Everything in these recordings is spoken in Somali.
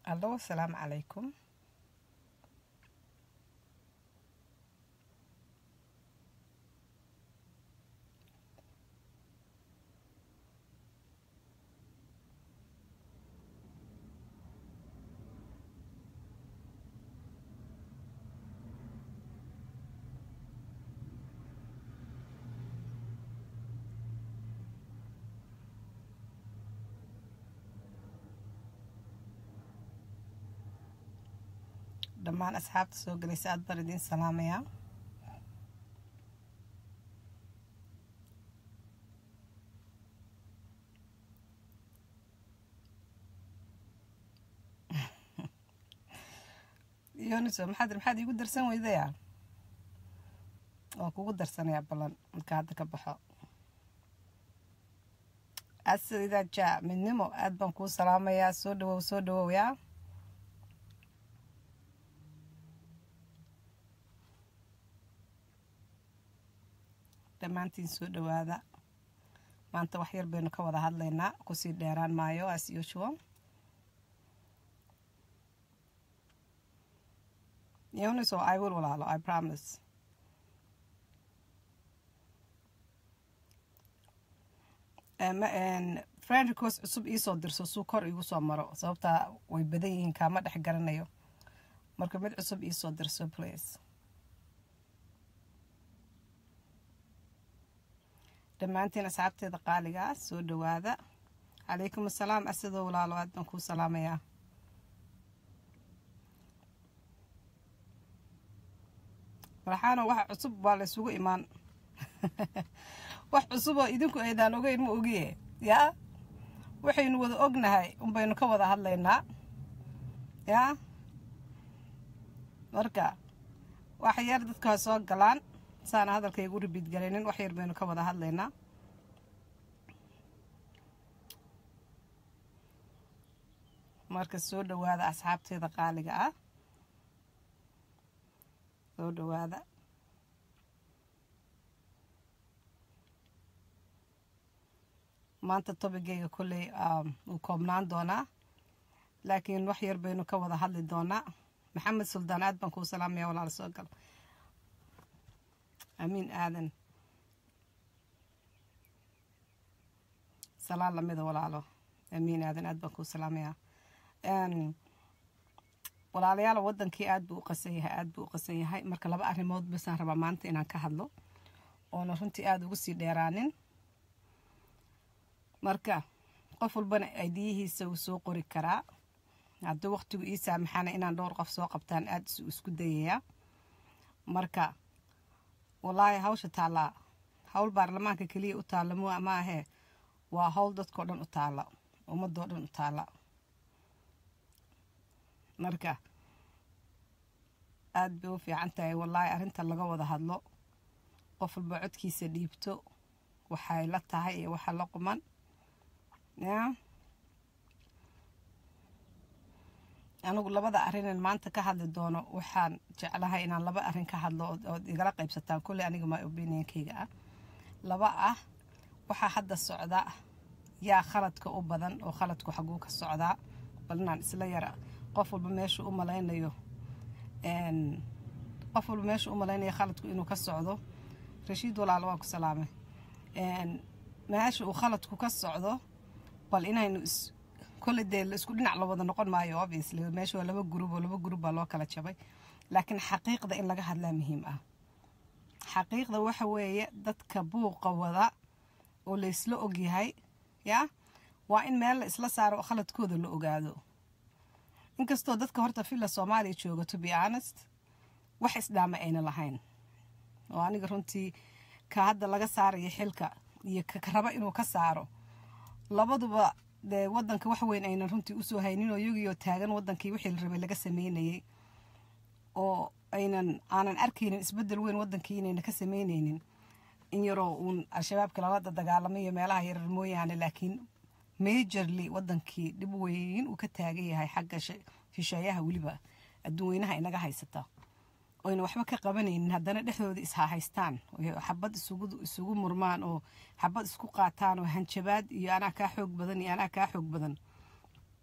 allo asalaamu calaykum dhammaan asxaabta soo gelaysa aad baan idiin salaamayaa yoniso maxaad maxaad iigu darsan weydaya waan kugu darsanayaa ballan marka hadda ka baxo asida ja midnimo aad baan kuu salaamayaa soo dhawow soo dhawow yaa dhammaantiin soo dhawaada maanta wax yar baynu ka wada hadlaynaa kusii dheeraan maayo as usual yoniso i will walaalo i promise friend request cusub iisoo dirso suu kor igu soo maro sababtaa way badan yihiin kaama dhex garanayo marka mid cusub iisoo dirso please dhammaantiin asxaabteeda qaaligaa soo dhawaada calaykum assalaam asidoo walaalo aad baan kuu salaamayaa marxaano wax cusub baa laysugu imaan wax cusuboo idinku aydaan ogeyn ma ogiye yaa waxaynu wada ognahay unbaynu ka wada hadlaynaa yaa marka wax yar dadka ha soo galaan saana hadalkaygu ribiid galaynin wax yar baynu ka wada hadlaynaa marka soo dhawaada asxaabteeda qaaliga ah soo dhawaada maanta tobigayga kolley wuu koobnaan doonaa laakiin wax yar baynu ka wada hadli doonaa maxamed suldaan aad baan kuu salaamaya walaala soo gal amiin aadan salaan lamida walaalo amiin aadan aad baan kuu salaamayaa walaalayaal wadankii aad buu u qasan yahay aad buu u qasan yahay marka laba arrimood basaan rabaa maanta inaan ka hadlo oona runtii aada ugu sii dheeraanin marka qof walbana aydiyihiisa wuu soo qori karaa haddii waqtigu ii saamaxana inaan dhowr qof soo qabtaan aada isku dayayaa marka wallaahi hawsha taallaa hawl baarlamaanka keliya u taalla mu ma ahee waa hawl dadkao dhan u taalla ummadoo dhan u taalla marka aada bay u fiican tahay wallaahi arrinta laga wada hadlo qof walba codkiisa dhiibto waxay la tahay iyo waxa la quman ya anigu labada arrinan maanta ka hadli doono waxaan jeclahay inaan laba arrin ka hadlo ood igala qaybsataan kulley aniga my opinionkayga ah laba ah waxaa hadda socda yaa khaladka u badan oo khaladku xaguu ka socdaa bal inaan isla yara qof walba meeshu u malaynayo qof walba meeshu u malaynayo khaladku inuu ka socdo rashiid walaalo waa ku salaamay meesha uu khaladku ka socdo bal inaynu kolle dee laisku dhinac la wada noqon maayo obviously meesha waa laba gurub oo laba gurub baa loo kala jabay laakiin xaqiiqda in laga hadlaa muhiim ah xaqiiqda waxa weeye dadka buuqa wada oo laysla ogyahay yaa waa in meel la isla saaro khaladkooda la ogaado inkastoo dadka horta villa soomaaliya jooga to be honest wax isdhaama ayna lahayn oo aniga runtii ka hadda laga saarayo xilka iyo ka raba inuu ka saaro labaduba dee wadanka wax weyn aynan runtii usoo haynin oo iyagiioo taagan wadankii wixii la rabay laga sameynayay oo aynan aanan arkaynin isbedel weyn wadankii inayna ka sameynaynin in yaroo uun al-shabaabka lalada dagaalamayo meelaha yarar mooyaane laakiin majorly wadankii dhib weyn uu ka taagan yahay xagga shisheeyaha weliba adduun weynaha inaga haysata oyna waxba ka qabanaynin haddana dhexdooda ishahaystaan xabad isugu murmaan oo xabad isku qaataan oo hanjabaad iyo anaa kaa xoog badan iyo anaa kaa xoog badan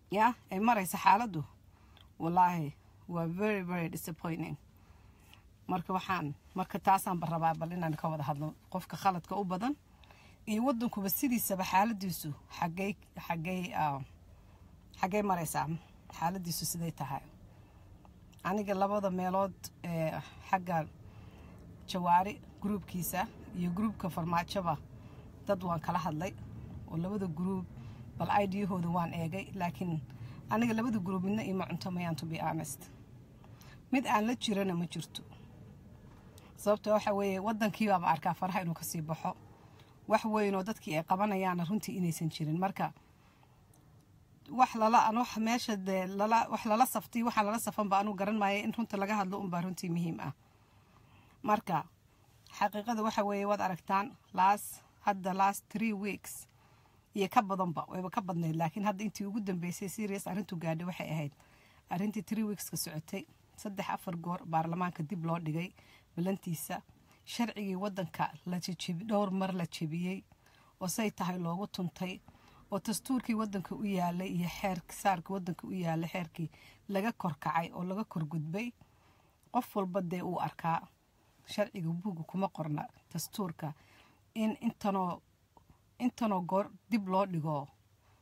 ya ay maraysa xaaladdu wallaahi waa very very disappointing marka waxaan marka taasaanba rabaa bal inaan ka wada hadlo qofka khaladka u badan iyo wadankuba sidiisaba xaaladiisu xagey xagey xaggey maraysaa xaaladiisu siday tahay aniga labada meelood ee xagga jawaari gruubkiisa iyo gruubka farmaajoba dad waan kala hadlay oo labada gruub bal idiyahooda waan eegay laakiin aniga labada gruub midna ima cunto mayaan to be honest mid aan la jirana ma jirto sababta waxa weeye wadankiibaaba arkaa faraha inuu kasii baxo wax weynoo dadkii ay qabanayaana runtii inaysan jirin marka wax lala wax meesha dee lala wax lala saftiy waxaan lala safanba anuu garan maaya in runta laga hadlo unbaa runtii muhiim ah marka xaqiiqada waxa weeye waad aragtaan last hadda last three weeks iyo ka badanba wayba ka badnayd laakiin hadda intii ugu dambeysay serious arrintu gaadhay waxay ahayd arrintii three weekska socotay saddex afar goor baarlamaanka dib loo dhigay balantiisa sharcigii wadanka la jejebi dhowr mar la jebiyey oo say tahay loogu tuntay oo dastuurkii wadanka u yaalay iyo xeer saarkii wadanka u yaalay xeerkii laga korkacay oo laga korgudbay qof walba dee uu arkaa sharciga buugga kuma qorna dastuurka in intanoo intanoo goor dib loo dhigo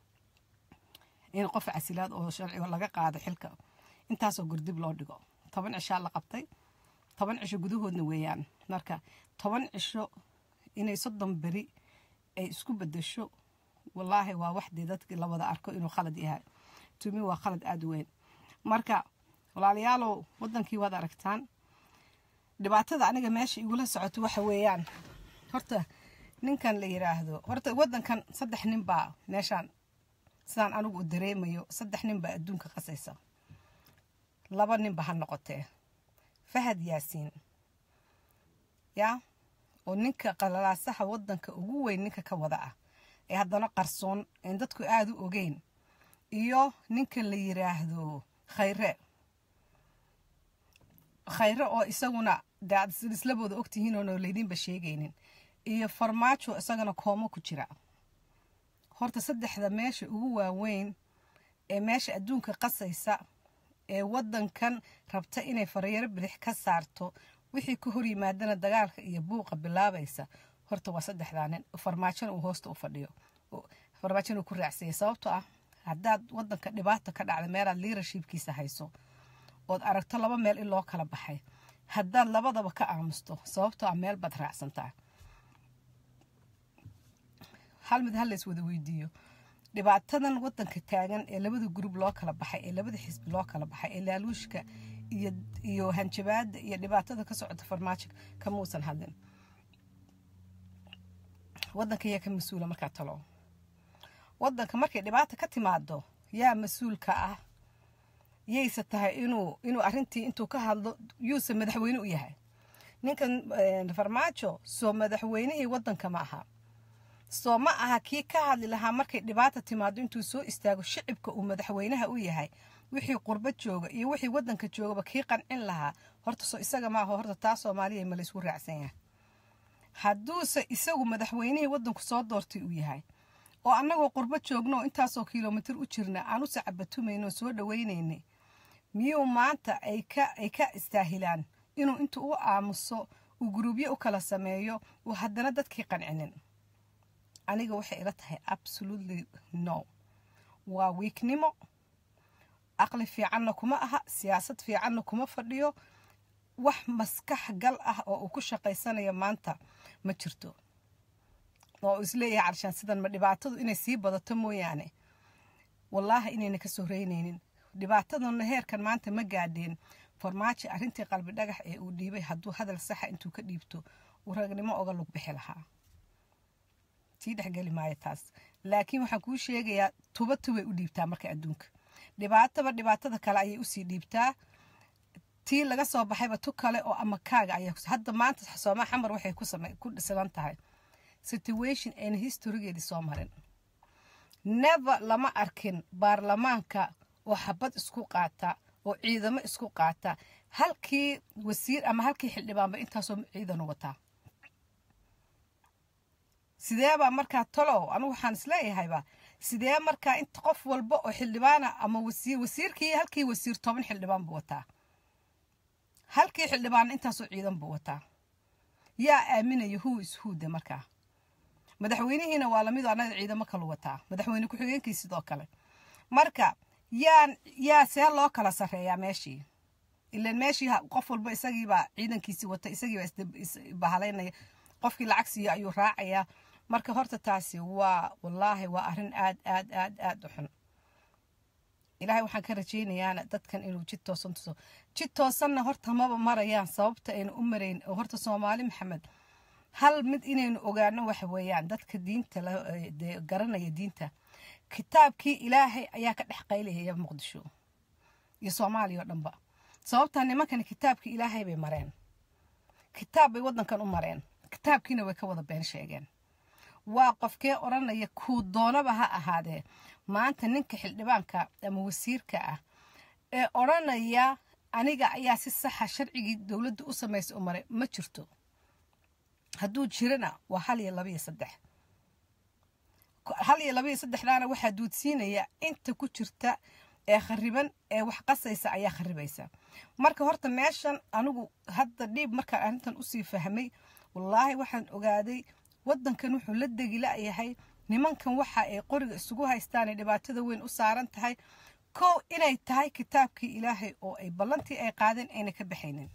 in qof casilaad oo sharciga laga qaado xilka intaasoo goor dib loo dhigo toban cishaa la qabtay toban cisho gudahoodna weeyaan marka toban cisho inay soddon beri ay isku bedesho wallaahi waa waxdii dadkii la wada arko inuu khalad yahay tumi waa khalad aada u weyn marka walaalayaalow wadankii waad aragtaan dhibaatada aniga meesha igula socoto waxa weeyaan horta ninkan la yiraahdo horta wadankan saddex nin baa meeshaan sidaan anigu u dareemayo saddex nin baa adduunka qasaysa laba ninba ha noqotee fahad yaasiin yaa oo ninka qalalaasaha wadanka ugu weyn ninka ka wada ah ee haddana qarsoon een dadku aada u ogeyn iyo ninka la yiraahdo khayre khayre oo isaguna dee aad islabooda ogtihiin oona laydinba sheegaynin iyo farmaajo isagana koomo ku jira horta saddexda meesha ugu waaweyn ee meesha adduunka qasaysa ee wadankan rabta inay faryaro bidix ka saarto wixii ka hor yimaadana dagaalka iyo buuqa bilaabaysa horta waa saddexdaa nin farmaajona uu hoosta u fadhiyo farmaajona uu ku raacsanyay sababtoo ah haddaad wadanka dhibaata ka dhacda meelaad liirashibkiisa hayso ood aragto laba meel in loo kala baxay haddaad labadaba ka aamusto sababtoo ah meel baad raacsantaa hal mid hal lays wada weydiiyo dhibaatadan wadanka taagan ee labada gurub loo kala baxay ee labada xisbi loo kala baxay ee laaluushka iyo iyo hanjabaada iyo dhibaatada ka socota farmaajo kamuusan hadlin wadanka yaa ka mas-uula markaa talo wadanka markay dhibaata ka timaado yaa mas-uulka ah yayse tahay inuu inuu arintii intuu ka hadlo yuuse madaxweyne u yahay ninkan farmaajo soo madaxweynihii wadanka ma aha soo ma aha kii ka hadli lahaa markay dhibaata timaado intuu soo istaago shicibka uu madaxweynaha u yahay wixii qurbo jooga iyo wixii wadanka joogaba kii qancin lahaa horta soo isaga maaha horta taa soomaaliya ma laysku raacsan yahay hadduuse isagu madaxweynihii wadanku soo doortay uu yahay oo annagoo qurbo joogno intaasoo kilomitir u jirna aan u sacabatumayno soo dhawaynaynay miyuu maanta ay ka ay ka istaahilaan inuu intuu u aamuso uu guruubyo u kala sameeyo uu haddana dadkii qancinin aniga waxay ila tahay absolutely no waa wiignimo aqli fiicanna kuma aha siyaasad fiicanna kuma fadhiyo wax maskax gal ah oo uu ku shaqaysanayo maanta ma jirto oo isleeyahay carshaan sidan ma dhibaatadu inay sii badato mooyaane wallaahi inayna ka soo reynaynin dhibaataduna heerkan maanta ma gaadheen farmaajo arrintii qalbi dhagax ee uu dhiibay hadduu hadal saxa intuu ka dhiibto uu ragnimo oga lug bixi lahaa tii dhexgeli maayo taas laakiin waxaan kuu sheegayaa tuba tubay u dhiibtaa marka adduunka dhibaataba dhibaatada kale ayay usii dhiibtaa tii laga soo baxayba tu kale oo ama kaaga ayaa hadda maanta sooma xamar waxay ku dhisilan tahay situation ayna historygeedii soo marin never lama arkin baarlamaanka oo xabad isku qaata oo ciidamo isku qaata halkii wasiir ama halkii xildhibaanba intaasoo ciidan u wataa sideebaa markaa talow anigu waxaan isleeyahayba sidee markaa inta qof walba oo xildhibaana ama wasiir wasiirkii halkii wasiir toban xildhibaan buu wataa halkii xildhibaana intaasoo ciidan buu wataa yaa aaminaya who is who de markaa madaxweynihiina waa lamid annaga ciidamo kalu wataa madaxweyne ku-xigeenkii sidoo kale marka yaan yaa see loo kala sarreeyaa meeshii ilan meeshii qof walba isagiibaa ciidankiisii wata isagiibaa isbahalaynaya qofkii lacag siiyo ayuu raacayaa marka horta taasi waa wallaahi waa arrin aad aad aad aad u xun ilaahay waxaan ka rajaynayaana dadkan inuu jid toosan tuso jid toosanna horta maba marayaan sababta aynu u marayn oo horta soomaali maxamed hal mid inaynu ogaano waxa weeyaan dadka diinta garanaya diinta kitaabkii ilaahay ayaa ka dhex qaylahaya muqdisho iyo soomaaliya oo dhanba sababtaa nimankani kitaabkii ilaahay bay mareen kitaab bay waddankan u mareen kitaabkiina way ka wada been sheegeen waa qofkee odhanaya kuu doonaba ha ahaadee maanta ninka xildhibaanka ama wasiirka ah ee odhanaya aniga ayaa si saxa sharcigii dowladda u samaysa u maray ma jirto hadduu jirana waa hal iyo laba iyo saddex hal iyo laba iyo saddexdaana waxaa duudsiinaya inta ku jirta ee khariban ee wax qasaysa ayaa kharibaysa marka horta meeshan anigu hadda dhiib markaan arrintan usii fahmay wallaahi waxaan ogaaday waddankan wuxuu la degi la'yahay nimankan waxa ay qoriga isugu haystaan ee dhibaatada weyn u saaran tahay kow inay tahay kitaabkii ilaahay oo ay ballantii ay qaadeen ayna ka baxaynin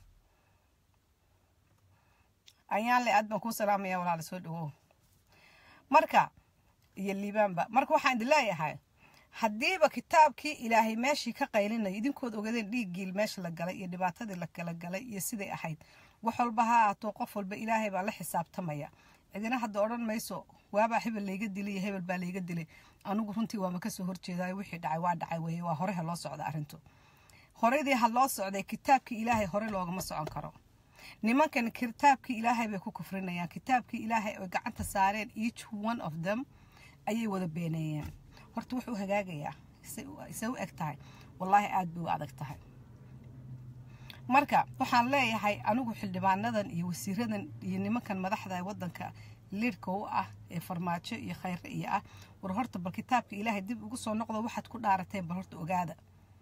ayaan le aad baan kuu salaamaya walaala soo dhawow marka iyo liibaanba marka waxaan idin leeyahay haddiiba kitaabkii ilaahay meeshii ka qaylinaya idinkood ogadeen dhiiggii meesha la galay iyo dhibaatadii la kala galay iyo siday ahayd wax walba ha ahaatoo qof walba ilaahay baa la xisaabtamaya cidina hadda odhan mayso waabaa hebel layga dilay iyo hebel baa layga dilay anigu runtii waama kasoo horjeedayo wixii dhacay waa dhacay weye waa hore ha loo socda arrintu horedii ha loo socday kitaabkii ilaahay hore loogama socon karo nimankan kitaabkii ilaahay bay ku kufrinayaan kitaabkii ilaahay oy gacanta saareen each one of them ayay wada beeneeyeen horta wuxuu hagaagayaa isay u eg tahay wallaahi aad bay u adag tahay marka waxaan leeyahay anigu xildhibaanadan iyo wasiiradan iyo nimankan madaxda waddanka liidhka u ah ee farmaajo iyo khayre iyo ah war horta bal kitaabka ilaahay dib ugu soo noqdo waxaad ku dhaarateen bal horta ogaada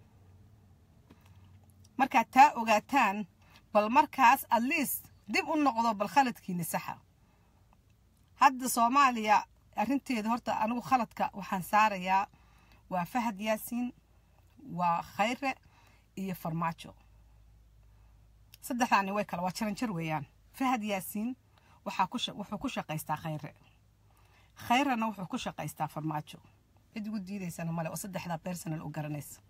markaad taa ogaataan bal markaas at least dib u noqdo bal khaladkiini saxa hadda soomaaliya arrinteeda horta anigu khaladka waxaan saarayaa waa fahad yaasiin waa khayre iyo farmaajo saddexdaani way kale waa jaranjar weeyaan fahad yaasiin waxaa ku wuxuu ku shaqaystaa khayre khayrena wuxuu ku shaqaystaa farmaajo cid ugu diidaysana male oo saddexdaa personal u garanaysa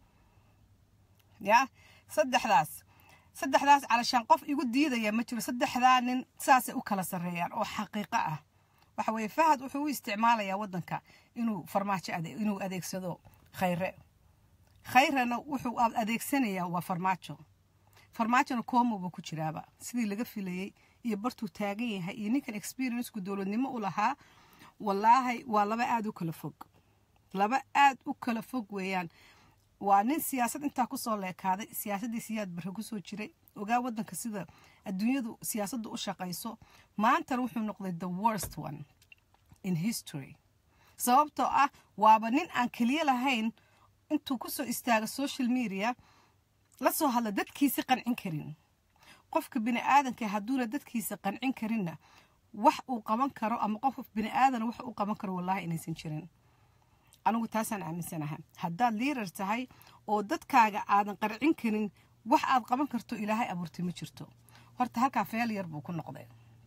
ya saddexdaas saddexdaas calashaan qof igu diidaya ma jiro saddexdaa nin saasay u kala sarreeyaan oo xaqiiqo ah waxa weeye fahad wuxuu u isticmaalayaa waddanka inuu farmaajo inuu adeegsado khayre khayrena wuxuu adeegsanayaa waa farmaajo farmaajona koomoba ku jiraaba sidii laga filayey iyo bartuu taagan yahay iyo ninkan experienceku dowladnimo u lahaa wallaahi waa laba aada u kala fog laba aad u kala fog weeyaan waa nin siyaasad intaa kusoo leekaaday siyaasaddii siyaad barre kusoo jiray ogaa waddanka sida adduunyadu siyaasadda u shaqayso maantana wuxuu noqday the worst one in history sababtoo ah waaba nin aan keliya lahayn intuu kusoo istaaga social media la soo hadla dadkiisi qancin karin qofka bini aadanka hadduuna dadkiisa qancin karinna wax uu qaban karo ama qof bini aadana wax uu qaban karo wallahi inaysan jirin anigu taasaan aaminsanaha haddaad liirar tahay oo dadkaaga aadan qarcin karin wax aad qaban karto ilaahay abuurtay ma jirto horta halkaa feel yar buu ku noqday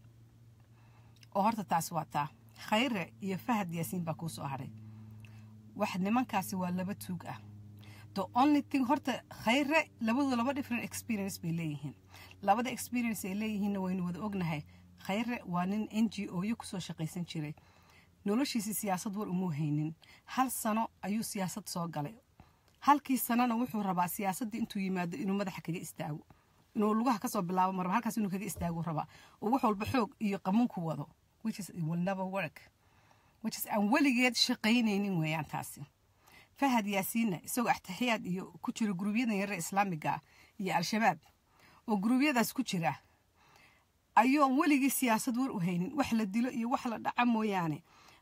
oo horta taas waa taa khayre iyo fahad yaasiin baa kuu soo haray wax nimankaasi waa laba tuug ah the only thing horta khayre labadu laba different experience bay leeyihiin labada experience ay leeyihiinna waynu wada ognahay khayre waa nin n g o yo kusoo shaqaysan jiray noloshiisii siyaasad war umuu haynin hal sano ayuu siyaasad soo galay halkii sanona wuxuu rabaa siyaasaddii intuu yimaado inuu madaxa kaga istaago inuu lugaha kasoo bilaabo marba halkaas inuu kaga istaago rabaa oo wax walba xoog iyo qamuunku wado which is will never work which is aan weligeed shaqaynaynin weeyaan taasi fahad yaasiinna isagoo axtixiyaad iyo ku jira guruubyadan yarre islaamiga iyo al-shabaab oo guruubyadaas ku jira ayuu weligii siyaasad war u haynin wax la dilo iyo wax la dhaca mooyaane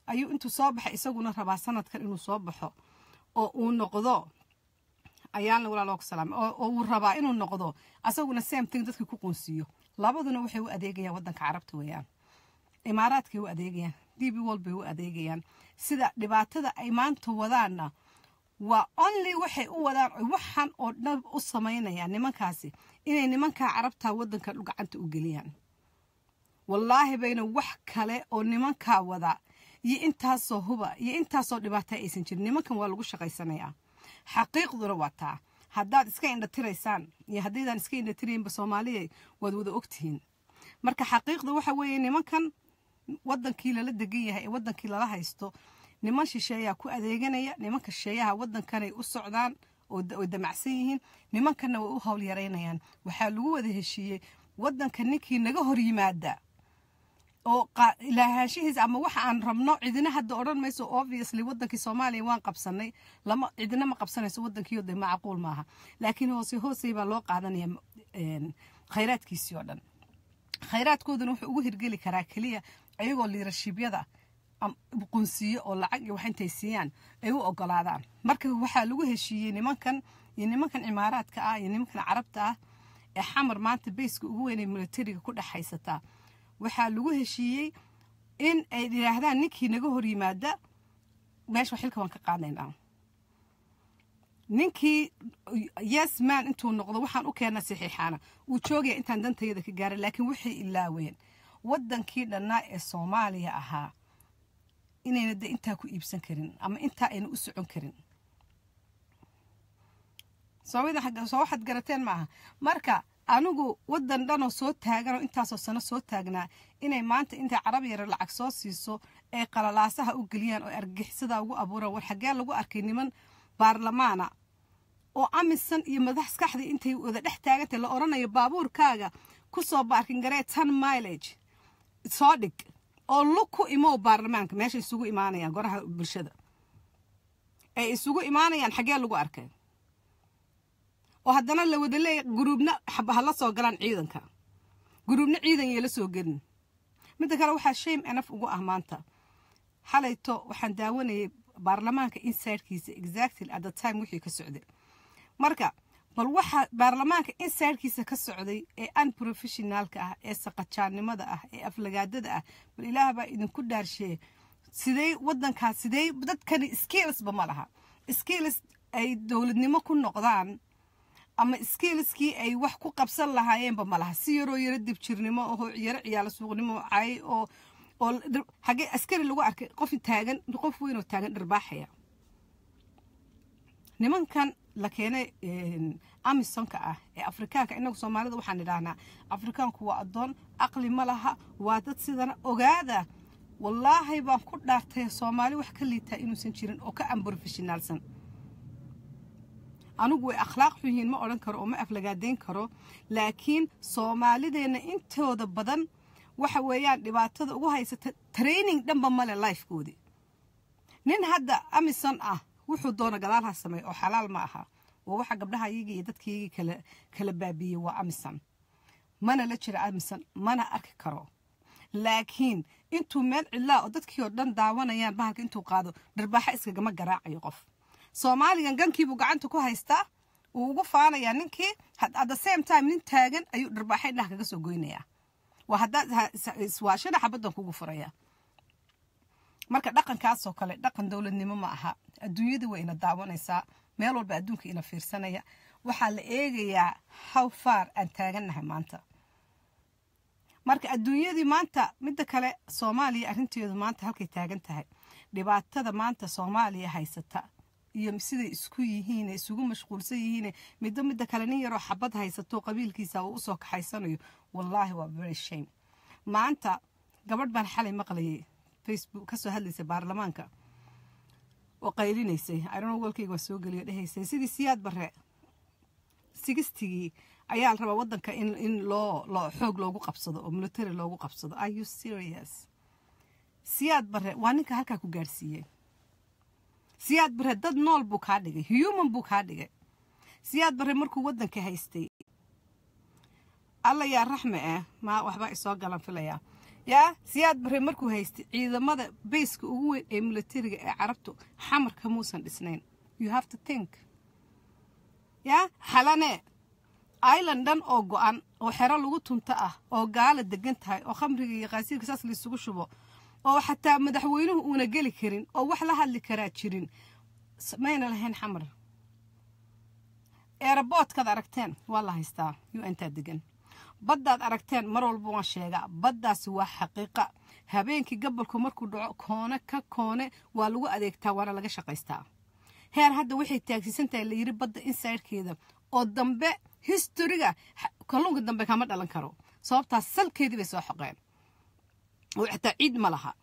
ayuu intuu soo baxay isaguna rabaa sanadkan inuu soo baxo oo uu noqdo ayaan walaaloo ku salaamay oo uu rabaa inuu noqdo asaguna same thing dadkii ku qunsiiyo labaduna waxay u adeegayaan waddanka carabta weeyaan imaaraadkay u adeegayaan d b wol bay u adeegayaan sida dhibaatada ay maanta wadaanna waa only waxay u wadaan waxan oo dhan u samaynayaan nimankaasi inay nimankaa carabta waddanka gacanta u geliyaan wallaahi bayna wax kale oo nimankaa wada iyo intaasoo huba iyo intaasoo dhibaata aysan jirin nimankan waa lagu shaqaysanayaa xaqiiqduna waa taa haddaad iska indhatiraysaan iyo haddaydaan iska indhatiraynba soomaaliya waad wada ogtihiin marka xaqiiqda waxa weeye nimankan waddankii lala degan yahay ee waddankii lala haysto niman shisheeyaa ku adeeganaya nimanka shisheeyaha waddankanay u socdaan oo damacsan yihiin nimankanna way u howl yaraynayaan waxaa lagu wada heshiiyey waddanka ninkii naga hor yimaada oo ilaahaanshihiisa ama waxa aan rabno cidina hadda odhan mayso obviously waddankii soomaaliya waan qabsanay lama cidina ma qabsanayso waddankiio de macquul maaha laakiin hoose hoosey baa loo qaadanaya khayraadkiisii oo dhan khayraadkooduna wuxuu ugu hirgeli karaa keliya ayagoo liirashibyada qunsiyo oo lacag iyo wax intay siiyaan ay u ogolaadaan marka waxaa lagu heshiiyey nimankan iyo nimankan cimaaraadka ah iyo nimankan carabta ah ee xamar maanta bayska ugu weynay militariga ku dhex haysataa waxaa lagu heshiiyey in ay yidhaahdaan ninkii naga hor yimaada meesha xilka waan ka qaadaynaa ninkii yes man intuu noqdo waxaan u keena saxiixaana uu joogaya intaan dantayada ka gaaray laakiin waxay ilaaween waddankii dhannaa ee soomaaliya ahaa inayna de intaa ku iibsan karin ama intaa ayna u socon karin soo waxaad garateen maaha marka anigu waddan dhanoo soo taagan oo intaasoo sano soo taagnaa inay maanta intay carab yara lacag soo siiso ay qalalaasaha u geliyaan oo argixisada ugu abuuraan war xaggee lagu arkay niman baarlamaana oo amisan iyo madaxskaxdii intay wada dhex taagantay la odhanayo baabuurkaaga ku soo baarkin garee tan milage soo dhig oo lug ku imow baarlamaanka meesha isugu imaanayaan goraha bulshada ay isugu imaanayaan xaggee lagu arkay oo haddana la wada leeya guruubna hala soo galaan ciidanka guruubna ciidan yeela soo gelin midda kale waxaa shame enaf ugu ah maanta xalayto waxaan daawanayay baarlamaanka insidekiisa exactly at the time wixii ka socday marka bal waxa baarlamaanka insidekiisa ka socday ee unprofessionaalka ah ee saqajaannimada ah ee aflagaadada ah bal ilaah baa idinku dhaarsheeye sidee waddankaas sidee dadkani skillsba ma laha skills ay dowladnimo ku noqdaan ama skillskii ay wax ku qabsan lahaayeenba ma laha si yaroo yaro dibjirnimo oo yaro ciyaalo suuqnimo cay oo oo hagee askari lagu arkay qof taagan qof weyn oo taagan dharbaaxaya nimankan la keenay amisonka ah ee afrikaanka inagu soomaalida waxaan idhaahnaa afrikaanku waa addoon aqli ma laha waa dad sidana ogaada wallaahi baan ku dhaartay soomaali wax ka liitaa inuusan jirin oo ka ambrofeshinaalsan anigu way akhlaaq xun yihiin ma odhan karo oo ma aflagaadayn karo laakiin soomaalideenna intooda badan waxa weeyaan dhibaatada ugu haysata training dhanba male lifekoodii nin hadda amison ah wuxuu doona gadaal ha sameey oo xalaal ma aha waa waxa gabdhaha iyagii iyo dadkaygii kala kala baabiiyey waa amison mana la jira amison mana arki karo laakiin intuu meel cidlaa oo dadkii oo dhan daawanayaan bahalka intuu qaado dharbaaxa iskagama garaacayo qof soomaaligan gankiibuu gacanta ku haystaa wuu ugu faanayaa ninkii at the same time nin taagan ayuu dharbaaxa indhaha kaga soo goynayaa waa haddaad iswaashana xabaddan kugu furaya marka dhaqankaasoo kale dhaqan dowladnimo ma aha adduunyada way ina daawanaysaa meel walba adduunka ina fiirsanaya waxaa la eegayaa how far aan taagannahay maanta marka adduunyadii maanta midda kale soomaaliya arrinteedu maanta halkay taagan tahay dhibaatada maanta soomaaliya haysata iyo siday isku yihiin isugu mashquulsan yihiin middo midda kale nin yaroo xabad haysato qabiilkiisa uu usoo kaxaysanayo wallaahi waa very shame maanta gabadh baan xalay maqlayay facebook kasoo hadlaysay baarlamaanka oo qaylinaysay iron walkayga waa soo geliyo dhehaysay sidii siyaad bare sigistigii ayaa la rabaa waddanka in in loo loo xoog loogu qabsado oo military loogu qabsado are you serious siyaad bare waa ninka halkaa ku gaadhsiiyey siyaad bare dad nool buu kaa dhigay human buu kaa dhigay siyaad bare markuu waddanka haystay alla yaa raxme ah ma waxbaa isoo galan filayaa yaa siyaad bare markuu haystay ciidamada bayska ugu weyn ee militariga ee carabtu xamarka muusan dhisnayn you have to think yaa xalane island dhan oo go-an oo xero lagu tunto ah oo gaala degan tahay oo khamriga iyo qaasiirka saas laysugu shubo oo xataa madaxweynuhu uuna geli karin oo wax la hadli karaa jirin mayna lahayn xamar eeraboodkaad aragteen waa la haystaa u intaa degan baddaad aragteen mar walba waan sheegaa baddaasi waa xaqiiqa habeenkii gabolku markuu dhaco koone ka koone waa lagu adeegtaa waana laga shaqaystaa heer hadda waxay taagsiisan tahay la yidhi badda insidekeeda oo dambe historiga kalluunka dambe kama dhalan karo sababtaas salkeedii bay soo xoqeen oo xataa ciid ma laha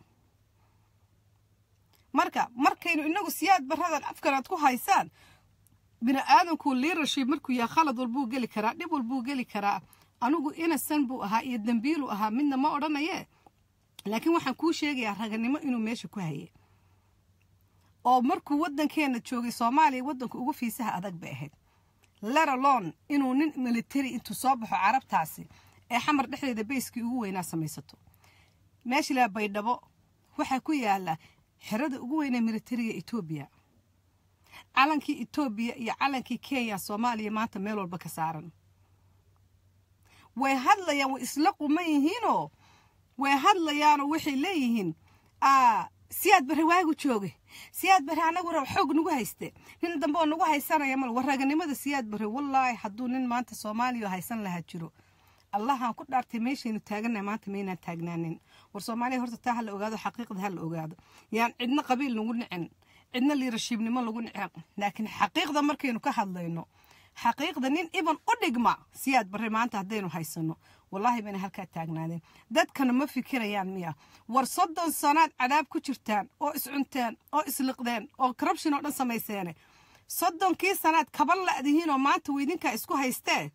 marka markaynu inagu siyaad baradan afkan aad ku haysaan bini aadamku leadership markuu yahay khalad walbuu geli karaa dhib walbuu geli karaa anigu inasan buu ahaa iyo dambiilu ahaa midna ma odhanaye laakiin waxaan kuu sheegayaa raganimo inuu meesha ku haye oo markuu waddankeena joogay soomaaliya waddanka ugu fiisaha adag bay ahayd leralon inuu nin military intuu soo baxo carabtaasi ee xamar dhexdeeda bayskii ugu weynaa samaysato meesha ilaa baydhabo waxaa ku yaala xerada ugu weynee militariga etoobiya calankii etoobiya iyo calankii kenya soomaaliya maanta meel walba ka saaran way hadlayaan way isla quman yihiinoo way hadlayaanoo waxay leeyihiin siyaad bare waagu jooge siyaad bare anagu rab xoog nagu hayste nin dambe oo nagu haysanaya mal waraganimada siyaad bare wallaahi hadduu nin maanta soomaaliya haysan lahaa jiro allahaan ku dhaartay meeshaynu taagannahay maanta maynaan taagnaanin war soomaaliya horta taa ha la ogaado xaqiiqda ha la ogaado yaan cidna qabiil lagu nicin cidna liirashiibnimo lagu nicin laakiin xaqiiqda markaynu ka hadlayno xaqiiqda nin iban u dhigma siyaad bare maanta haddaynu haysano wallaahi bayna halkaa taagnaadeen dadkana ma fikirayaan miya war soddon sanaad cadaab ku jirtaan oo iscunteen oo isliqdeen oo corruption oo dhan samayseene soddonkii sanaad kaba la'dihiin oo maanta weydinkaa isku haystee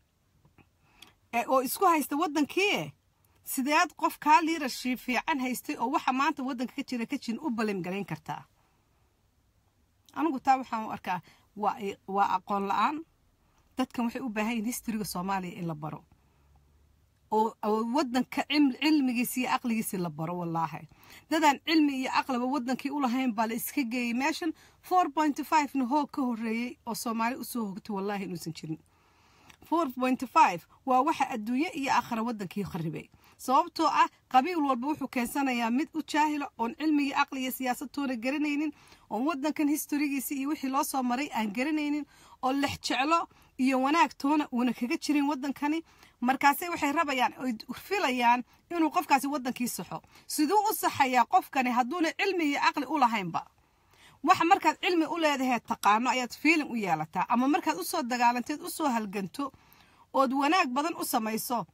oo isku haysta waddankii sideed qof kaa liirashii fiican haystay oo waxa maanta waddanka ka jira ka jirin u balimgalayn kartaa anigu taa waxaan u arkaa waa aqoon la-aan dadkan waxay u baahan yihin historyga soomaaliya in la baro oo waddanka cilmigiisi iyo aqligiisi la baro wallaahi dadaan cilmi iyo aqliba waddankii u lahayn baa la iska geeyey meeshan four point five na hoog ka horreeyey oo soomaali usoo hogtay wallaahi inuusan jirin four point five waa waxa adduunye iyo aakhira waddankii kharibay sababtoo ah qabiil walba wuxuu keensanayaa mid u jaahila oon cilmigii aqli iyo siyaasadtoona garanaynin oon waddankan historigiisi iyo wixii loo soo maray aan garanaynin oo lex jeclo iyo wanaag toona uuna kaga jirin waddankani markaase waxay rabayaan oy filayaan inuu qofkaasi waddankii saxo siduu u saxayaa qofkani hadduuna cilmi iyo caqli u lahaynba waxa markaad cilmi u leedahay taqaano ayaad fiilin u yeelataa ama markaad usoo dagaalanteed usoo halganto ood wanaag badan u samayso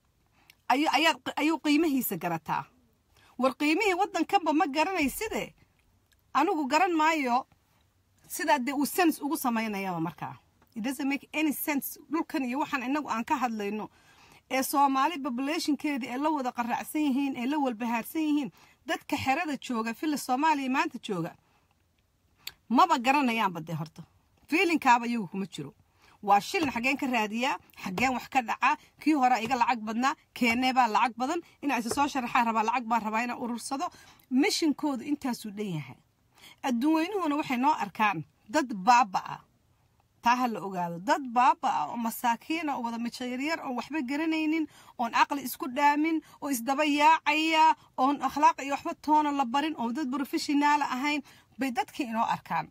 ayuu qiimihiisa garataa war qiimihii waddankanba ma garanayside anigu garan maayo sidaa dee uu sens ugu samaynayaba markaa make any sense dhulkan iyo waxaan inagu aan ka hadlayno ee soomaali populationkeedii ay la wada qaraacsan yihiin ay la walbahaarsan yihiin dadka xerada jooga fili soomaaliya maanta jooga maba garanayaanba dee horta fiilinkaaba iyagu kuma jiro waa shilin xaggeen ka raadiyaa xaggeen wax ka dhacaa kii horea iga lacag badnaa keenee baa lacag badan inaa isa soo sharaxaa rabaa lacag baan rabaa inaan urursado mishinkoodu intaasuu dhan yahay adduunweynuhuna waxay noo arkaan dad baaba-a taa ha la ogaado dad baaba-a oo masaakiina oo wada mijo yaryar oon waxba garanaynin oon caqli isku dhaamin oo isdaba yaacaya oon akhlaaq iyo waxba toona la barin oon dad brofeshonaala ahayn bay dadkii inoo arkaan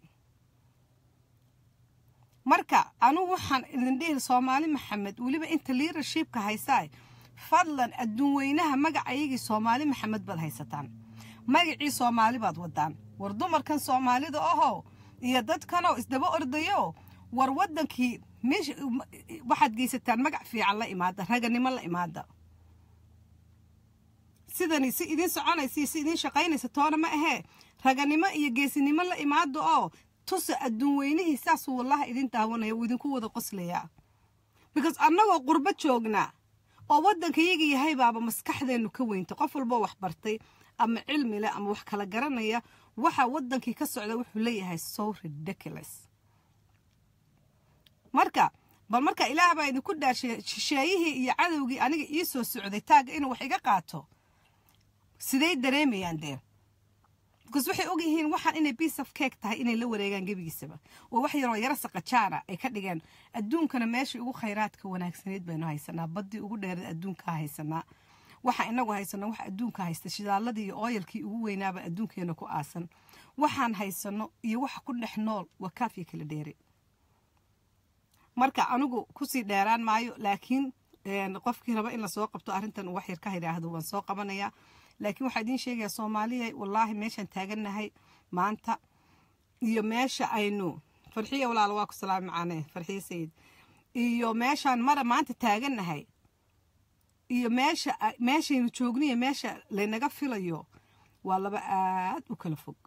marka anugu waxaan idin dhihi soomaali maxamed weliba inta liadershipka haysaay fadlan adduun weynaha magacayagii soomaali maxamed baad haysataan magacii soomaali baad wadaan war dumarkan soomaalida ahoo iyo dadkanoo isdaba ordayo war waddankii meesha waxaad geysataan magac fiican la imaada raganimo la imaada sidani si idiin soconaysa si idiin shaqaynaysa toona ma ahee raganimo iyo geesinimo la imaado oo tusa adduun weynihii saasuu wallaha idin daawanaya uu idinku wada qoslayaa because annagoo qurbo joognaa oo waddankayaga yahay baaba maskaxdeennu ka weynta qof walboo wax bartay ama cilmi leh ama wax kala garanaya waxa waddankii ka socda wuxuu leeyahay so ridiculous marka bal marka ilaah baa idinku dhaashay shisheeyihii iyo cadowgii aniga ii soo socday taagga inuu wax iga qaato siday dareemayaan dee because waxay ogyihiin waxaan inay piece of cake tahay inay la wareegaan gebigiisaba oo wax yaroo yaro saqajaana ay ka dhigeen adduunkana meeshii ugu khayraadka wanaagsaneyd baynu haysanaa baddii ugu dheerad adduunkaa haysanaa waxa inagu haysano wax adduunka haysta shidaaladii iyo ooyalkii ugu weynaaba adduunkeena ku aasan waxaan haysano iyo waxa ku dhex nool waa kaafya kala dheere marka anigu kusii dheeraan maayo laakiin qofkii raba in lasoo qabto arrintan wax yar ka yidhaahdo waan soo qabanayaa laakiin waxaa idiin sheegayaa soomaaliya wallaahi meeshaan taagannahay maanta iyo meesha aynu farxiya walaalo waa ku salaami macaane farxiya sayid iyo meeshaan mara maanta taagannahay iyo meesha meeshaynu joogniyo meesha laynaga filayo waa laba aad u kala fog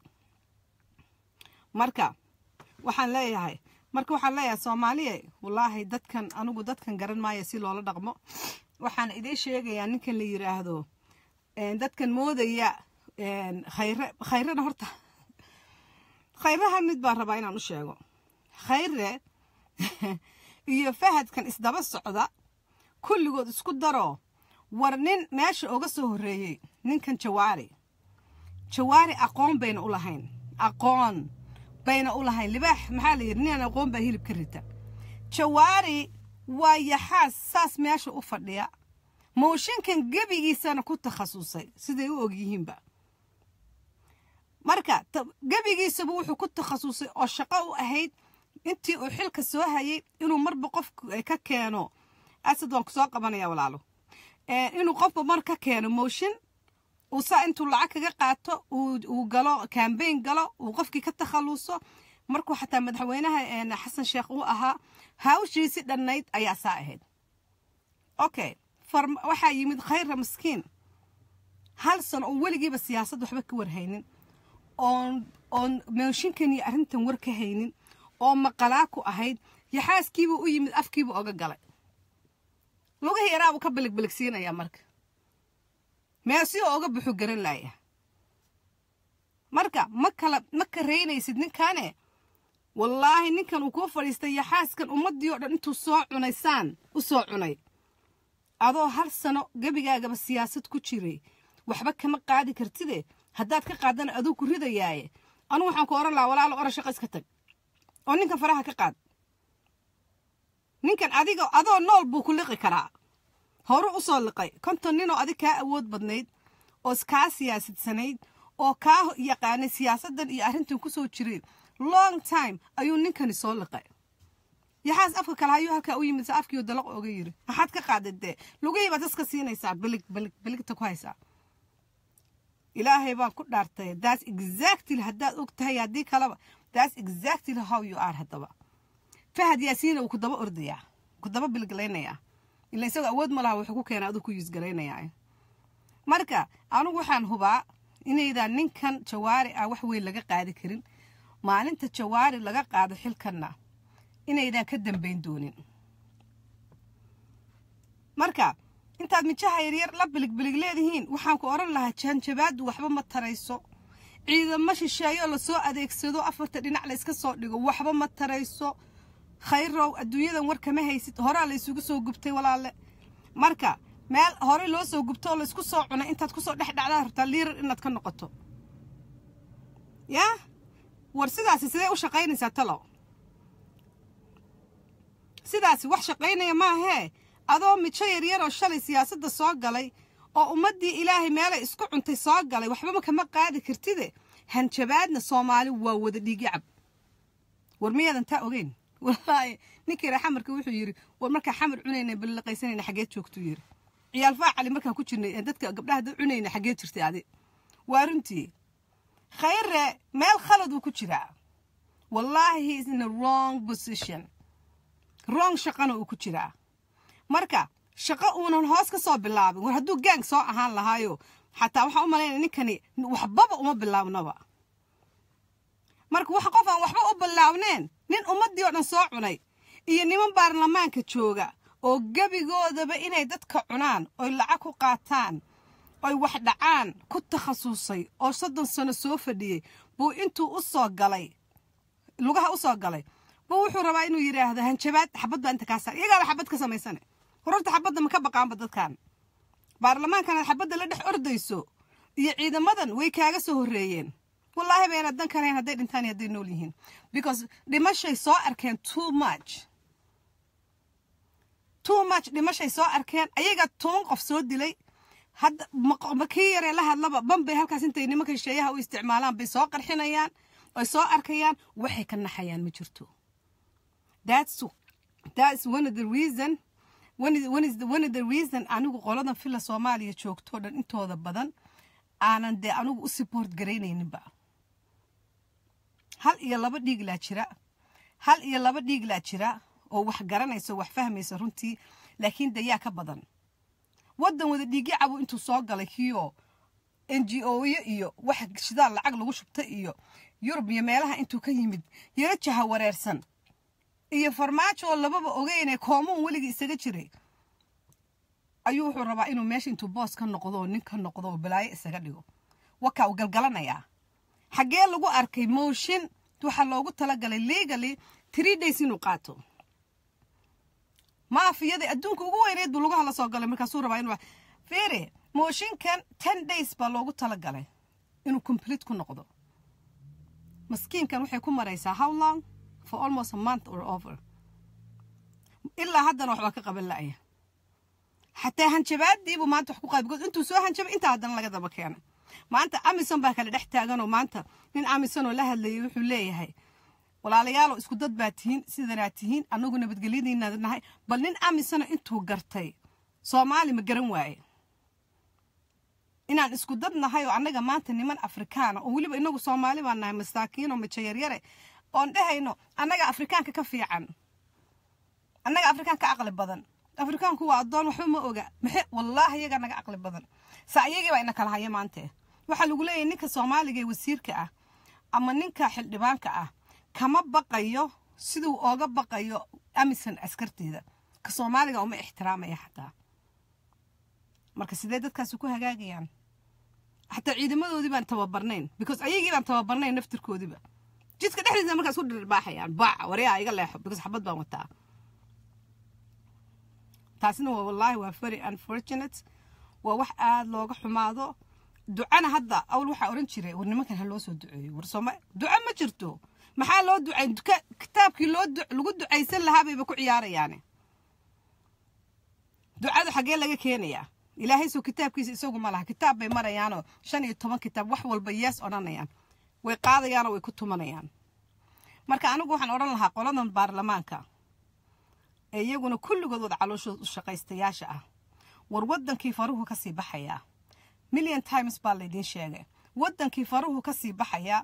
marka waxaan leeyahay marka waxaan leeyahay soomaaliya wallaahi dadkan anigu dadkan garan maayo si loola dhaqmo waxaan idiin sheegayaa ninkan la yiraahdo dadkan moodaya khayre khayrena horta khayraha mid baan rabaa inaan u sheego khayre iyo fahadkan isdaba socda kulligood isku daro war nin meesha oga soo horreeyey ninkan jawaari jawaari aqoon bayna u lahayn aqoon bayna u lahayn libaax maxaa la yidhi ninaan aqoon baa hilib ka rita jawaari waa yaxaas saas meesha u fadhiya mooshinkan gebigiisana ku takhasusay siday u og yihiinba marka gebigiisaba wuxuu ku takhasusay oo shaqo u ahayd intii uu xilka soo hayay inuu marba qofku ka keeno asad waan ku soo qabanaya walaalo inuu qofba mar ka keeno mooshin uu saa intuu lacag kaga qaato uu galo cambayn galo uu qofkii ka takhaluso markuu xataa madaxweynaha xasan sheekh uu ahaa hawshiisi dhannayd ayaa saa ahayd okay waxaa yimid khayra maskiin hal sano oo weligiiba siyaasad waxba ka warhaynin oon oon mooshinkan iyo arrintan war ka haynin oo maqalaa ku ahayd yaxaaskiibuu u yimid afkiibuu oga galay lugahii yaraabuu ka biligbiligsiinayaa marka meel si oo oga buxu garan laaya marka ma kala ma karaynaysid ninkaane wallaahi ninkan uu kuu fadhiistay yaxaaskan ummaddii oo dhan intuu soo cunay saan u soo cunay adoo hal sano gebigaagaba siyaasad ku jiray waxba kama qaadi kartide haddaad ka qaadana aduu ku ridayaaye anugu waxaan ku ohan lahaa walaalo ora shaqo iska tag oo ninkan faraha ka qaad ninkan adiga adoo nool buu ku liqi karaa horu u soo liqay konton ninoo adig kaa awood badnayd oo kaa siyaasadsanayd oo kaa yaqaanay siyaasaddan iyo arrintan ku soo jiray long time ayuu ninkani soo liqay yaxaas afka kale hayuu halkaa u yimid sa afkiioo dalaq oga yiri maxaad ka qaadad dee lugihii baad iska siinaysaa bilig bilig biligta ku haysaa ilaahay baan ku dhaartay that's exactly haddaad og tahay haddii kaleba that's exactly how you are haddaba fahad yaasiina uu ku daba ordayaa ku daba biliglaynayaa ila isagoo awood ma laha wuxuu ku keenaa aduu ku yuusgaraynayaa marka anigu waxaan hubaa inaydaan ninkan jawaari ah wax weyn laga qaadi karin maalinta jawaari laga qaado xilkanna inaydaan ka dambayn doonin marka intaad mijaha yaryar la biligbilig leedihiin waxaan ku odhan lahaa jaanjabaaddu waxba ma tarayso ciidamo shisheeyo lasoo adeegsado afarta dhinac la iska soo dhigo waxba ma tarayso khayrow adduunyadan war kama haysid horaa la isugu soo gubtay walaale marka meel horey loo soo gubto oo laysku soo cunay intaad kusoo dhex dhacdaa rabtaa liirar inaad ka noqoto yaa war sidaasi sidee u shaqaynaysaa talow sidaasi wax shaqaynaya maahee adoo mijo yaryaroo shalay siyaasadda soo galay oo ummaddii ilaahay meelay isku cuntay soo galay waxbama kama qaadi kartide hanjabaadna soomaali waa wada dhiigyacab war miyaadan taa ogeyn wallaahi ninkii raa xamarka wuxuu yidhi war markaa xamar cunayna balliqaysanayna xageed joogtuu yidhi ciyaal faacali markaan ku jirnay dadka gabdhaha dad cunayna xageed jirtay adi waa runtii khayre meel khalad uu ku jiraa wallaahi he is in a wrong position wrong shaqana uu ku jiraa marka shaqo uunan hoos ka soo bilaabin war hadduu gaang soo ahaan lahaayo xataa waxaan u malaynaya ninkani waxbaba uma bilaabnaba marka wax qof aan waxba u bilaabneen nin ummaddii oo dhan soo cunay iyo niman baarlamaanka jooga oo gebigoodaba inay dadka cunaan oy lacag ku qaataan oy wax dhacaan ku takhasusay oo soddon sano soo fadhiyey buu intuu u soo galay lugaha u soo galay buu wuxuu rabaa inuu yidhaahdo hanjabaad xabad baa inta kaa saar iyagaaba xabad ka samaysane hororta xabadda ma ka baqaanba dadkan baarlamaankanaad xabadda la dhex ordayso iyo ciidamadan way kaaga soo horreeyeen wallaahi bayna dan kalahayn hadday dhintaan iyo hadday nool yihiin because dhimashay soo arkeen too much too much dhimashay soo arkeen ayaga toban qof soo dilay hadda ma kii yaree la hadlaba banbay halkaas intay nimanka shisheeyaha u isticmaalaan bay soo qarxinayaan ay soo arkayaan waxay ka naxayaan ma jirto that's that's one of the reason one is, one is the, one of the reason anigu qoladan fila soomaaliya joogto dhan intooda badan aanan dee anigu u support garaynayninba hal iyo laba dhiiglaa jira hal iyo laba dhiiglaa jira oo wax garanayso wax fahmaysa runtii laakiin dayaa ka badan waddan wada dhiigyo cabo intuu soo galay kiyo n g o-yo iyo wax shidaal lacag lagu shubta iyo yurub iyo meelaha intuu ka yimid yaro jaha wareersan iyo farmaajo oo lababa ogeynee koomuun weligii isaga jiray ayuu wuxuu rabaa inuu meesha intuu boos ka noqdo oo nin ka noqdo oo balaayo isaga dhigo wakaa uu galgalanayaa xaggee lagu arkay mooshin waxaa loogu talagalay legally three days inuu qaato maafiyadii adduunka ugu weyneed buu lugaha la soo galay markaasuu rabaa inuu fere mooshinkan ten days baa loogu talagalay inuu complete ku noqdo maskiinkan waxay ku maraysaa how long for almost a month or over ilaa haddana waxbaa ka qaban la'aya xataa hanjabaadiibuu maanta wax ku qaad because intuu soo hanjabay intaa haddana laga daba keenay maanta amison baa kale dhex taaganoo maanta nin amison oo la hadlayay wuxuu leeyahay walaalayaalow isku dad baa tihiin sidanaa tihiin annagu nabadgelyadiinaad nahay bal nin amisona intuu gartay soomaali ma garan waaye inaan isku dad nahay oo annaga maanta niman afrikaana oo weliba inagu soomaali baan nahay masaakiinoo majayaryare oon dhehayno annaga afrikaanka ka fiican annaga afrikaanka aqli badan afrikaanku waa addoon waxba ma oga maxe wallaahi iyagaa naga aqli badan sa iyagii baa ina kala haya maante waxaa lagu leeyahay ninka soomaaliga ee wasiirka ah ama ninka xildhibaanka ah kama baqayo siduu ooga baqayo amison askarteeda ka soomaaliga uma ixtiraamaya xataa marka sidee dadkaasi ku hagaagayaan xataa ciidamadoodii baan tababarnayn because ayagii baan tababarnayn naftirkoodiiba jidka dhexdiisa markaas ku dhirbaaxayaan baaca waryaa iga leexo because xabad baan wataa taasina waa wallaahi waa very unfortunate waa wax aada looga xumaado ducana hadda awl waxaa oran jiray war nimankan ha loo soo duceeyo war sooma duco ma jirto maxaa loo ducay kitaabkii loo lagu ducaysan lahaa bayba ku ciyaarayaane ducadu xaggee laga keenayaa ilaahay soo kitaabkiisa isagu ma laha kitaab bay marayaanoo shan iyo toban kitaab wax walba yees odhanayaan way qaadayaanoo way ku tumanayaan marka anigu waxaan odhan lahaa qoladan baarlamaanka ee iyaguna kulligood wada calooshooda u shaqaystayaasha ah war waddankii faruhu ka sii baxayaa million times baa laydiin sheegay waddankii faruhu ka sii baxayaa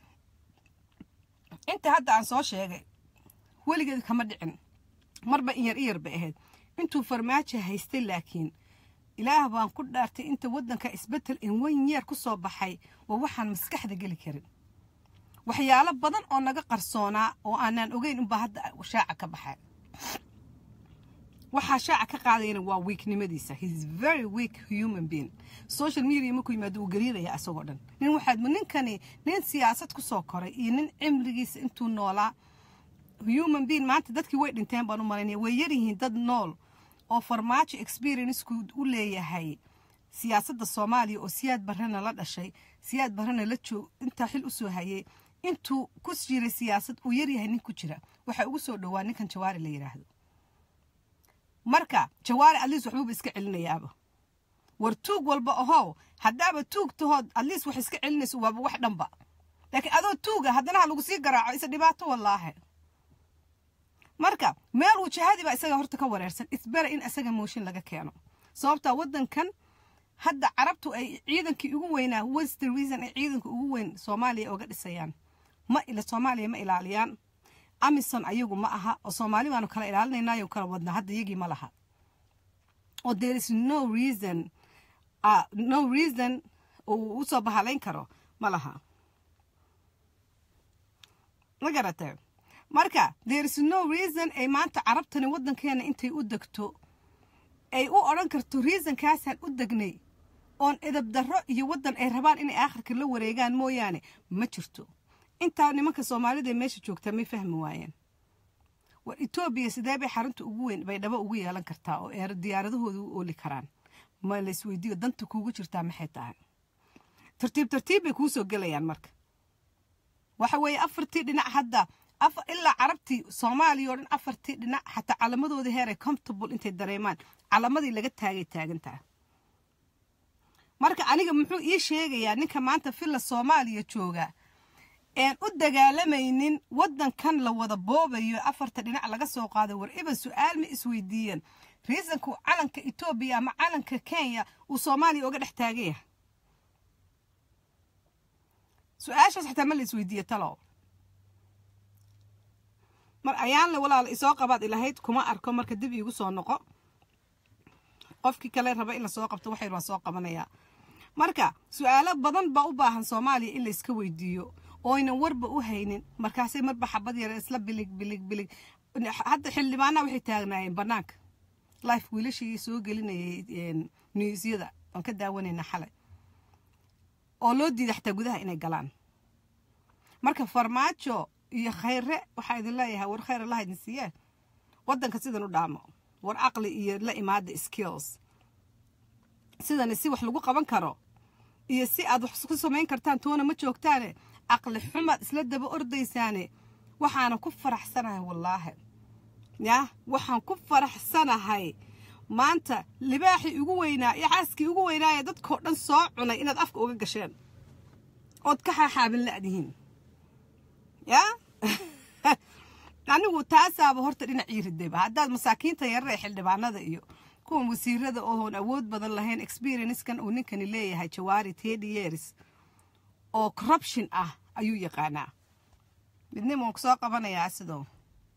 inta hadda aan soo sheegay weligeed kama dhicin marba iyar iyar bay ahayd intuu farmaajo haystay laakiin ilaah baan ku dhaartay inta waddanka isbeddel in wan yeer ku soo baxay waa waxaan maskaxda geli karin waxyaalo badan oo naga qarsoonaa oo aanaan ogeyn unbaa hadda shaaca ka baxay waxaa shaaca ka qaadayana waa weaknimadiisa heis very weak human being social media markuu yimaado uu gariiraya asagoo dhan nin waxaad ninkani nin siyaasad ku soo koray iyo nin cimrigiisa intuu noolaa human being maanta dadkii way dhinteen baan u malaynaya way yaryihiin dad nool oo farmaajo experienceku u leeyahay siyaasadda soomaaliya oo siyaad barrena la dhashay siyaad barrena la joog intaa xil usoo hayay intuu ku jiray siyaasad uu yaryahay nin ku jira waxaa ugu soo dhowaa ninkan jawaari la yidhaahdo marka jawaari atleast waxbuuba iska celinayaaba war tuug walba ahow haddaaba tuug tahood atleast wax iska celinayso waaba wax dhanba laakiin adoo tuuga haddana ha lagu sii garaaco isa dhibaato wallaahe marka meel uu jahadii baa isaga horta ka wareersan isbera in isaga mooshin laga keeno sababtaa waddankan hadda carabtu ay ciidankii ugu weynaa wester reason ay ciidanka ugu weyn soomaaliya oga dhisayaan ma ila soomaaliya ma ilaaliyaan amison ayagu ma aha oo soomaali baanu kala ilaalinaynayo kala wadnaa hadda iyagii ma laha oo there is no reason uh, no reason uu usoo bahalayn karo ma laha ma garatay marka there is no reason ay maanta carabtani waddankeena intay u degto ay u odhan karto reasonkaasaan u degnay oon edab darro iyo waddan ay rabaan inay aakhirka la wareegaan mooyaane ma jirto intaa nimanka soomaalida ee meesha joogtaa may fahmi waayeen war etoobiya sidee bay xarunta ugu weyn bay dhabo ugu yeelan kartaa oo eer diyaaradahooda u ooli karaan ma laysweydiiyo danta kuugu jirtaa maxay tahay tartiib tartiib bay kuu soo gelayaan marka waxa weeye afartii dhinac hadda ilaa carabtii soomaaliya oo dhan afartii dhinac xataa calamadoodii heeray comfortable intay dareemaan calamadii laga taagay taagantaha marka aniga muxuu ii sheegayaa ninka maanta villa soomaaliya jooga een u dagaalamaynin waddankan la wada boobayo afarta dhinac laga soo qaaday war iba su-aal ma isweydiiyeen riisanku calanka etoobiya ama calanka kenya uu soomaaliya oga dhex taagaya su-aashaas xataa ma la isweydiiye talow mar ayaanle walaala isoo qabaad ilahayd kuma arko marka dib iigu soo noqo qofkii kale raba in lasoo qabto waxay waa soo qabanayaa marka su-aalo badan baa u baahan soomaaliya in layska weydiiyo oynan warba u haynin markaasay marba xabad yar isla bilig bilig bilig hadda xildhibaanaha waxay taagnaayeen bannaanka life wiilashii soo gelinayay newsyada aan ka daawanayna xalay oo loo diiday xataa gudaha inay galaan marka farmaajo iyo khayre waxaa idin leeyahay war khayr allaha idin siiyee waddanka sidan u dhaamo war caqli iyo la imaada skills sidani si wax lagu qaban karo iyo si aad wax ku samayn kartaan toona ma joogtaane caqli xumaad isla daba ordaysaane waxaana ku faraxsanahay wallaahi yah waxaan ku faraxsanahay maanta libaaxii ugu weynaa iyo xaaskii ugu weynaaye dadkoo dhan soo cunay inaad afka uga gasheen ood ka xaaxaabin la'dihiin yaa anigu taasaaba horta dhinacii ridayba haddaad masaakiinta yarare ee xildhibaanada iyo kuwan wasiirada ooon awood badan lahayn experiencekan uu ninkani leeyahay jawaari teddy years oo corruption ah ayuu yaqaanaa midnimo waan kusoo qabanayaa sidoo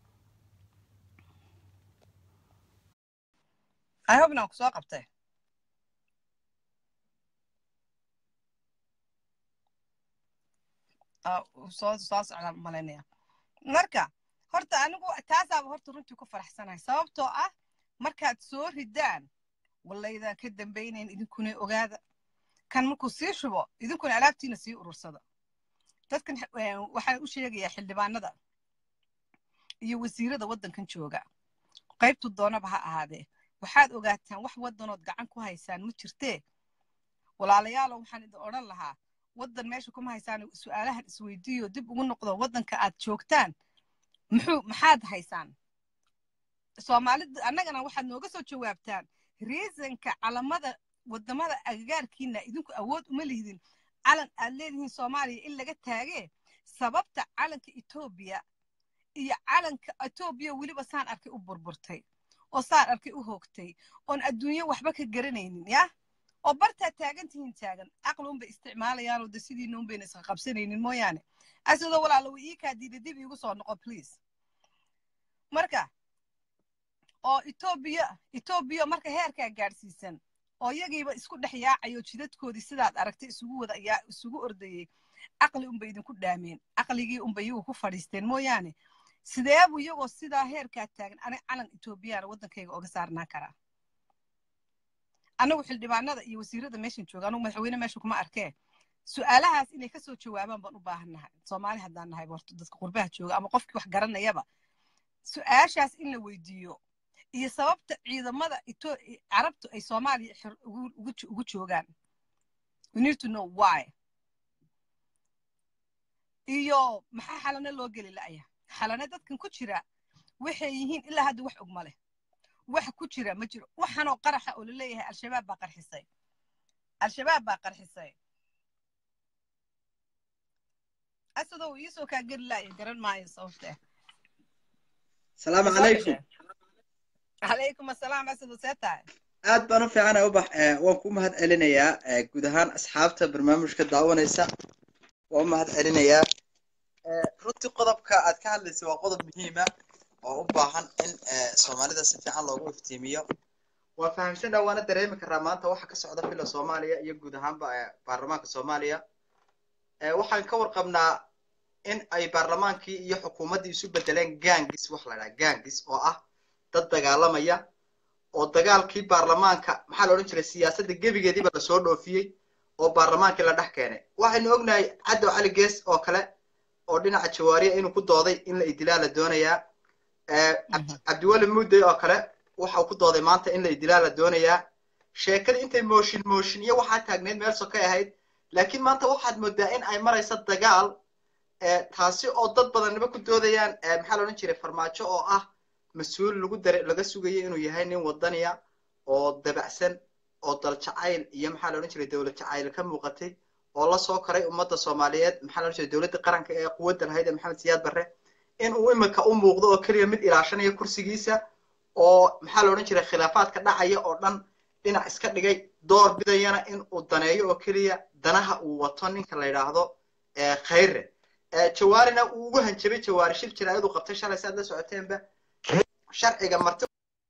ihobna waan kusoo qabtay soo soo socdaan malaynaya marka horta anigu taasaaba horta runtii ku faraxsanahay sababtoo ah markaad soo ridaan wallaydaan ka dambaynayn idinkuna ogaada kan markuu sii shubo idinkuna alaabtiina sii urursada dadkan waxaan u sheegayaa xildhibaanada iyo wasiirada waddankan jooga qaybtu doonaba ha ahaadee waxaad ogaataan wax waddanood gacan ku haysaan ma jirtee walaalayaalo waxaan idin odhan lahaa waddan meesha kuma haysaan su-aalahan isweydiiyo dib ugu noqdo waddanka aad joogtaan muxuu maxaad haysaan soomaalida annagana waxaad nooga soo jawaabtaan riisanka calamada waddamada agagaarkiina idinku awood uma lihdin calan aad leedihiin soomaaliya in laga taagee sababta calanka etoobiya iyo calanka etoobiya weliba saan arkay u burburtay oo saan arkay u hoogtay oon adduunyo waxba ka garanaynin yah oo bartaad taagan tihiin taagan caqli unbay isticmaalayaanoo de sidiina unbayna isqa qabsanaynin mooyaane asidoo walaalo ii kaa diida dib iigu soo noqo please marka oo etoobiya etoobiya marka heerkaa gaadhsiisan oo iyagiiba isku dhex yaacayo jidadkoodii sidaad aragtay isugu wada yaa isugu ordayey caqli unbay idinku dhaameen caqligii unbay iyagu ku fadhiisteen mooyaane sideebu iyagoo sidaa heerkaa taagan aniga calan etoobiyana waddankayga oga saarnaan karaa anagu xildhibaanada iyo wasiirada meeshan jooga anugu madaxweyne meesha kuma arkee su-aalahaas inay kasoo jawaabaan baan u baahan nahay soomaali haddaan nahay horta dadka qurbaha jooga ama qofkii wax garanayaba su-aashaas in la weydiiyo iyo sababta ciidamada carabtu ay soomaaliya ugu joogaan we need to know why iyo maxaa xalano loo geli la'ya xalane dadkan ku jira waxay yihiin ilaa hadda wax og ma leh wax ku jira ma jiro waxanoo qaraxa oo laleeyahay al-shabaab baa qarxisay al-shabaab baa qarxisay asadoo iisoo kaa geli la'ya garan maayo sababtee salaamu calaykum calaykum asalaam asado see tahay aad baan u fiicana ubax waan ku mahad celinayaa guud ahaan asxaabta barnaamijka daawanaysa waan u mahad celinayaa runtii qodobka aad ka hadlaysa waa qodob muhiima oo u baahan in soomaalida si fiican loogu iftiimiyo waa fahamsana waana dareemi karaa maanta waxa ka socda fila soomaaliya iyo guud ahaanba baarlamaanka soomaaliya waxaan ka warqabnaa in ay baarlamaankii iyo xukuumaddii isu bedeleen gangis wax la dhaha gangis oo ah dad dagaalamaya oo dagaalkii baarlamaanka maxaa la odhan jiray siyaasadda gebigeediiba lasoo dhoofiyey oo baarlamaankii la dhex keenay waxaynu ognahay caddow cali gees oo kale oo dhinaca jawaariya inuu ku dooday in la idilaa la doonayaa cabdiweli mudday oo kale waxau ku dooday maanta in la idilaa la doonayaa sheekada intay mooshin mooshin iyo waxaa taagneyd meel sokay ahayd laakiin maanta waxaad moodaa in ay marayso dagaal taasi oo dad badaniba ku doodayaan maxaa la odhan jiray farmaajo oo ah mas-uul lagu dare laga sugayo inuu yahay nin wadaniya oo dabacsan oo dal jacayl iyo maxaa la odhan jiray dowlad jacayl ka muuqatay oo la soo koray ummadda soomaaliyeed maxaa la odhan jiray dowladda qaranka ee quwadda lahayd ee maxamed siyaad barre in uu imika u muuqdo oo keliya mid ilaashanaya kursigiisa oo maxaa la odhan jiray khilaafaadka dhacaya oo dhan dhinac iska dhigay door bidayana in uu daneeyo oo keliya danaha uu wato ninka la yidhaahdo khayre jawaarina uu ugu hanjabay jawaari shir jiraayadu qabtay shalay si aad la socoteenba sharciga marti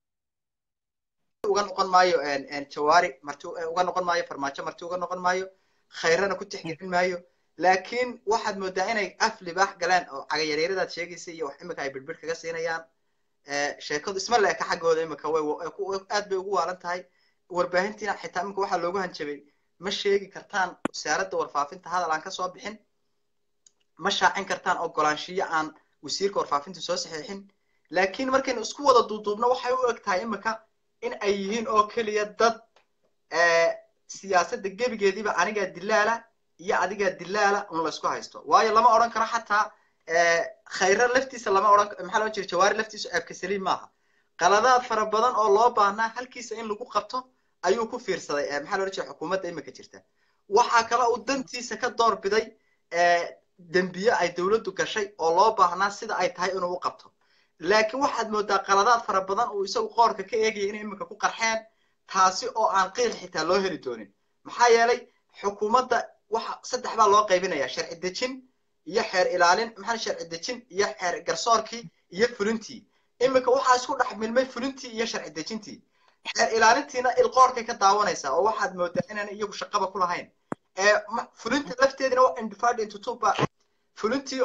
uga noqon maayo jawaari marti uga noqon maayo farmaajo marti uga noqon maayo khayrana ku tixgelin maayo laakiin waxaad moodaa inay af libaax galeen oo cagayareeradaad sheegaysa iyo wax imika ay birbir kaga siinayaan sheekadu isma leeka xaggooda imika way aad bay ugu waalan tahay warbaahintiina xitaa imika waxaa loogu hanjabay ma sheegi kartaan wasaaradda warfaafinta hadal aan kasoo bixin ma shaacin kartaan ogolaanshiyo aan wasiirka warfaafinta soo saxiixin laakiin markaynu isku wada duuduubno waxay u eg tahay imika in ay yihiin oo keliya dad siyaasadda gebigeediiba anigaa dilaala iyo adigaa dilaala un laysku haysto waayo lama odhan karo xataa khayra laftiisa lama odhan maxaa loo jira jawaari laftiisu ceebka saliim maaha qaladaad fara badan oo loo baahnaa halkiisa in lagu qabto ayuu ku fiirsaday maxaa loo jira xukuumadda imika jirta waxaa kale uu dantiisa ka door biday dembiye ay dowladdu gashay oo loo baahnaa sida ay tahay inuu u qabto laakiin waxaad moodaa qaladaad fara badan uu isagu qoorka ka eegaya inay imika ku qarxeen taasi oo aan qiil xitaa loo heli doonin maxaa yeelay xukuumadda waxa saddex baa loo qaybinaya sharci dejin iyo xeer ilaalin maxaa sharci dejin iyo xeer garsoorkii iyo fulintii imika waxaa isku dhex milmay fulintii iyo sharci dejintii xeer ilaalintiina ilqoorkay ka daawanaysaa oo waxaad moodaa inaan iyagu shaqaba ku lahayn fulinta lafteedina waa individed into two ba fulintii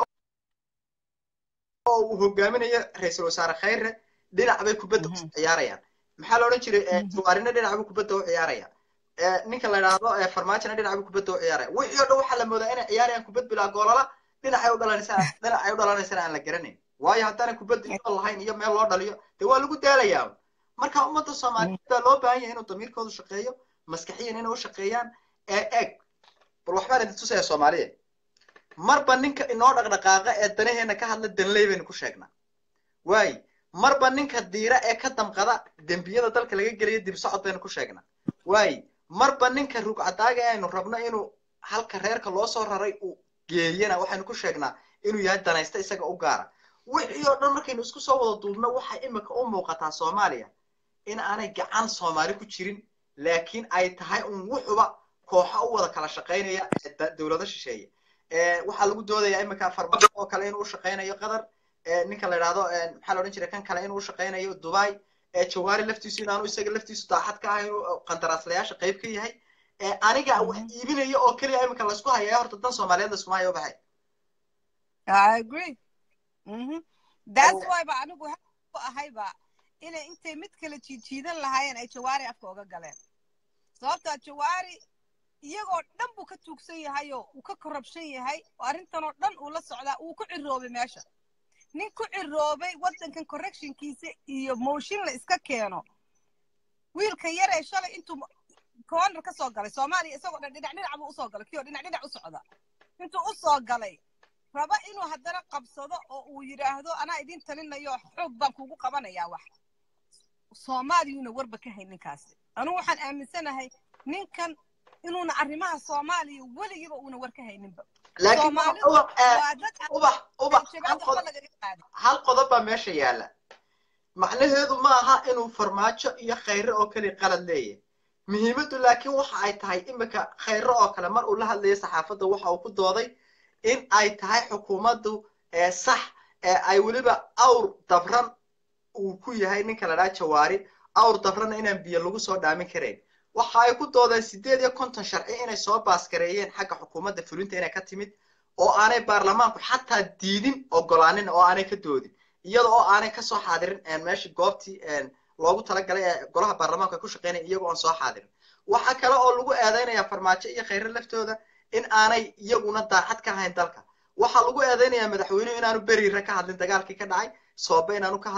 oo uu hogaaminayo ra-iisul wasaare khayre dhinac bay kubadda u ciyaarayaan maxaa la odhan jiray jawaarina dhinac buu kubadda u ciyaaraya ninka la yidhaahdo farmaajona dhinac buu kubadda u ciyaaraya wixii oo dhan waxaa la moodaa inay ciyaarayaan kubad bilaa goolala dhinacay u dhalanaysaa dhinacay u dhalanaysana aan la garanayn waayo haddaanay kubadda iyo lahayn iyo meel loo dhaliyo dee waa lagu daalayaa marka ummadda soomaaliyeed baa loo baahan yahay inuu damiirkoodu shaqeeyo maskaxiyan inay u shaqeeyaan ee eeg bal waxbaan idin tusaya soomaaliya marba ninka inoo dhaqdhaqaaqa ee danaheena ka hadla danley baynu ku sheegnaa waay marba ninka diira ee ka damqada dembiyada dalka laga gelayo dib socod baynu ku sheegnaa waay marba ninka rugcadaaga ee aynu rabno inuu halka reerka loo soo raray uu geeyana waxaynu ku sheegnaa inuu yahay danaysta isaga u gaara wixii oo dhan markaynu isku soo wada duubno waxay imika u muuqataa soomaaliya in aanay gacan soomaali ku jirin laakiin ay tahay un wuxuba kooxa u wada kala shaqaynaya dowlado shisheeye waxaa lagu doodayaa imika farmaajo oo kale inuu shaqaynayo qatar ninka la yidhahdo maxaa la odhan jiray kan kale inuu shaqaynayo dubai jawaari laftiisu inaanu isaga laftiisu daacad ka ahayn qandaraaslayaasha qayb ka yahay aniga wax iibinaya oo keliya imika laysku hayaya horta dan soomaaliyeed layskuma hayo baxay I agree. Mm-hmm. That's why ba anigu ku ahayba inay intay mid kale jiijiidan lahaayeen ay jawaari afka uga galeen sababtaa jawaari iyagoo dhan buu ka tuugsan yahayo uu ka korrabshan yahay oo arrintanoo dhan uu la socdaa uu ku ciroobay meesha nin ku ciroobay waddankan correctionkiisa iyo mooshin la iska keeno wiilka yar ee shalay intuu corner ka soo galay soomaaliya isagoo dhan dhinac dhinac buu usoo galay kii oo dhinac dhinac u socda intuu u soo galay raba inuu haddana qabsado oo uu yidhaahdo anaa idin talinayo xoog baan kugu qabanayaa wax soomaaliyuuna warba ka hay ninkaasi anugu waxaan aaminsanahay ninkan inuuna arrimaha soomaaliya weligiiba uuna war ka hayninba hal qodob baa meesha yaala macnaheedu ma aha inuu farmaajo iyo khayre oo keliya qalad leeyahay muhiimaddu laakiin waxa ay tahay imika khayre oo kale mar uu la hadlayo saxaafadda waxa uu ku dooday in ay tahay xukuumaddu sax ay weliba awr dabran uu ku yahay ninka la dhaha jawaari awr dabrana inaan biyo lagu soo dhaamin karayn waxa ay ku doodeen sideed iyo konton sharci inay soo baaskareeyeen xagga xukuumadda fulinta inay ka timid oo aanay baarlamaanku xataa diidin ogolaanin oo aanay ka doodin iyada oo aanay kasoo xaadirin meeshii goobtii loogu talagalay ee golaha baarlamaanku ay ku shaqeynaya iyagoo aan soo xaadirin waxa kale oo lagu eedeynayaa farmaajo iyo khayre laftooda in aanay iyaguna daacad ka ahayn dalka waxaa lagu eedeynayaa madaxweynuhu inaanu beriire ka hadlin dagaalkii ka dhacay soobe inaanu ka hadlin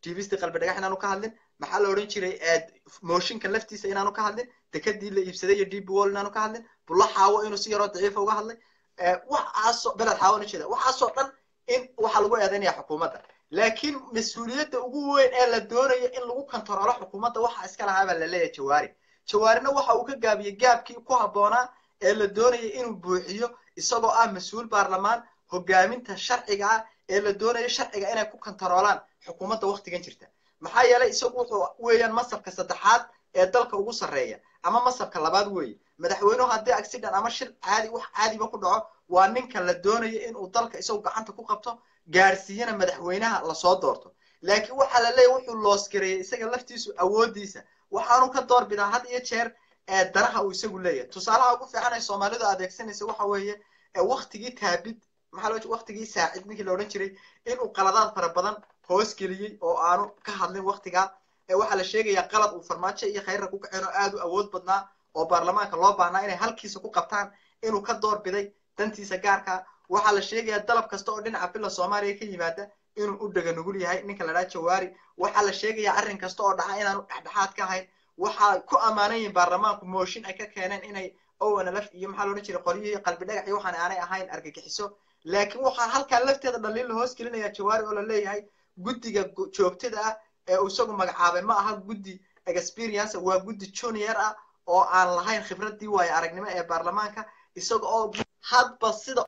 tvstii qalbi dhagax inaanu ka hadlin maxaa la odhan jiray mooshinka laftiisa inaanu ka hadlin dekadii la iibsaday iyo db wall inaanu ka hadlin bulla xaawo inuu si yaroo daciifa uga hadlay waxaasoo beled xaawo na jeeda waxaasoo dhan in waxaa lagu eedaynaya xukuumadda laakiin mas-uuliyadda ugu weyn ee la doonayo in lagu kontaroolo xukuumadda waxa iska lahaa baa la leeyahay jawaari jawaarina waxa uu ka gaabiyey gaabkii ku habboonaa ee la doonaya inuu buuxiyo isagoo ah mas-uul baarlamaan hogaaminta sharciga ah ee la doonayo sharciga inay ku kontaroolaan xukuumadda waktigan jirta maxaa yeelay isagu wuxuu weeyaan masabka saddexaad ee dalka ugu sarreeya ama masabka labaad weeye madaxweynuhu haddii accident ama shil caadi wax caadiba ku dhaco waa ninka la doonayo inuu dalka isagu gacanta ku qabto gaadhsiiyana madaxweynaha lasoo doorto laakiin waxaa la leeyahy wuxuu loosgareeyey isaga laftiisu awooddiisa waxaanu ka doorbidaa had iyo jeer ee danaha uu isagu leeyahay tusaalaha ugu fiican ay soomaalidu adeegsanaysa waxa weeye waktigii taabid maxaa loo waktigii saacid ninkii la odhan jiray inuu qaladaad fara badan hoos geliyey oo aanu ka hadlin waktigaa waxaa la sheegayaa qalad uu farmaajo iyo khayrra ku kaceen oo aad u awood badnaa oo baarlamaanka loo baahnaa inay halkiisa ku qabtaan inuu ka doorbiday dantiisa gaarka waxaa la sheegayaa dalab kasta oo dhinaca bila soomaaliya ka yimaada inuu u dhega nugul yahay ninka la dhaha jawaari waxaa la sheegayaa arrin kasta oo dhaca inaanu dhexdhexaad ka ahayn waxaa ku ammaanan yihiin baarlamaanku mooshin ay ka keeneen inay ownlf iyo maxaa loodhan jiray qoryihii qalbi dhagax iyo waxaan aanay ahayn argagixiso laakiin waxaa halkaa lafteeda dhaliil la hoos gelinaya jawaari oo la leeyahay guddiga joogtada ah ee uu isagu magacaabay ma aha guddi experience waa guddi junior ah oo aan lahayn khibradii waayo aragnimo ee baarlamaanka isaga oo hadba sida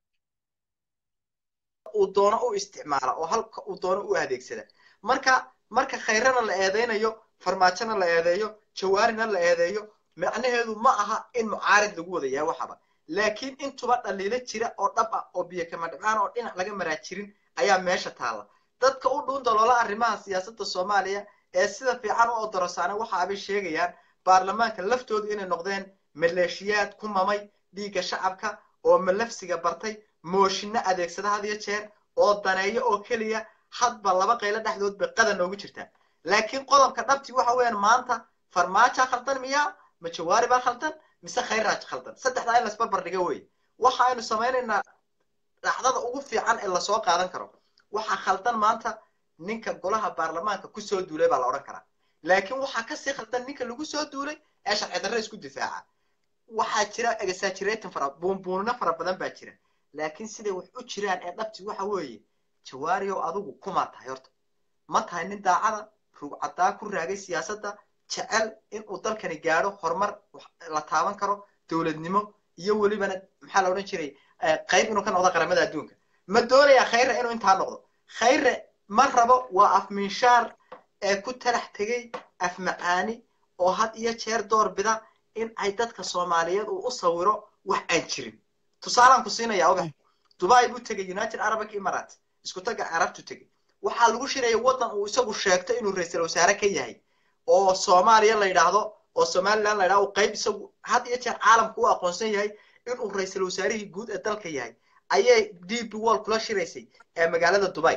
uu doono u isticmaala oo halka uu doono u adeegsada marka marka khayrana la eedeynayo farmaajona la eedeeyo jawaarina la eedeeyo macnaheedu ma aha in mucaarid lagu wada yahay waxaba laakiin intuba dhaliilo jira oo dhab ah oo biyo kama dhibcaan oo dhinac laga maraa jirin ayaa meesha taalla dadka u dhuun daloola arrimaha siyaasadda soomaaliya ee sida fiican u odorosaana waxa abay sheegayaan baarlamaanka laftoodu inay noqdeen maleeshiyaad ku mamay dhiigga shacabka oo malafsiga bartay mooshinno adeegsada had iyo jeer oo daneeyo oo keliya hadba laba qaylo dhexdood bay qadan noogu jirtaa laakiin qodobka dhabtii waxa weeyaan maanta farmaajaa khaldan miyaa ma jawaari baa khaldan mise khayraaj khaldan saddexdaa in lasbarbar dhiga wey waxa aynu samaynaynaa dhacdada ugu fiican ee lasoo qaadan karo waxaa khaldan maanta ninka golaha baarlamaanka kusoo duulay baa la odhan karaa laakiin waxaa kasii khaldan ninka lagu soo duulay ee sharci darre isku difaaca waxaa jira exaggerating fara buunbuunino fara badan baa jira laakiin siday wax u jiraan ee dhabti waxa weeye jawaariyow adigu kumaa tahay horta ma tahay nin daacada rugcadaa ku raagay siyaasadda jecel inuu dalkani gaadho horumar la taaban karo dowladnimo iyo welibana maxaa la odhan jiray qayb inuu ka noqdo qaramada adduunka ma doonayaa khayre inuu intaa noqdo khayre ma rabo waa afminshaar ee ku talax tegay afmacaani oo had iyo jeer door bida in ay dadka soomaaliyeed uu u sawiro wax aan jirin tusaalaan ku siinaya ubax dubai buu tegay united arabic emirates isku taga carabtu tegay waxaa lagu shiraya waddan uu isagu sheegto inuu ra-iisul wasaare ka yahay oo soomaaliya la yidhaahdo oo somaliland la yidhahdo qayb isagu had iyo jeer caalamku u aqoonsan yahay inuu ra-iisul wasaarihii guud ee dalka yahay ayay d b wall kula shiraysay ee magaalada dubai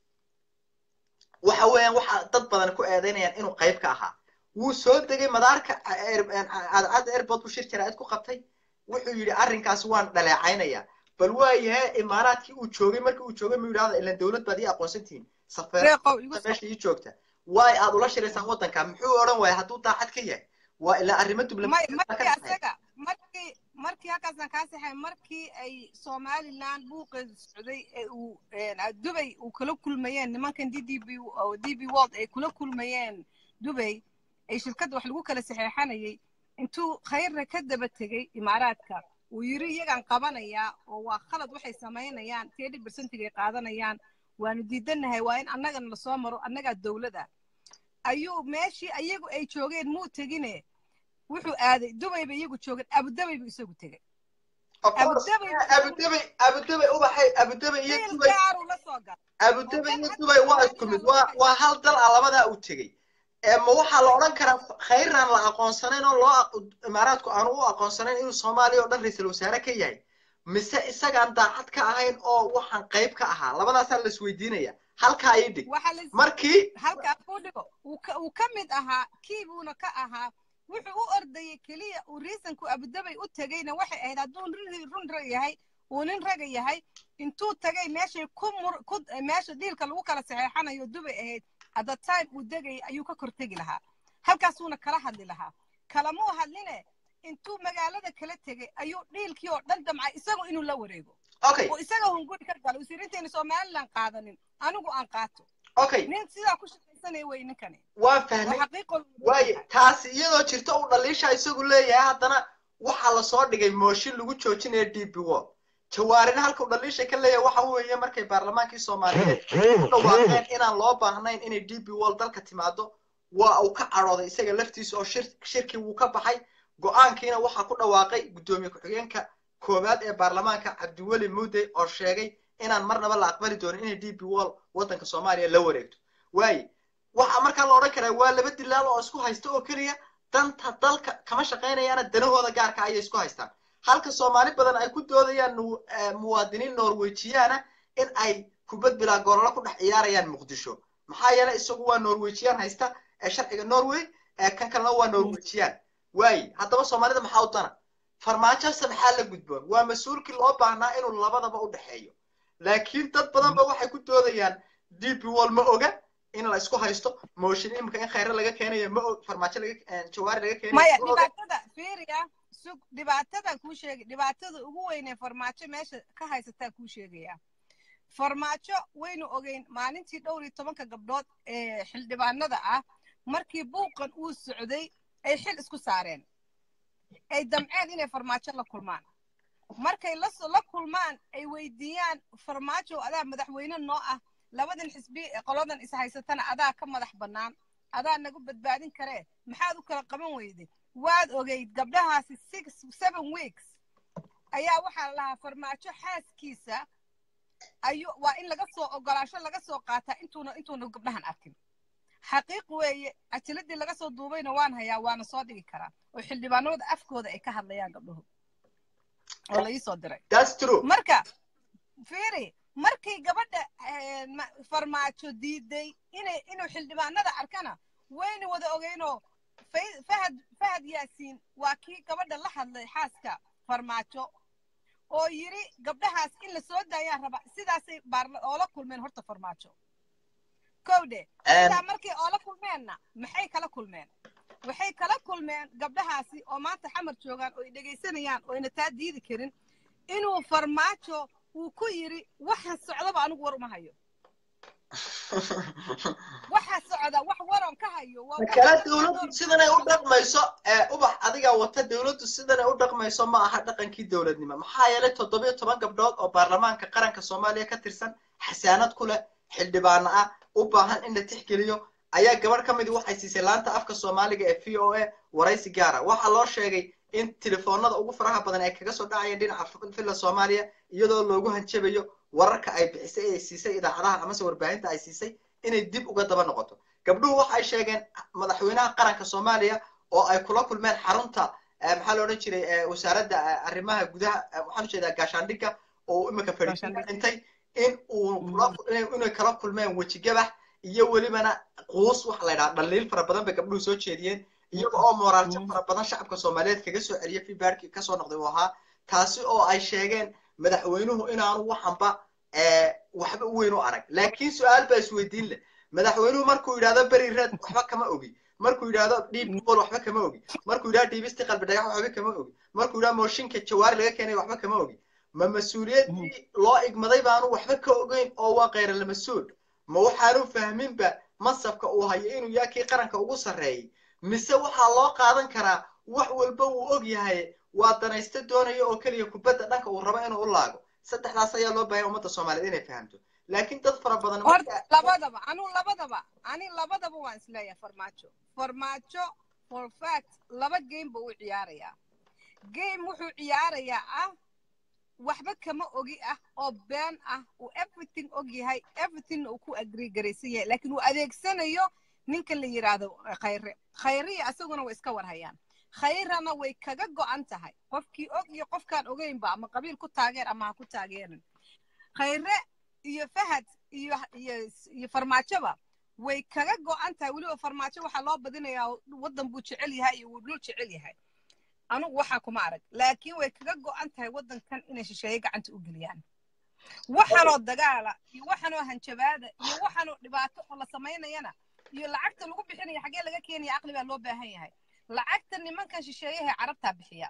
waxa weeyaan waxa dad badan ku eedeynayaan inuu qayb ka ahaa wuu soo degay madaarka cadcadda airport buu shir jaraa'id ku qabtay wuxuu yidhi arrinkaasi waan dhaleecaynayaa bal waayahe imaaraadkii uu joogay markii uu joogay mu yidhahda ilan dowlad baad ii aqoonsan tihiin safeerada meesha ii joogta waay aad ula shiraysaan waddanka muxuu odhan waaya hadduu daacad ka yahay waa ilaa arrimo markii markii halkaasaan kaa saxay markii ay somaliland buuqeedu socday ee uu dubay uu kala kulmayeen nimankan d d b d b world ay kula kulmayeen dubay ay shirkadda wax lagu kala saxeexanayay intuu khayrna ka daba tegey imaaraadka uu yiri iyagaan qabanayaa oo waa khalad waxay samaynayaan tedi bercentigay qaadanayaan waanu diidanahay waa in annagana lasoo maro annagaa dowlada ayuu meeshii ayagu ay joogeen muu tegine wuxuu aaday dubay bay iyagu joogeen abudabay buu isagu tegey abudabay abudabay ubaxay abudabay iyo dubay abudabay iyo dubay waa isku mid waa waa hal dal ah labadaa uu tegey ma waxaa la odhan karaa khayraan la aqoonsanayn oo loo imaaraadku aanu u aqoonsanayn inuu soomaaliya oo dhan ra-iisul wasaare ka yahay mise isagaan daacad ka ahayn oo waxaan qayb ka ahaa labadaasaa la isweydiinaya halkaa ii dhig markii halkaa ku dhigo uu ka mid ahaa kii buuna ka ahaa wuxuu u ordayay keliya uu riisanku abudabay u tegayna waxay ahayd hadduu run rag yahay uu nin raga yahay intuu tagay meeshay ku mur ku meesha dhiilka lagu kala saxeexanayo dubay ahayd at the time uu degayay ayuu ka kortegi lahaa halkaasuuna kala hadli lahaa kalamuu hadline intuu magaalada kala tegay ayuu dhiilkii oo dhan damcay isagu inuu la wareego okay oo isaga hunguri ka galo usirinteena somaliland qaadanin anigu aan qaato okay nin sidaa ku shaqaysanaya wey ninkani waan waa fahmay xaqiiqo waaye taasi iyadoo jirta uu dhaliisha isagu leeyahay haddana waxaa lasoo dhigay mooshin lagu joojinayo d b wall jawaarina halka uu dhaliisha ka leeyahay waxa weeye markay baarlamaankii soomaaliyeed u dhawaaqeen inaan loo baahnayn inay d b wall dalka timaado waa uu ka cadhooday isaga laftiisa oo shir shirkii wuu ka baxay go-aankiina waxaa ku dhawaaqay guddoomiye ku-xigeenka koowaad ee baarlamaanka cabdiweli muudey oo sheegay inaan marnaba la aqbali doonin inay d b wall waddanka soomaaliya la wareegto waaye waxaa markaa la odhan karaa waa laba dilaal oo isku haysta oo keliya danta dalka kama shaqaynayaana danahooda gaarka ayay isku haystaan halka soomaali badan ay ku doodayaan nu- eh, muwaadiniin norwejiyaana in ay kubad bilaa goolalo ku dhex ciyaarayaan muqdisho maxaa yeelay isagu waa norwejiyaan haysta ee sharciga norway ee kan kalena waa norwejiyaan waaye haddaba soomaalida maxaa u dana farmaajose maxaa la gudboon waa mas-uulkii loo baahnaa inuu labadaba u dhexeeyo laakiin dad badan ba waxay ku doodayaan d b wall ma oga in la isku haysto mooshin imika in khayre laga keenayo ma og farmaajo laga eh, jawaari laga keenayo maya ma oga dhibaatada fiiriya sug dhibaatada kuu sheegay dhibaatada ugu weyn ee farmaajo meesha ka haysataa kuu sheegaya farmaajo waynu ogeyn maalintii dhowr iyo tobanka gabdhood ee xildhibaanada ah markii buuqan uu socday ay xil isku saareen ay damceen inay farmaajo la kulmaan markay la so- la kulmaan ay weydiiyaan farmaajo adaa madaxweyne noo ah labadan xisbi ee qoladan is haysatana adaa ka madax bannaan adaa nagu badbaadin karee maxaad u kala qaban weyday waad ogeyd gabdhahaasi six seven weeks ayaa waxaa la lahaa farmaajo xaaskiisa ayuu waa in laga soo ogolaasho laga soo qaataa intuuna intuuna gabdhahan arkin xaqiiq weeye ajiladii laga soo duubayna waan hayaa waana soo dhigi karaa oo xildhibaanada afkooda ay ka hadlayaan gabdhuhu oo la ii soo diray that's true marka fiiri markay gabadha eh, ma- farmaajo diiday inay inuu xildhibaanada arkana wayna wada ogeynoo Fay- fahad fahad yaasiin waa kii gabadha la hadlay xaaska farmaajo oo yiri gabdhahaas in la soo daayaan raba sidaasay baarla oola kulmeen horta farmaajo kowdhe sidaa markay oola kulmeenna maxay kala kulmeen waxay kala kulmeen gabdhahaasi oo maanta xamar joogaan oo ay dhegaysanayaan oo ayna taa diidi karin inuu farmaajo uu ku yiri waxa socdaba anigu war uma hayo waxa socda wax waran ka hayo waa wax kale dadka dawladdu door- sidan ay u dhaqmayso ee ubax adiga wata dawladdu sidan ay u dhaqmayso ma aha dhaqankii dawladnimo maxaa yeelay toddobiyo toban gabdhood oo baarlamaanka qaranka soomaaliya ka tirsan xasaanad ku leh xildhibaano ah u baahan in la tixgeliyo ayaa gabadh ka midi waxay siisay laanta afka soomaaliga ee v o a waraysi gaara waxaa loo sheegay in telefoonada ugu faraha badan ay kaga soo dhacayeen dhinaca villa soomaaliya iyadoo loogu hanjabayo wararka ay bixisay ee ay siisay idaacadaha amase warbaahinta ay siisay inay dib uga daba noqoto gabdhuhu waxay sheegeen madaxweynaha qaranka soomaaliya oo ay kula kulmeen xarunta eh, maxaa la odhan jiray eh, wasaaradda eh, arrimaha gudaha eh, waxaan ujeedaa gaashaandhigga oo imika fadhiisin ka Gaashaandhig. dhintay in uu kula inay- inay kala kulmeen wejigabax iyo welibana quus waxa la yidhaha dhaliil fara badan bay gabdhuhu soo jeediyeen iyaga oo moraaljo Mm. fara badan shacabka soomaaliyeed kaga soo celiya feedbackii kasoo noqday uu ahaa taasi oo ay sheegeen madaxweynuhu inaanu waxanba eh, waxba u weyn u arag laakiin su-aal baa isweydiin leh madaxweynuhu markuu yidhahdo beri reed waxba kama ogi markuu yidhahdo dhiib gobol waxba kama ogi markuu yidhahdo dhiibisti qalbi dhagax waxba kama ogi markuu yidhahdo mooshinka jawaari laga keenay waxba kama ogi ma mas-uuliyaddii loo igmaday baanu waxba ka ogeyn oo waa khayra mas-uul ma waxaanu fahminba masabka uu hayo inuu yahay kii qaranka ugu sarreeyay mise waxaa loo qaadan karaa wax walba uu og yahay waa danaysto doonaya oo keliya kubadda dhanka uu rabo inuu u laago saddexdaas ayaa loo baahaya ummadda soomaaliyeed inay fahamto laakiin dad fara badan horta marka labadaba anigu labadaba ani labadaba waan isleeyahay farmaajo farmaajo for fact laba game buu u ciyaarayaa game wuxuu ciyaarayaa ah waxba kama ogi ah oo been ah uu everything og yahay everythingna uu ku agree garaysan yahay laakiin uu adeegsanayo ninka la yidhaahdo khayre khayriya asaguna way iska warhayaan khayrana way kaga go'an tahay qofkii og iyo qofkaan ogeynba ama qabiil ku taageer ama ha ku taageerin khayre iyo fahad iyo iyo iyo farmaajoba way kaga go'an tahay weliba farmaajo waxaa loo badinayaa waddan buu jecel yahay iyo wuu dhul jecel yahay anugu waxaa kuma arag laakiin way kaga go'an tahay waddankan inay shisheeye gacanta u geliyaan waxanoo dagaala iyo waxanoo hanjabaada iyo waxanoo dhibaato oo la samaynayana iyo lacagta lagu bixinaya xaggee laga keenaya aqli baa loo baahan yahay lacagta nimankan shisheeyaha carabtaa bixiya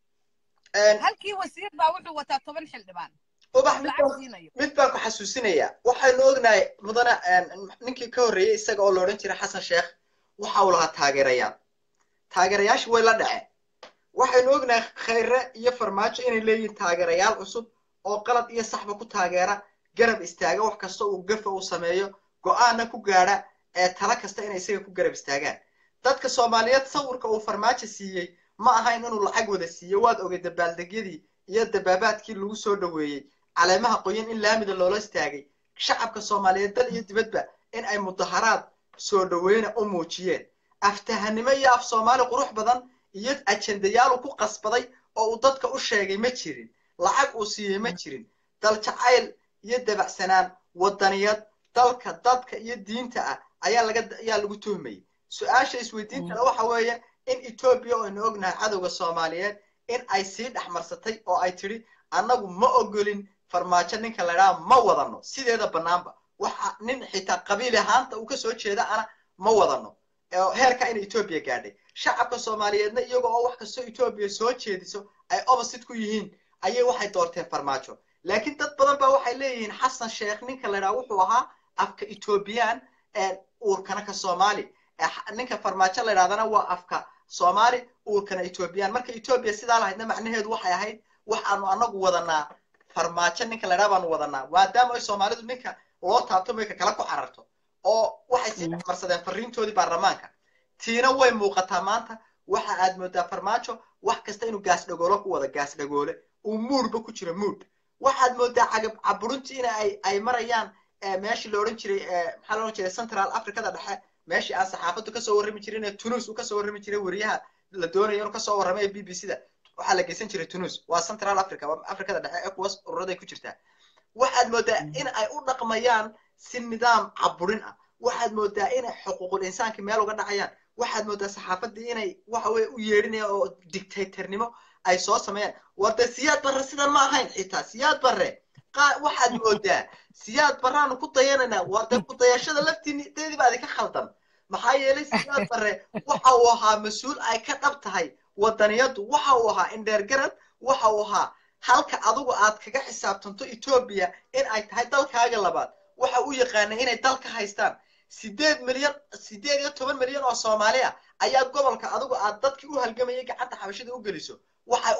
halkii wasiir baa wuxuu wataa toban xildhibaan ubax oo mid lacag baan- siinayo mid baan ku xasuusinayaa waxaynu ognahay mudane ninkii ka horreeyey isaga oo la odhan jiray xasan sheekh waxa uu lahaa taageerayaal taageerayaashii way la dhaceen waxaynu ognahay khayre iyo farmaajo inay leeyihiin taageerayaal cusub oo qalad iyo saxba ku taageera garab istaaga wax kasta uu gafa uu sameeyo go-aanna ku gaadha ee tala kasta inay isaga ku garab istaagaan dadka soomaaliyeed sawirka uu farmaajo siiyey ma ahayn inuu lacag wada siiyo waad ogay dabaaldegyadii iyo dabaabaadkii lagu soo dhoweeyey caleemaha qoyan in laamida loola istaagay shacabka soomaaliyeed dal iyo dibadba in ay mudaharaad soo dhoweyna u muujiyeen aftahanimo iyo af soomaali qurux badan iyo ajendayaal uu ku qasbaday oo uu dadka u sheegay ma jirin lacag uu siiyey ma jirin dal jacayl iyo dabacsanaan wadaniyad dalka dadka iyo diinta ah ayaa laga ayaa lagu tuhmayay su-aasha isweydiintana waxa weeye in etoobiya oo aynu ognahay cadowga soomaaliyeed in ay sii dhexmarsatay oo ay tidhi annagu ma ogolin farmaajo ninka la idhaha ma wadano sideeda bannaanba waxa nin xitaa qabiil ahaanta uu kasoo jeeda ana ma wadano oo heerka in etoobiya gaadhay shacabka soomaaliyeedna iyaga oo wax kastoo etoobiya soo jeediso ay opposite ku yihiin ayay waxay doorteen farmaajo laakiin dad badan baa waxay leeyihiin xasan sheekh ninka la idhaha wuxuu ahaa afka etoobiyaan uurkana ka soomaali ninka farmaajo la idhahdana waa afka soomaali uurkana etoobiyaan marka etoobiya sidaa lahaydna macnaheedu waxay ahayd waxaanu anagu wadanaa farmaajo ninka la idhaha baanu wadanaa maadaama ay soomaalidu ninka loo taabto mayka kala ku cararto oo waxay sii dhexmarsadeen fariintoodii baarlamaanka tiina way muuqataa maanta waxa aad moodaa farmaajo wax kasta inuu gaas dhagoolo ku wada gaas dhagoole uu muudba ku jiro muud waxaad moodaa cagab caburuntii in ay ay marayaan meeshii la odhan jiray maxaa la odhan jiray central africada dhexe meeshii aan saxaafaddu kasoo warrami jirin ee tunus uu kasoo warrami jiray weriyaha la doonayo inuu kasoo warramay ee b b c da waxaa la geysan jiray tunus waa central africa waa africada dhexe ee kuwaas ururaday ku jirtaa waxaad moodaa in ay u dhaqmayaan si nidaam caburin ah waxaad moodaa inay xuquuqul insaanka meel uga dhacayaan waxaad moodaa saxaafaddii inay waxa weye u yeedhinayaan oo dictatornimo ay soo sameeyaan war dee siyaad barre sidan ma ahayn xitaa siyaad barre waxaad moodaa siyaad barraanu ku dayanaynaa war dee ku dayashada laftideedii baa idinka khaldan maxaa yeelay siyaad barre waxa uu ahaa mas-uul ay ka dhab tahay wadaniyadu waxa uu ahaa indheergarad waxa uu ahaa halka adigu aad kaga xisaabtanto etoobiya in ay tahay dalkaaga labaad waxa u yaqaanay inay dalka haystaan sideed milyan sideed iyo toban milyan oo soomaali ah ayaa gobolka adigu aad dadkii u halgamayay gacanta xabashada u geliso waxay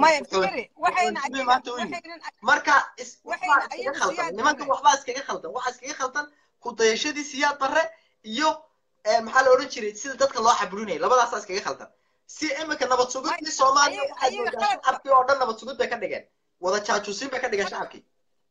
marka iskaga khaldan nimanka waxbaa iskaga khaldan waxaa iskaga khaldan kudayashadii siyaad barre iyo maxaa la odhan jiray sida dadka loo caburinaya labadaasaa iskaga khaldan si imika nabad sugidii soomaaliya waxaad moodaa shacabkii oo dhan nabad sugid bay ka dhigeen wada jaajuusin bay ka dhigeen shacabkii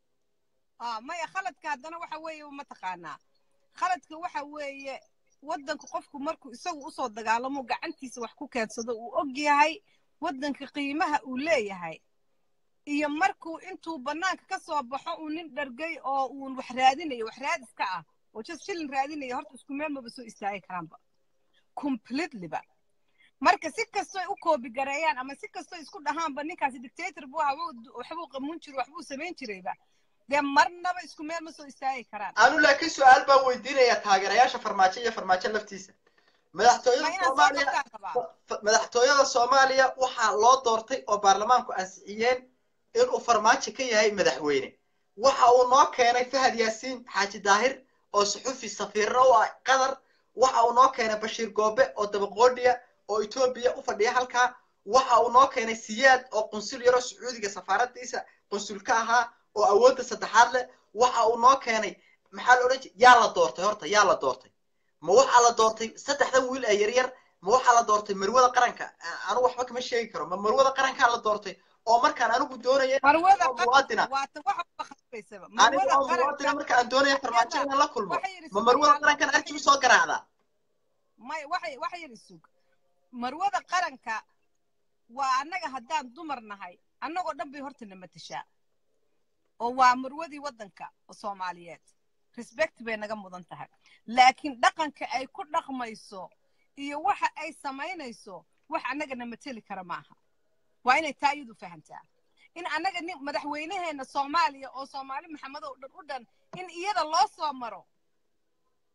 maya khaladka haddana waxa weeye mataqaanaa khaladka waxa weeye waddanka qofku markuu isagu usoo dagaalamo gacantiisa wax ku keensado uu og yahay waddanka qiimaha uu leeyahay iyo markuu intuu bannaanka ka soo baxo uu nin dhargay oo uun wax raadinayo wax raadis ka ah oo just shilin raadinayo horta isku meel maba soo istaagi karaanba completelyba marka si kastoy u koobi gareeyaan ama si kastoy isku dhahaanba ninkaasi dictator buu ahaa waxbuu qamuun jiray waxbuu samayn jirayba dee marnaba isku meel ma soo istaagi karaan anu laakiin su-aal baan weydiinayaa taageerayaasha farmaajo iyo farmaajo laftiisa madaxtooyada soomaaliya madaxtooyada soomaaliya waxaa loo doortay oo baarlamaanku ansixiyeen inuu farmaajo ka yahay madaxweyne waxa uu noo keenay fahad yaasiin xaaji daahir oo suxufi safiirna u ah qatar waxa uu noo keenay bashiir goobe oo dabaqoodhiya oo etoobiya u fadhiya halkaa waxa uu noo keenay siyaad oo qunsul yaro sacuudiga safaaradiisa qunsul ka ahaa oo awoodda saddexaad leh waxa uu noo keenay maxaa la odhan jira yaa la doortay horta yaa la doortay ma waxaa la doortay saddexdan wiil ee yaryar ma waxaa la doortay marwada qaranka anigu waxba kama sheegi karo ma marwada qarankaa la doortay oo markaan anigu doonaya muwaadina anigu oo muwaadina marka aan doonaya farmaajo inaan la kulmo ma marwada qarankan arki u soo garaacdaa may waxay waxa yar isug marwada qaranka waa annaga haddaan dumar nahay annagoo dhan bay horta na matashaa oo waa marwadii waddanka soomaaliyeed respect bay naga mudan tahay laakiin dhaqanka ay ku dhaqmayso iyo waxa ay samaynayso wax annagana mateli kara maaha waa inay taa iyadu fahamtaa in annaga nin madaxweynaheena soomaaliya oo soomaali maxamed oo dhan u dhan in iyada loo soo maro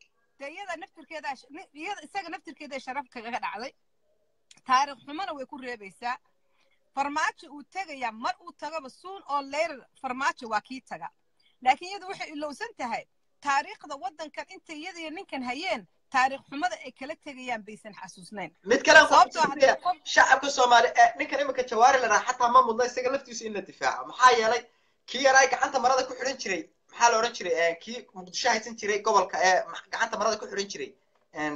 de iyada naftirkeeda iyada isaga naftirkeeda sharaf kaga dhacday taariikh xumana way ku reebaysaa farmaajo uu tegayaa mar uu tagaba suun oo leyrar farmaajo waa kii taga laakiin iyadu waxay ilowsan tahay taariikhda waddankan intay iyada iyo ninkan hayeen taariikh xumada ay kala tegayaan baysan xasuusnayn mid kale aan ku sababtoo ah xasuusinaya, qof shacabka soomaali ee ninkan imika jawaari la dhaha xataa ma mudna isaga laftiisu in la difaaco maxaa yeelay kii yaraa gacanta marada ku xidhan jiray maxaa la odhan jiray eh, kii muqdisho haysan jiray gobolka ee ma- gacanta marada ku xidhan jiray en,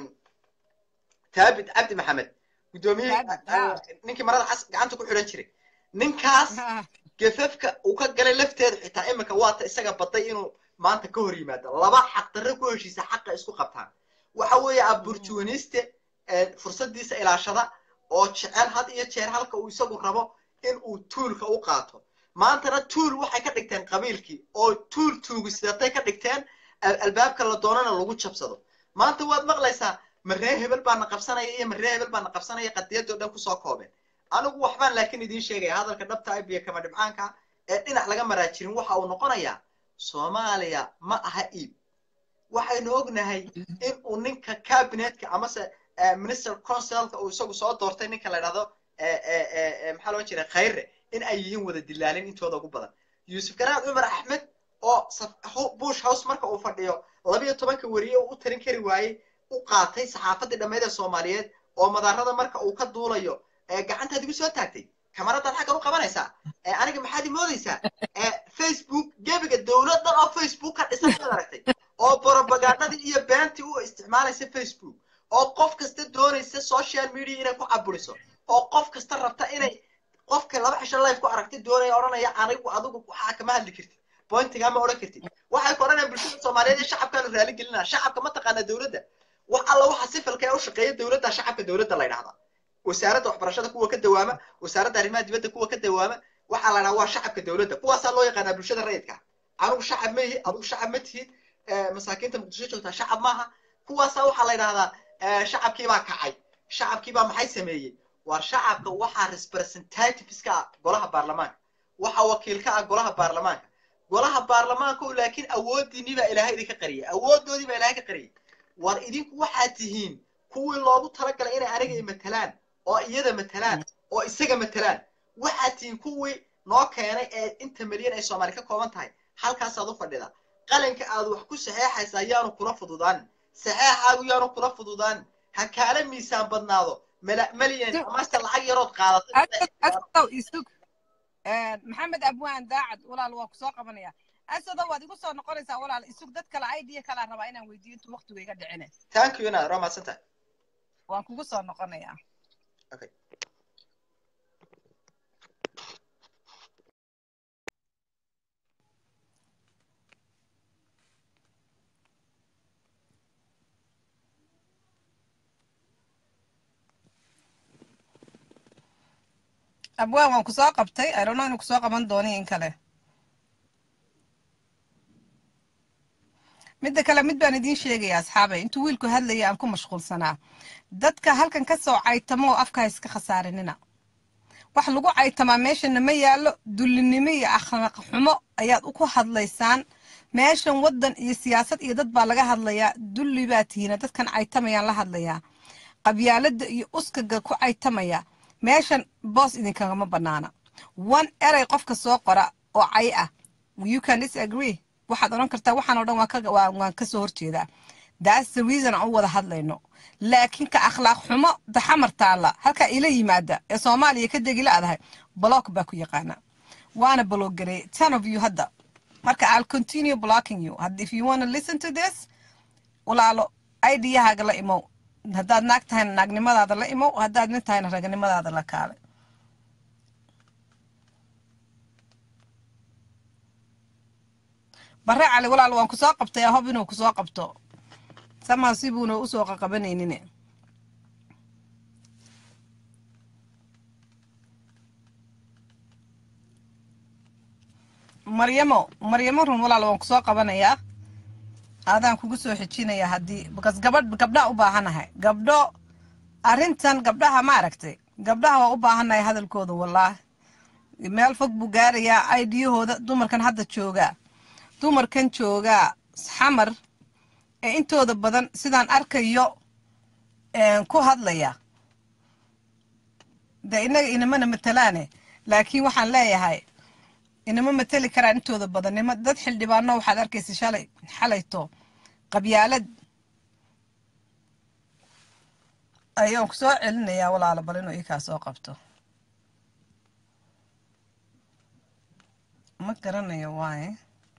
taabit cabdi maxamed guddoomiyihii Taabit, eh, ah. ninkii marada cas gacanta ku xidhan jiray ninkaas gefafka uu ka galay lafteedu xitaa imika waata isaga baday inuu maanta ka hor yimaado laba xaqdarre ku heshiisa xaqa isku qabtaan waxa weeye aburjuwaniste fursadiisa ilaashada oo jecel had iyo jeer halka uu isagu rabo in uu tuulka u qaato maantana tuul waxay ka dhigteen qabiilkii oo tuul tuugisidatay ka dhigteen al- albaabka la doonana lagu jabsado maanta waad maqlaysaa maree hebel baana qabsanaya iyo maree hebel baana qabsanaya qadiyadoo dhan kusoo koobeen anigu waxbaan laakiin idiin sheegaya hadalka dhabta ah biyo kama dhibcaanka ee dhinac laga maraa jirin waxa uu noqonayaa soomaaliya ma aha iib waxaynu ognahay in uu ninka cabinetka amase eh, minister councilka uu isagu soo doortay ninka la dhahdo eh, eh, eh, eh, maxaa loo jira khayre in ay yihiin wada dilaalin intooda ugu badan yuusuf garaad cumar axmed oo saf- ho- bush house marka uu fadhiyo labiyo tobanka weriye uu u tarin kari waayey u qaatay saxaafadii dhammeyd ee soomaaliyeed oo madaarada marka uu ka duulayo ee gacantaad igu soo taagtay kamaradaad xaggan u qabanaysaa ee aniga maxaad imoodaysaa ee facebook gebiga dowladdan oo facebook ka dhisan inaad aragtay oo propagandadii iyo beentii u isticmaalaysa facebook oo qof kasta doonaysa social media inay ku caburiso oo qof kasta rabta inay qofka laba cisho life ku aragtay doonaya odhanaya anigu adigu waxaa kama hadli kartid pointigaa ma odhan kartid waxay ku odhanayaan bulshada soomaaliyeed ee shacabkaanu raali gelinaa shacabka ma taqaana dowladda wax alla waxa sifilka ee u shaqeeya dowladda shacabka dowladda la yidhahdaa wasaaradda waxbarashada kuwa ka dawaama wasaaradda arrimaha dibadda kuwa ka dawaama waxaa la dhahaa waa shacabka dowladda kuwaasaa loo yaqaanaa bulshada rayidka anigu shacab ma ihi adigu shacab ma tihid eh, masaakiinta muqdisho joogtaa shacab maaha kuwaasaa waxaa la yidhahdaa eh, shacabkii baa kacay shacabkii baa maxay sameeyey waa shacabka waxaa representativeska ah golaha baarlamaanka waxaa wakiilka ah golaha baarlamaanka golaha baarlamaanka oo laakiin awoodiinii baa ilaahay idinka qariyay awoodoodii baa ilaahay ka qariyay war idinku waxaad tihiin kuwii loogu talagalay inay aniga i matalaan oo iyada matalaan oo isaga matalaan waxaad tihiin kuwii noo keenay ee inta milyan ay soomaali ka kooban tahay halkaasaad u fadhida qalinka aad wax ku saxeexaysaa yaanu kula fududaanin saxeexaagu yaanu kula fududaanin ha kaala miisaan badnaado mala- malyan amase lacag yarood qaadato asadow isug maxamed abwaan daacad walaal waa kusoo qabanaya asadow waad igu soo noqonaysaa walaal isug dad kale idea kalaa rabaa inaan weydiiyo intuu waqtigu iga dhicine thank you inaad waa mahadsantahay waan kugu soo noqonayaa okay abwaan waan kusoo qabtay i don't know inuu kusoo qaban doono in kale midda kale mid baan idiin sheegaya asxaabay intuu wiilku hadlaya aan ku mashquulsanaa dadka halkan ka soo caytamo oo afka ha iska khasaarinina wax lagu caytamaa meeshana ma yaallo dullinimo iyo akhlaaq xumo ayaad ku hadlaysaan meeshan waddan iyo siyaasad iyo dad baa laga hadlayaa dulli baa tihiina dadkan caytamayaan la hadlayaa qabyaaladda iyo uskaga ku caytamaya meeshan boos idinkagama bannaana one erey qofka soo qora oo cay ah you can disagree waxaad odhan kartaa waxaan oo dhan waan ka waan waan ka soo horjeedaa that's the reason aan u wada hadlayno laakiin ka akhlaaq xumo daxamar taalla halkaa ila yimaada ee soomaaliya ka degi la-dahay block baa ku yaqaana waana bloggareey ten of you hadda marka i'll continue blocking you Had- if you want to listen to this walaalo idiyahaaga la imow haddaad naag tahayna naagnimadaada la imow haddaad nin tahayna raganimadaada la kaale bare cali walaal waan kusoo qabtay ahob inuu kusoo qabto samaa sibuuna usoo qaqabanaynin maryamo maryamo run walaal waan kusoo qabanayaa adaan kugu soo xijinayaa haddii because gabadh gabdhaa u baahanahay gabdho arrintan gabdhaha ma aragtay gabdhaha waa u baahanahay hadalkooda wallaahi meel fog buu gaarayaa aidiyahooda dumarkan hadda joogaa dumarkan joogaa xamar ee intooda badan sidaan arkayo ku hadlaya dee innaga inamana matalaane laakiin waxaan leeyahay inama mateli karaan intooda badan nima dad xildhibaano waxaad arkaysa shalay xalayto qabyaalad ayaan ku soo celinayaa walaalo bal inuu ikaa soo qabto ma garanayo waaye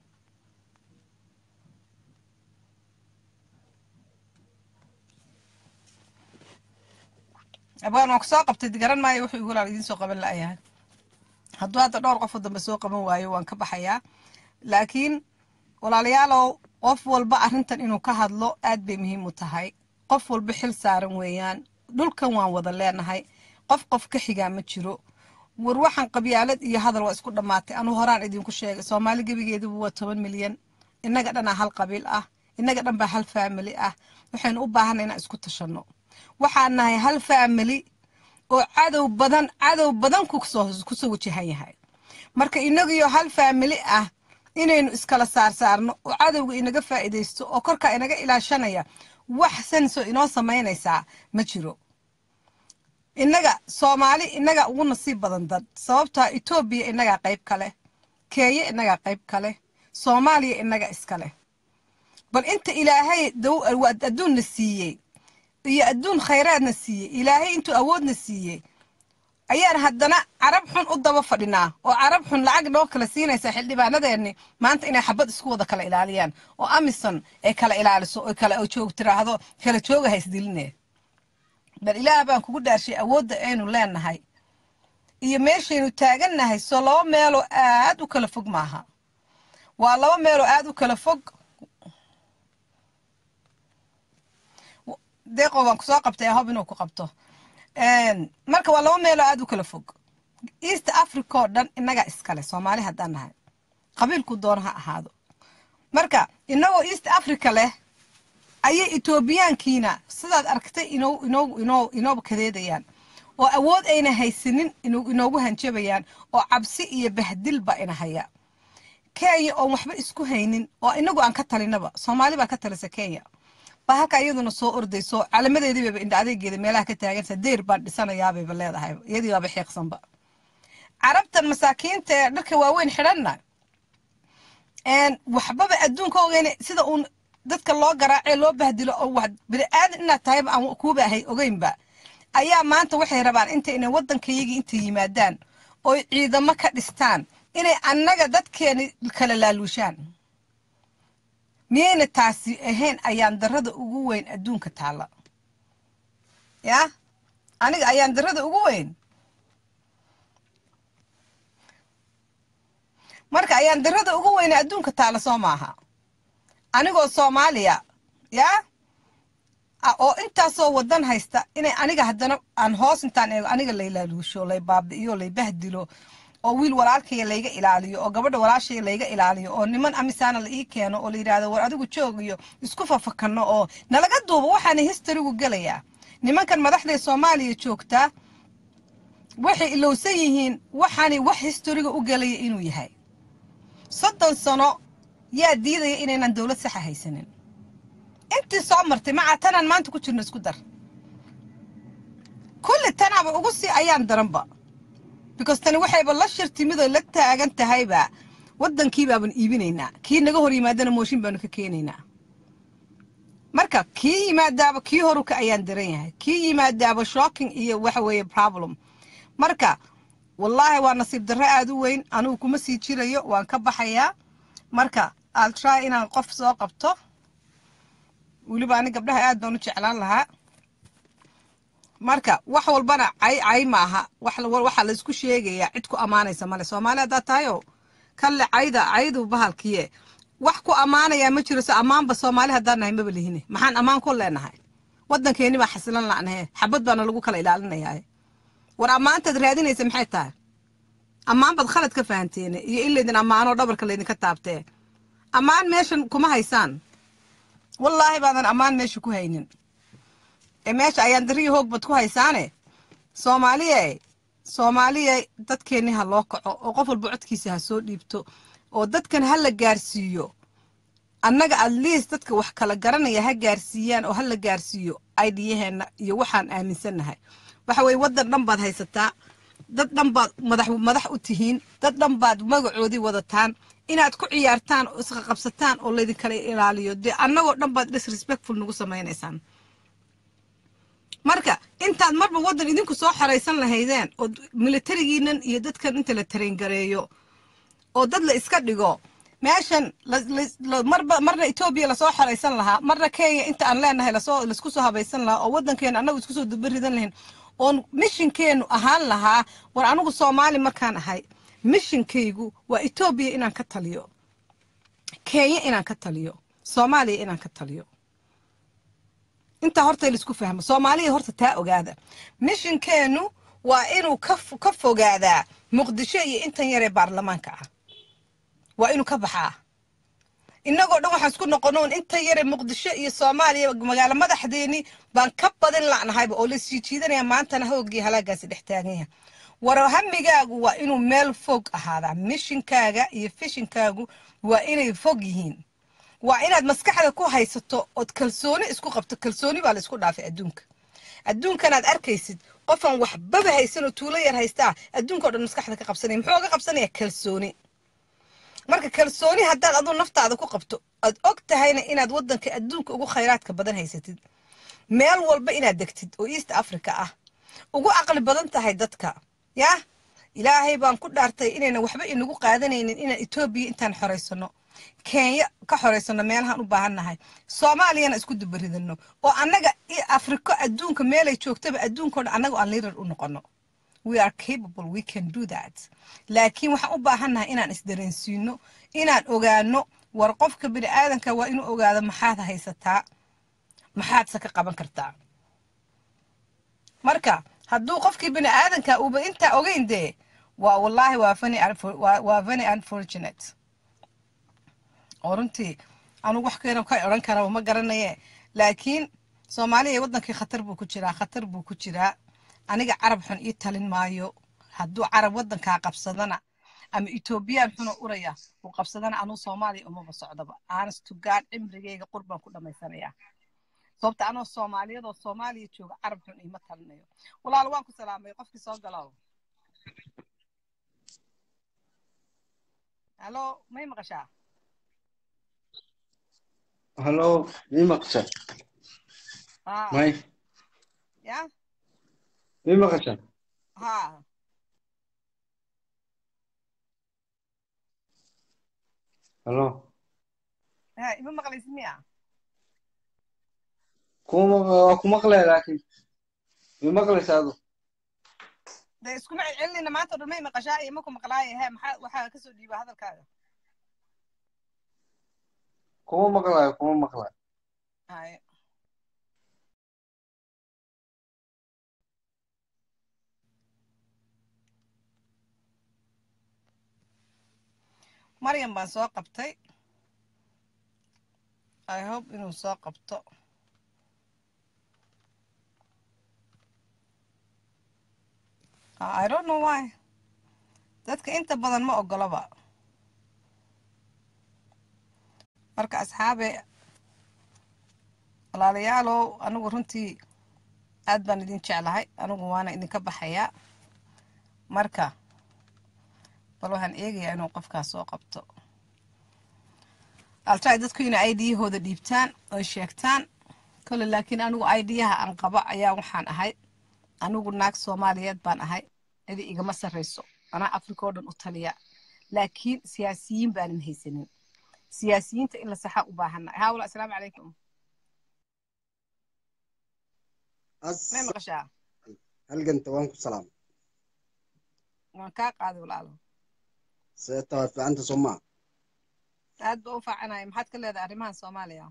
abaan waan ku soo qabtay garan maayo wuxuu igu walaal idiin soo qaban la'yahay hadduu hadda dhowr qofoo dambe soo qaban waayo waan ka baxayaa laakiin walaalayaalow qof walba arrintan inuu ka hadlo aad bay muhiim u tahay qof walba xil saaran weeyaan dhulkan waan wada leenahay qof qof ka xigaa ma jiro war waxaan qabyaalad iyo hadal waa isku dhammaatay anuu horaan idinku sheegay soomaali gebigeedubu waa toban milyan innaga dhanaa hal qabiil ah innaga dhan baa hal faamili ah waxaynu u baahanay inaan isku tashanno waxaan nahay hal faamili oo cadow badan cadow badan kusoo wajahan yahay marka inagiyo hal faamili ah inaynu iskala saarsaarno oo cadowga inaga faa'iidaysto oo korkaa inaga ilaashanaya wax sanso inoo samaynaysaa ma jiro innaga soomaali innaga ugu nasiib badan dad sababtaa etoobiya innagaa qayb kale keeye innagaa qayb kale soomaaliya innaga iskale bal inta ilaahay adduunna siiyey iyo adduun khayraadna siiyey ilaahay intuu awoodna siiyey ayaan haddana carab xun u daba fadhinaa oo carab xun lacag noo kala siinaysa xildhibaanadeenni maanta inay xabad isku wada kala ilaaliyaan oo amison ay kala ilaaliso oo kala joog tiraahdo kala jooga haysdiline bal ilaah baan kugu dhaarshay awoodda aynu leenahay iyo meeshaynu taagannahay soo laba meeloo aad u kala fog maaha waa laba meeloo aad u kala fog deeqo waan kusoo qabtay ahob inuu ku qabto marka waa laba meeloo aad u kala fog east africa oo dhan innagaa iskale soomaali haddaan nahay qabiilku doona ha ahaado marka innagoo east africa leh ayay etoobiyaankiina sidaad aragtay inoo inoo inoo inooba kadeedayaan oo awood ayna haysanin inoogu hanjabayaan oo cabsi iyo bahdilba ina haya kenya oon waxba isku haynin oo inagu aan ka talinaba soomaali baa ka talisa kenya baa halka iyaduna soo ordayso calamadeedii bayba indha adeegeeda meelaha ka taagansa deyr baan dhisanayaabeyba leedahay iyadii baaba xiiqsanba carabtan masaakiinta ee dharka waaweyn xidhanna waxbaba adduunka ogeyna sida uun dadka loo garaacee loo bahdilo oo wax bini-aadan inaad tahayba aan kuuba ahay ogeynba ayaa maanta waxay rabaan inta inay waddankayagii intay yimaadaan oy ciidamo ka dhistaan inay annaga dadkeeni kala laaluushaan miyayna taasi ahayn ayaan darada ugu weyn adduunka taalla yaa aniga ayaan darada ugu weyn marka ayaan darada ugu weyne adduunka taalla soo maaha anigoo soomaaliya yaa oo intaasoo wadan haysta inay aniga haddana aan hoos intaan eego aniga laylaaluusho lay baabi'iyo lay bahdilo oo wiil walaalkaya layga ilaaliyo oo gabadha walaashaya layga ilaaliyo oo niman amisaana la ii keeno oo la yidhahdo war adigu joog iyo isku fafakano oo nalaga duubo waxaana histarigu gelayaa nimankan madaxday soomaaliya joogtaa waxay ilowsan yihiin waxaanay wax historiga u gelaya inuu yahay soddon sano yaa diidaya inaynan dowlad saxa haysanin intii soo martay maca tanaan maanta ku jirno isku dar kulli tanaaba ugu sii ayaan daranba because tani waxayba la shir timid oo la taagan tahayba waddankii baaban iibinaynaa kii naga hor yimaadana mooshin baanu ka keenaynaa marka kii yimaadaaba kii horuka ayaan daran yahay kii yimaadaaba shocking iyo waxa weeye problem marka wallaahi waa nasiib darro aada u weyn anugu kuma sii jirayo waan ka baxayaa marka al try inaan qof soo qabto weliba ani gabdhaha aad baan u jeclaan lahaa marka wax walbana cay cay maaha waxaa la isku sheegayaa cid ku ammaanaysa male soomaali haddaad tahayo kalle cayda caydu bahalkiye wax ku ammaanayaa ma jiro se ammaanba soomaali haddaan nahay maba lihine maxaan ammaan ku leenahay waddankeeni baa xasilan la'nahe xabad baana lagu kala ilaalinayaa war ammaantaad raadinaysa maxay tahay ammaan baad khalad ka fahanteene iyo in laydin ammaanoo dhabarka laydinka taabtee ammaan meeshan kuma haysaan wallaahi baadan ammaan meesha ku haynin ee meesha ayaan dariya hoog bad ku haysaane soomaaliye soomaaliye dadkeenni ha loo kaco oo qof walba codkiisa ha soo dhiibto oo dadkan ha la gaarsiiyo annaga at least dadka wax kala garanaya ha gaarsiiyaan oo ha la gaarsiiyo idiyaheenna iyo waxaan aaminsannahay waxa weye waddan dhan baad haysataa dad dhan baad madax madax u tihiin dad dhan baad magacoodii wadataan inaad ku ciyaartaan oo isqaqabsataan oo laydinkala ilaaliyo dee annagoo dhan baad disrespectful nagu samaynaysaan marka intaad marba waddan idinku soo xoraysan lahaydeen oo militarigiinan iyo dadkan inta la tarengareeyo oo dad la iska dhigo meeshan marba marna etoobiya lasoo xoraysan lahaa marna kenya inta aan leenahay lasoo laisku soo habaysan lahaa oo waddankeena annagu isku soo dubaridan lahayn oon mishinkeenu ahaan lahaa war anigu soomaali markaan ahay mishinkaygu waa etoobiya inaan ka taliyo kenya inaan ka taliyo soomaaliya inaan ka taliyo intaa horta laisku fahmo soomaaliya horta taa ogaada mishinkeenu waa inuu ka fogaadaa muqdisho iyo intan yaree baarlamaanka ah waa inuu ka baxaa innagoo dhan waxaan isku noqonoon intan yare muqdisho iyo soomaaliya magaalo madaxdeeni baan ka badin la'nahayba oo la sii jiidanaya maantana hoogii halaagaasi dhex taaganya war hamigaagu waa inuu meel fog ahaadaa mishinkaaga iyo fishinkaagu waa inay fog yihiin waa inaad maskaxda ku haysato ood kalsooni isku qabto kalsooni baa laysku dhaafay adduunka adduunkanaad arkaysid qofaan waxbaba haysan oo tuulo yar haystaa adduunkao dhan maskaxda ka qabsanaya muxuu ga qabsanaya kalsooni marka kalsooni haddaad aduu naftaada ku qabto aad og tahayna inaad waddanka adduunka ugu khayraadka badan haysatid meel walba inaad degtid oo east africa ah ugu caqli badan tahay dadka yah ilaahay baan ku dhaartay inayna waxba inagu qaadanaynin inaan etoobiya intaan xoraysano kenya ka xoraysano meelahaan u baahannahay soomaaliyana isku dubaridano oo annaga afriko adduunka meelay joogtaba adduunkao dhan annaga aan liirar u noqono we are capable we can do that laakiin waxaan u baahannahay inaan isdareensiino inaan ogaano war qofka bini aadanka waa inuu ogaado maxaad haysataa maxaadse ka qaban kartaa marka hadduu qofkii bini aadanka uuba intaa ogeyn dee waa wallaahi waa fani waa very unfortunate oo runtii anugu wax keena ka odhan karaba ma garanaye laakiin soomaaliya waddankii khatar buu ku jiraa khatar buu ku jiraa aniga carab xun ii talin maayo hadduu carab waddankaa qabsadana ama etoobiyaan xuna uraya uu qabsadana anuu soomaaliya umaba socdaba honest to god cimrigeyga qurbaan ku dhammaysanayaa sababta anoo soomaaliyadoo soomaaliya jooga carab xun iima talinayo walaal waan ku salaamay qofkii soo galow halo may maqashaa halo mii maqasha may ya mii maqasha ha halo ha ima maqlaysid miya kuma waa ku maqlaya laakiin mii maqlaysa adu de iskuma celcelinina maanta o dhan may maqashaa iyo maku maqlaaye he maxaa waxaa kasoo dhiiba hadalkaaga kuma maqlayo kuma maqlayo haye maryam baan soo qabtay i hope inuu soo qabto i don't know why dadka inta badan ma ogolaba marka asxaabe walaalayaalow anigu runtii aad baan idin jeclahay anigu waana idinka baxayaa marka bal waxaan eegayaa inuu qofkaas soo qabto altry dadku inay idiyahooda dhiibtaan oy sheegtaan kole laakiin anigu idiyaha aan qabo ayaa waxaan ahay anigu naag soomaaliyeed baan ahay cidi igama sarrayso anaa afrika oo dhan u taliya laakiin siyaasiyiin baanan haysanin siyaasiyiinta in la saxa u baahannahay haa wala asalaamu calaykum may maqashaa halganta waan ku salaam waan kaa qaaday walaalo seeta waa fiicanta soomaa aad ba u faacanaya maxaad ka leedahay arrimahan soomaaliya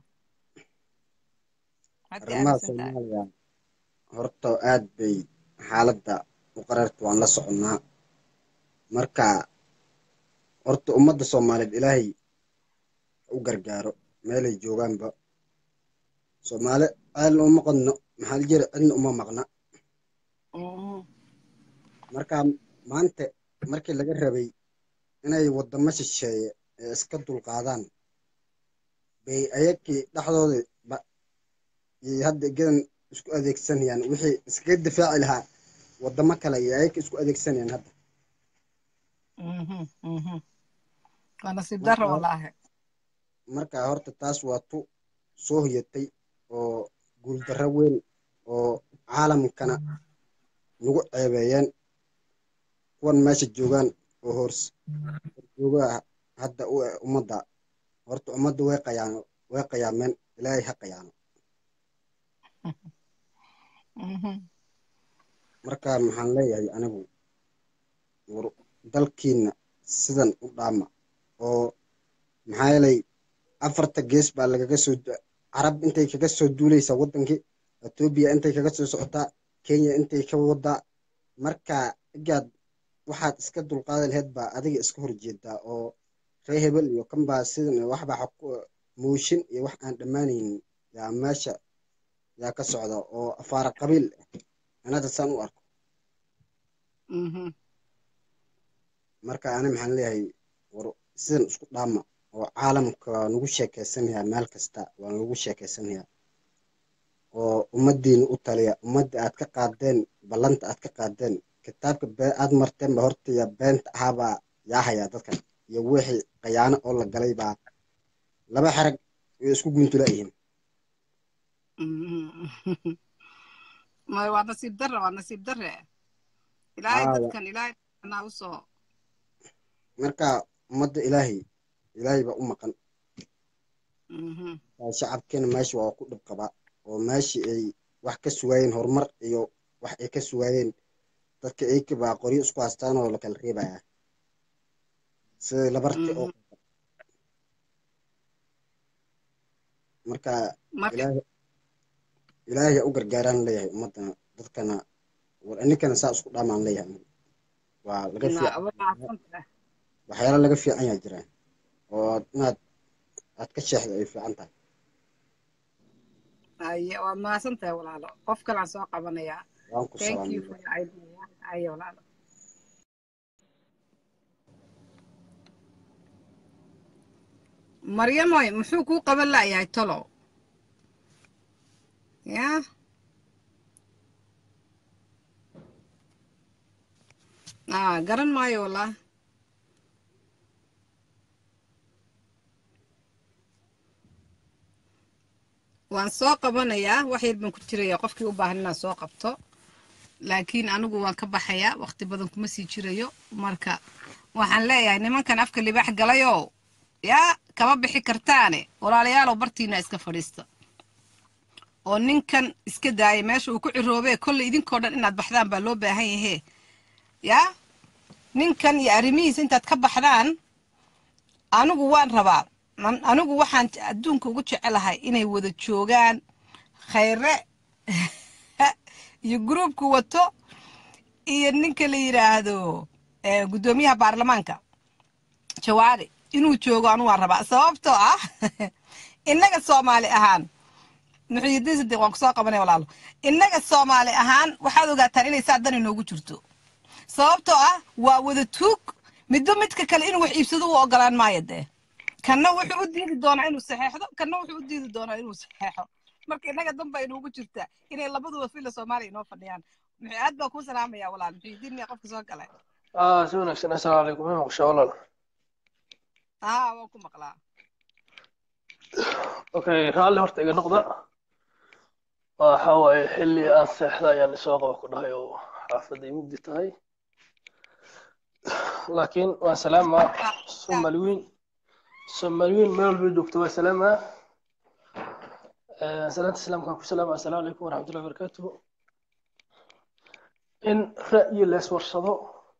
maxaad ka arrimaha aaminsan tahay soomaaliya horta aad bay xaaladda u qararta waan la soconnaa marka horta ummadda soomaaliyeed ilaahay u gargaaro meelay joogaanba soomaali ceelna uma qodno maxaa la jira cidna uma maqna Mhm. marka maanta markii laga rabay inay waddamo shisheeye ee iska dulqaadaan bay ayagii dhexdooda ba iyo hadda gedan isku adeegsanayaan wixii iskaga difaaci lahaa wadamo kale iyo ayaga isku adeegsanayaan hadda Mhm, mhm. waa nasiib darro marka wallaahi marka horta taas waa tu soo hoyatay oo guuldarro weyn oo caalamkana nagu ceebeeyeen kuwan meesha joogaan oo hors joogaa hadda u eh ummadda horta ummadda way qayaano way qayaameen ilaahay ha qayaano Mhm. marka maxaan leeyahay anigu war dalkiina sidan u dhaama oo maxaa yeelay afarta gees baa lagaga soo du- carab intay kaga soo duuleysaa wadankii etoobiya intay kaga soo socotaa kenya intay ka wadaa marka igaad waxaad iska dulqaadi lahayd baa adiga iska horjeedaa oo ree hebel iyo kan baa sidan iyo waxbaa xaq- mooshin iyo wax aan dhammaanaynin yaa meesha yaa ka socda oo afaara qabiil ah anada saan u arko Mhm. marka ani maxaan leeyahay war sidan isku dhaama oo caalamka waa nagu sheekeysanayaa meel kasta waa nagu sheekeysanayaa oo ummadiina u taliya ummadda aad ka qaadeen ballanta aad ka qaadeen kitaabka bee aad marteen ba horta ya beenta ahaabaa yaa hayaa dadkan iyo wixii qayaano oo la galay baa laba xerag way isku guuntula yihiin Mhm. Ma- waa nasiib darre waa nasiib darre ilaahay aa dadkan ilaahay anaa usoo marka ummadda ilaahay ilaahay baa u maqan Mhm. waa shacabkeena meesha waa ku dhib qabaa oo meeshii ay wax ka sugaayeen horumar iyo wax ay ka sugaayeen dadka ayka baa qoryo isku haystaan oo la kala reebayaa sida labarti oo Mhm. marka marka ilaahay ilaahay ha u gargaaraan leeyahay ummadana dadkana war ininkana saa isku dhaamaan leeyahay anigu. waa laga na- fiican waa mahadsantahay. waxyaalo laga fiican yaa jiraan oo inaad aad ka sheexdo ay fiican tahay Aye, waa mahadsantahay walaalo qof kalaan soo qabanayaa waan ku thank you salaamay for your idea aye walaalo maryamoy muxuu kuu qaban la'yahay tolow ya ah garan maayo wallah waan soo qabanayaa wax yar baan ku jirayaa qofkii u baahan inaan soo qabto laakiin anigu waan ka baxayaa waqti badan kuma sii jirayo marka waxaan leeyahay nimankan afka libaax galayow yaa kama bixi kartaane walaalayaalow bartiina iska fadhiista oo ninkan iska daaya meesha uu ku ciroobee kolley idinkoo dhan inaad baxdaan baa loo baahan yahee yaa ninkan iyo arrimihiisa intaad ka baxdaan anigu waan rabaa An- anigu waxaan adduunka ugu jecelahay inay wada joogaan khayre iyo gruubku wato iyo ninka la yidhaahdo eh, guddoomiyaha baarlamaanka jawaari inuu joogo anu waan rabaa sababtoo ah innaga soomaali ahaan muxuudiin sadiq waan kusoo qabanaya walaalo innaga soomaali ahaan waxaad ogaataan inay saa dan inoogu jirto sababtoo ah waa wada tuug midba midka kale inuu wax iibsado u ogolaan maayo dee kanna wuxuu u diidi doonaa inuu saxeexdo kanna wuxuu u diidi doonaa inuu saxeexo marka innaga dan baa inoogu jirta inay labaduba fila soomaaliya inoo fadhiyaan muxuu aad baa kuu salaamaya walaal muxuudiin miya qofka soo galay aa si wanaagsan assalaamu calaykum ma maqashaa walaal haa waan ku maqlaa okay raalli horta iga noqda waxa waaye xilli aan seexda ayaan isoo qaba ku dhahay oo xaafadday mugdi tahay laakiin waan salaamaa somaliwiin somaliwiin meel walba joogto waa salaamaa Eh, salaanta islaamkaan ku salaama assalaamu calaykum waraxmatullahi wabarakaatuhu in ra'yi la iswarsado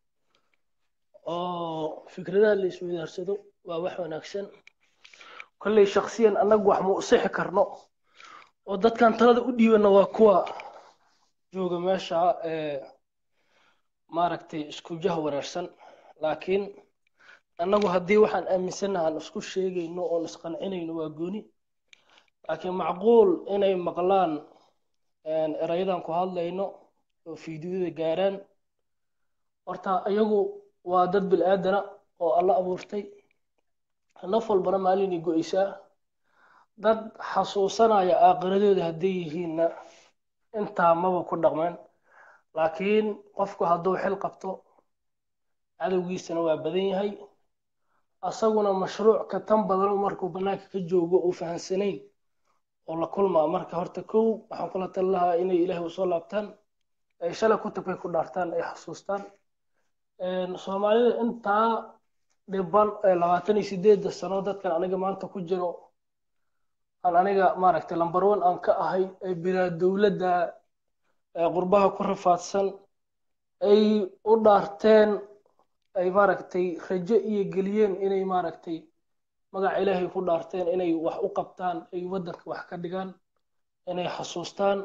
oo fikradaha la isweydaarsado waa wax wanaagsan kolley shaksiyan annagu wax ma u sixi karno oo dadkan talada u dhiibana waa kuwa jooga meesha ee maaragtay isku jaha wareersan laakiin annagu haddii waxaan aaminsanaha aan isku sheegayno oon isqancinayno waa gooni laakiin macquul inay maqlaan erayadan ku hadlayno oo fiidiyada gaaraan horta iyagu waa dad bil'aadana oo alla abuurtay naf walbana maalinay go'aysaa dad xasuusanaya aakhiradooda hadday yihiinna intaa maba ku dhaqmeen laakiin qofku hadduu xil qabto cadowgiisana waa badan yahay asaguna mashruuc ka tan badan markuu bannaanka ka joogo uu fahansanayn oo la kulmaa marka horta kow waxaan kula tali lahaa inay ilaahay usoo laabtaan ay shalay kutubkay ku dhaartaan ay xasuustaan soomaalida intaa dhiban labaatan iyo sideedda sano dadkan aniga maanta ku jiro aan aniga maaragtay lambar one aan ka ahay ee bilaa dowladda qurbaha ku rafaadsan ay u dhaarteen ay maaragtay rajo iyo geliyeen inay maaragtay magaca ilaahay ku dhaarteen inay wax u qabtaan ay waddanka wax ka dhigaan inay xasuustaan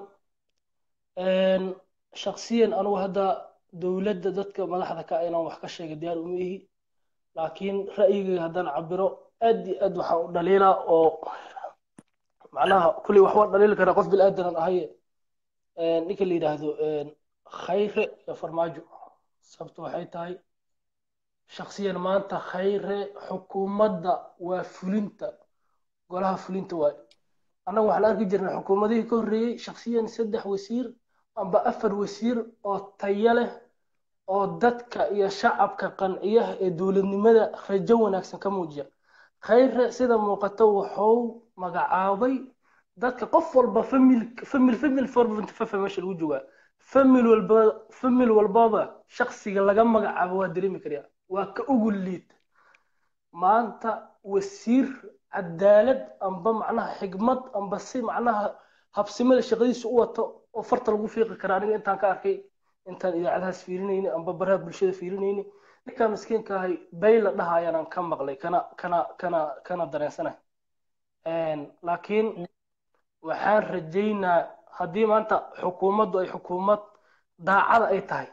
shaksiyan anugu hadda dowladda dadka madaxda ka inaan wax ka sheega diyaar uma ihi laakiin ra'yigayga haddaan cabiro aad iyo aad waxaan u dhaliilaa oo macnaha kulley wax waan dhaliili karaa qof bilaadanaan ahaye ninka la yidhaahdo khayre iyo farmaajo sababto waxay tahay shaksiyan maanta khayre xukuumadda waa fulinta golaha fulinta waaye annaga waxaan arki jirnay xukuumadihii ka horreeyey shaksiyan saddex wasiir amba afar wasiir oo tayo leh oo dadka iyo shacabka qanciya ee dowladnimada rajo wanaagsan ka muujiya khayre sida muuqato wuxuu magacaabay dadka qof walba famil famil famil forfafa meesha lagu joogaa famil walba famil walbaba shaksiga laga magacaabo waa dareemi karyaa waa ka ugu liid maanta wasiir cadaalad amba macnaha xigmad amba si macnaha habsimada shaqadiisa u wato oo farta lagu fiiqi karaa aniga intaan ka arkay intaan idaacadahaas fiirinayni amba baraha bulshada fiirinayni ninkaa miskiinka ahay bay la dhahayaanaan ka maqlay kana kana kana kana dareensanahay laakiin waxaan rajaynaa haddii maanta xukuumaddu ay xukuumad daacada ay tahay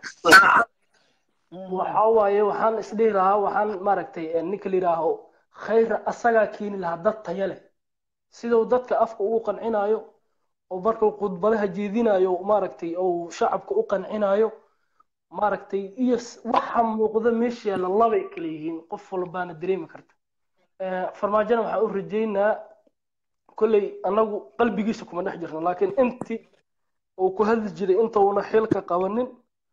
waxa waaye waxaan isdhihi lahaa waxaan maaragtay ninka la yidhaaho khayra asagaa keeni lahaa dad taya leh siduu dadka afka ugu qancinayo oo markuu khudbadaha jeedinayo maaragtay ou shacabka u qancinayo maaragtay iyo waxa muuqda meesha yaalla labay kala yihiin qof walbaana dareemi karta farmaajona waxaan u rajaynaa kolley annagu qalbigiisa kuma dhex jirno laakiin intii uu ku hadli jiray intuuna xilka qabanin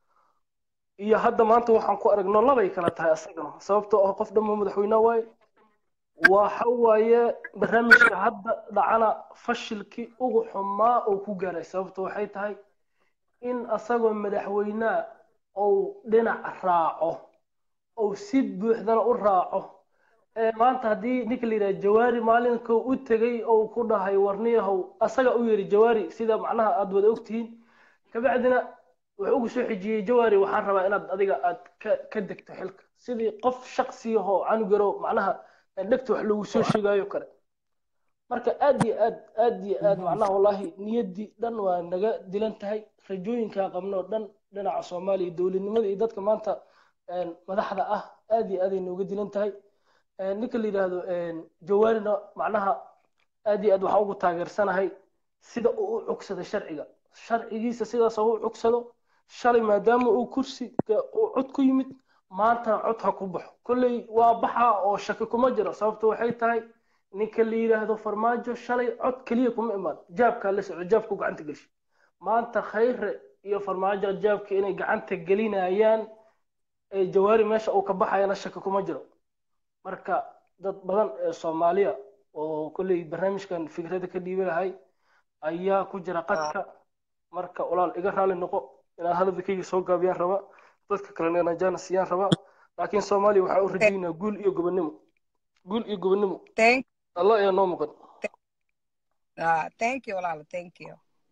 iyo hadda maanta waxaan ku aragno labay kala tahay asagana sababtoo ah qof dhammo madaxweyne waaye waxa waaye barnaamijka hadda dhacana fashilkii ugu xumaa uu ku gaaray sababto waxay tahay in asagoo madaxweynea ou dhinac raaco ou si buuxdana u raaco maanta haddii ninka la yidhaha jawaari maalinka u tegay ou ku dhahay warniyahow asaga u yiri jawaari sida macnaha aada wada ogtihiin kabacdina wuxuu ugu soo xijiyey jawaari waxaan rabaa inaad adiga aad ka ka degto xilka sidii qof shaksiyahoo canugaro macnaha dhegta wax loogu soo sheegayo kale marka aad iyo aad aad iyo aad macnaha wallahi niyaddii dhan waa naga dilan tahay rajooyinkaa qabno dhan dhinaca soomaaliya dowladnimada iyo dadka maanta madaxda ah aad iyo aaday nooga dilan tahay ninka la yidhaahdo jawaarina macnaha aad iyo aad waxaan ugu taageersanahay sida uu u cugsaday sharciga sharcigiisa sidaas u cugsado shalay maadaama uu kursi uu cod ku yimid maantana cod ha ku baxo kolley waa baxa oo shaki kuma jiro sababto waxay tahay ninka la yidhaahdo farmaajo shalay cod keliya kuma imaan jaabkaa la socdo jaabku gacanta gelishi maanta khayre iyo farmaajo jaabka inay gacanta gelinayaan ee jawaari meesha uu ka baxayana shaki kuma jiro marka dad badan ee soomaaliya oo kolley barnaamijkan fikrada ka dhiibi lahay ayaa ku jira qadka marka walaal iga raali noqo inaan hadalkayga soo gaabiyaan rabaa dadka kalena inaan jaana siiyaan rabaa laakiin soomaaliya waxaa u rajaynaa guul iyo gobonnimo guul iyo gobonnimo allah ayaa noo muqan thank you walaalo thank you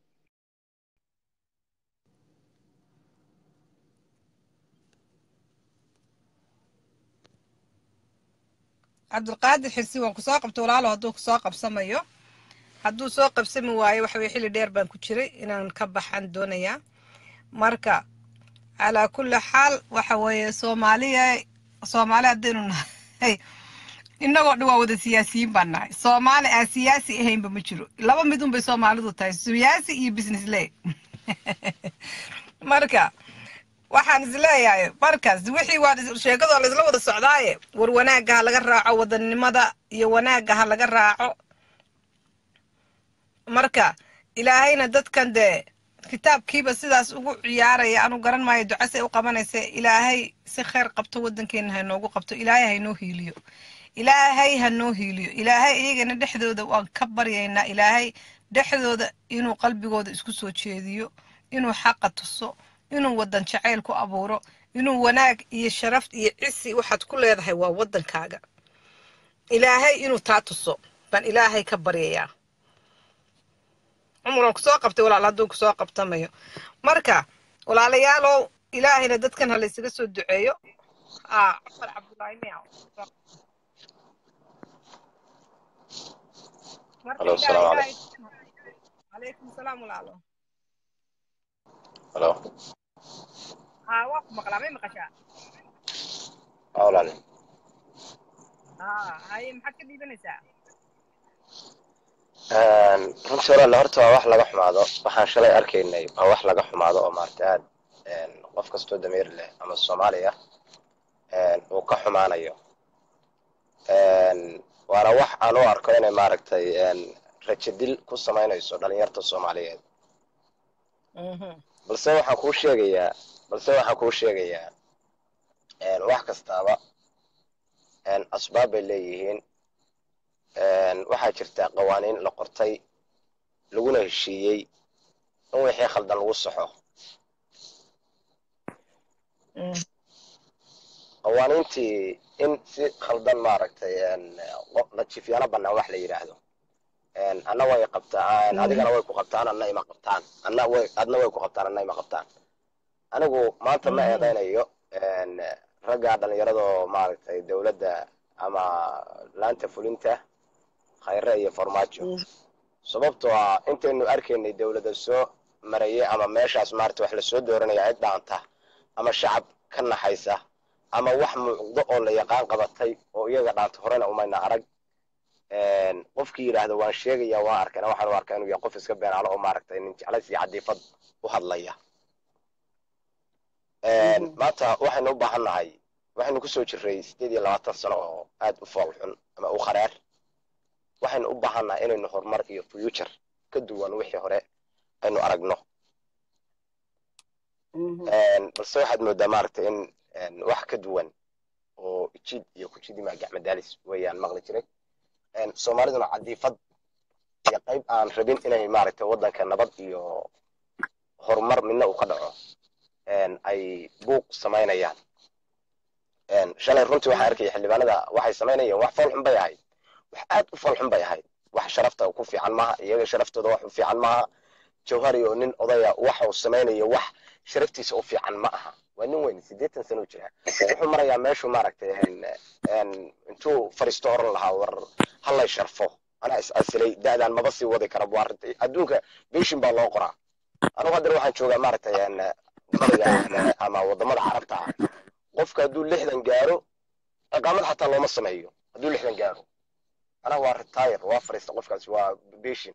cabdulqaadir xirsi waan kusoo qabta walaalo hadduu kusoo qabsamayo hadduu soo qabsami waayo waxa weye xilli dheer baan ku jiray inaan ka baxan doonayaa marka calaa kulli xaal waxa weeye soomaaliya soomaali haddaynu nahay innagoo dhan waa wada siyaasiyiin baan nahay soomaali aan siyaasi ahaynba ma jiro laba mid unbay soomaalidu tahay siyaasi iyo business ley marka waxaan isleeyahay markaas wixii waa sheekadoo laysla wada socdaaye war wanaagga ha laga raaco wadanimada iyo wanaagga ha laga raaco marka ilaahayna dadkan dee kitaabkiiba sidaas ugu ciyaaraya anu garan maayo ducasay u qabanaysa ilaahay si kheyr qabto wadankeena ha noogu qabto ilaahay ha noo hiiliyo ilaahay ha noo hiiliyo ilaahay iyagana dhexdooda waan ka baryaynaa ilaahay dhexdooda inuu qalbigooda isku soo jeediyo inuu xaqa tuso inuu wadan jacayl ku abuuro inuu wanaag iyo sharaf iyo cisi waxaad ku leedahay waa wadankaaga ilaahay inuu taa tuso baan ilaahay ka baryayaa cumran kusoo qabtay walaal hadduu kusoo qabtamayo marka walaalayaalow ilaahayna dadkan ha laysaga soo duceeyo ah cumar cabdulaahi miyaw marka Hello, ilaah السلام ilaahay عليكم calaykum salaam walaalo هلو haa waa ku maqlaa may maqashaa أولا haa haye maxaad ka dhiibanaysaa runtii walaal horta waa wax laga xumaado waxaan shalay arkaynay waa wax laga xumaado oo maarata aad qof kastoo dameer leh ama soomaaliya uu ka xumaanayo waana wax aan u arko inay maaragtay rajadil ku samaynayso dhalinyarta soomaaliyeed Mhm. balse waxaan kuu sheegayaa balse waxaan kuu sheegayaa wax kastaaba asbaab bay leeyihiin waxaa jirta qawaaniin la qortay laguna heshiiyey in wixii khaldan lagu saxo Mm. qawaaniintii in si khaldan maaragtay la jifyaano bannaan wax la yidhaahdo anna way qabtaan adigana way ku qabtaan anna ima qabtaan anna way adna way ku qabtaan anna ima qabtaan anigu maanta ma Mhm. eedaynayo ragga dhallinyaradoo maaragtay dowladda ama laanta fulinta khayre iyo farmaajo Mm. sababtoo ah intaynu arkaynay dowladda soo marayay ama meeshaas maarata wax lasoo dooranaya cid dhaanta ama shacab ka naxaysa ama wax muuqdo oo la yaqaan qabatay oo iyaga dhaanta horena umayna arag qofkii yidhaahdo waan sheegaya waan arkayna waxaan u arkaa inuu yahay qof iska beenaalo oo maaragtay nin jeclays iyo cadiifad u hadlaya maanta waxaynu u baahan nahay waxaynu kusoo jirray sideed iyo labaatan sano oo aad u fool xun ama u kharaar waxaynu u baahan nahay inaynu horumar iyo future ka duwan wixii hore aynu aragno Mhm. balse waxaad moodaa maaragtay in wax ka duwan oo jid iyo kujidima gacmadaalis weeyaan maqli jiray soomaaliduna cadiifad iyo qayb aan rabin inay maaragtay waddanka nabad iyo horumar midna uu ka dhaco ay buuq samaynayaan shalay runtii waxaan arkaya xildhibaanada waxay samaynayeen wax fool xun bay ahayd wax aad u fool xun bay ahayd wax sharafta ku fiican maaha iyaga sharaftooda wax u fiican maaha jawhari oo nin odaya waxa uu samaynayo wax sharaftiisa u fiican ma aha waa nin weyn siddeetan sano u jira wuxuu marayaa meeshuu maaragtay intuu fariisto oran lahaa war hallay sharfo anaa is asilay da'daan maba sii wadi kara bu arintay adduunka beshin baa loo qoraa anugu haddana waxaan joogaa maaragtay bariga ama wadamada carabta ah qofka hadduu lixdan gaaro iqaamad xataa looma sameeyo hadduu lixdan gaaro anaa waa retire waa fariista qofkaasi waa beshin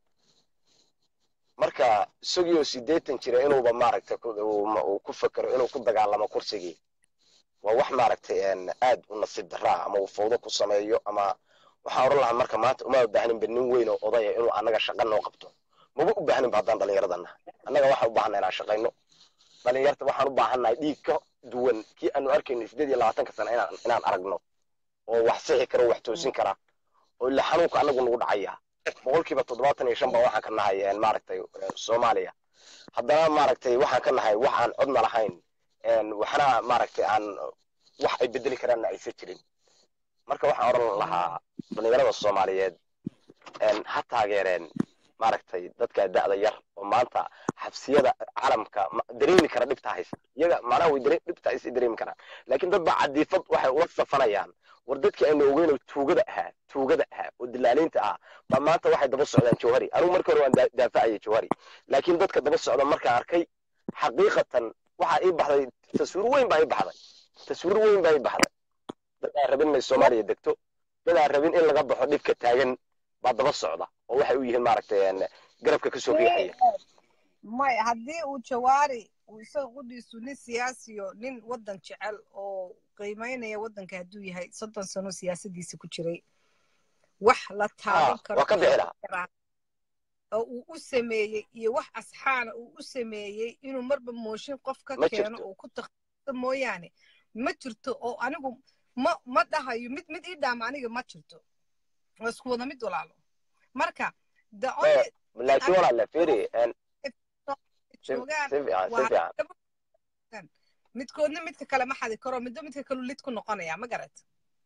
marka isagiioo siddeetan jira inuuba maaragtay uu ku fakero inuu ku dagaalamo kursigii waa wax maaragtay aad u nasiib daraa ama uu fawdo ku sameeyo ama waxaan oran lahaa marka maanta uma baahninba nin weyn oo odaya inuu annaga shaqa noo qabto maba u baahninba haddaan dhallinyarada nahay annaga waxaan u baahannahay inaan shaqayno dhallinyarta waxaan u baahannahay dhiig ka duwan kii aanu arkayno siddeed iyo labaatanka sana inaan inaan aragno oo wax sixi kara oo wax toosin kara oo ila xanuunka annagu nagu dhacaya boqolkiiba toddobaatan iyo shan baa waxaan ka nahay maaragtay soomaaliya haddana maaragtay waxaan ka nahay wax aan codna lahayn waxna maaragtay aan wax ay bedeli karaanna aysan jirin marka waxaan odhan lahaa dhallinyarada soomaaliyeed ha taageereen maaragtay dadka da'da yar oo maanta xabsiyada caalamka dareemi kara dhibta haysta iyaga macnaha way dare dhibta haysta dareemi karaan laakiin dad baa cadiifad waxay ula safanayaan war dadkii aynu ogeynoo tuugada ahaa tuugada ahaa oo dilaaliinta ah baa maanta waxay daba socdaan jawhari anigu markii hore waan daafacaya jawhari laakiin dadka daba socda markaan arkay xaqiiqatan waxaa ii baxday taswiir weyn baa ii baxday taswiir weyn baa ii baxday dad aan rabin inay soomaaliya degto dad aan rabin in laga baxo dhibka taagan baa daba socda oo waxay u yihiin maaragtay garabka kasoo riixaya may haddii uu jawaari uu isaga qudhiisu nin siyaasiyo nin waddan jecel oo qiimaynaya waddanka hadduu yahay soddon sano siyaasadiisa ku jiray wax la taaban karo waa ka bixi lahaa oo uu u sameeyey iyo wax asxaana uu u sameeyey inuu marba mooshin qof ka Ma keeno jirto. uu ku takhasuso mooyaane ma jirto oo anigu ma ma dhahayo mid mid ii dhaama aniga ma jirto waa isku wada mid walaalo marka the only laakiin walaale fiiri een, si joogaan si fiican si waa fiican midkoodna midka kale ma xadi karo midba midka kalu lid ku noqonaya ma garat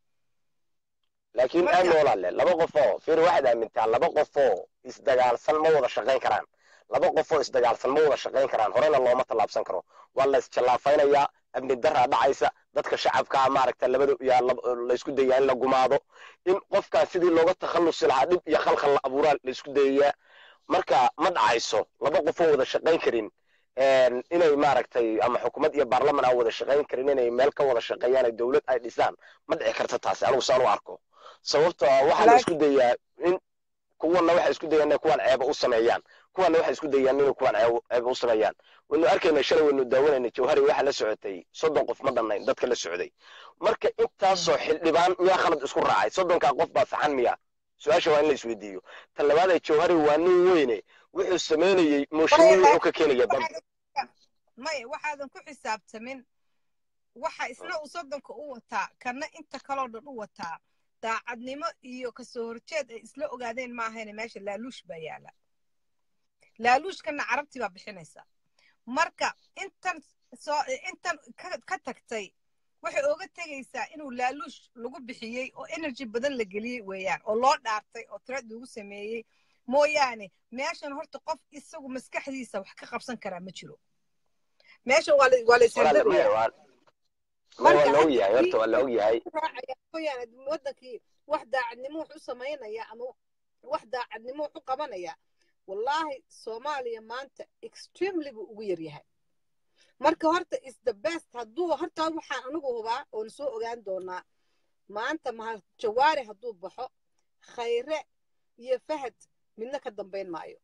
laakiin Marka- aami walaale laba qofoo fiiri waxaad aamintaa laba qofoo isdagaalsan ma wada shaqayn karaan laba qofoo isdagaalsan ma wada shaqayn karaan horena looma tallaabsan karo waa la isjallaafaynayaa amni daraa dhacaysa dadka shacabkaa maaragta labada yaa lab- laysku dayaa in la gumaado in qofkaas sidii looga takhallusi lahaa dhib iyo khalkhal la abuuraa laysku dayayaa marka ma dhacayso laba qofoo wada shaqayn karin een, inay maaragtay ama xukuumad iyo baarlaman aan wada shaqayn karin inay meel ka wada shaqeeyaan ay dowlad ay dhisaan ma dhici karta taasi anigu saan u arko sababtoo ah waxaa la Laakiin- isku dayaa in kuwana waxay isku dayaan inay kuwan ceeba u sameeyaan kuwana waxay isku dayaan inay kuwan ceeba ceeba u sameeyaan waynu arkayna shalay waynu daawanayna jawhari waxaa la socotay soddon qof ma dhannayn dadka la socday marka intaasoo xildhibaan miyaa khalad isku raacay soddonkaa qof baa saxan miya su-aasha waa in la isweydiiyo ta labaad ee jawhari waa nin weyne wuxuu sameynayey mooshinii wuxuu ka keenaya dad maya waxaadan ku xisaabtamin waxa isna uu soddonka u wataa kana inta kaloo dhan u wataa daacadnimo iyo kasoo horjeed ay isla ogaadeen maahayne meesha laaluush baa yaala laaluushkana carabtii baa bixinaysa marka intan soo intan ka, ka tagtay waxay ooga tegaysaa inuu laaluush lagu bixiyey oo energy badan la geliyey weeyaan oo loo dhaartay oo tirad lagu sameeyey mooyaane meeshan horta qof isagu maskaxdiisa wax ka qabsan karaa ma jiro meeshan waa la waa la walaale maya ishandadaya waa maya waa marka la ogyahay haddii horta waa la ogyahay raacaya mooyaane wadankii wax daacadnimo wax u samaynaya ama wax daacadnimo wax u qabanaya wallaahi soomaaliya maanta extremely buu ugu yaryahay marka horta is the best hadduu horta waxaan anigu hubaa oon soo ogaan doonaa maanta mahal jawaari hadduu baxo khayre iyo fahad midna ka dambayn maayo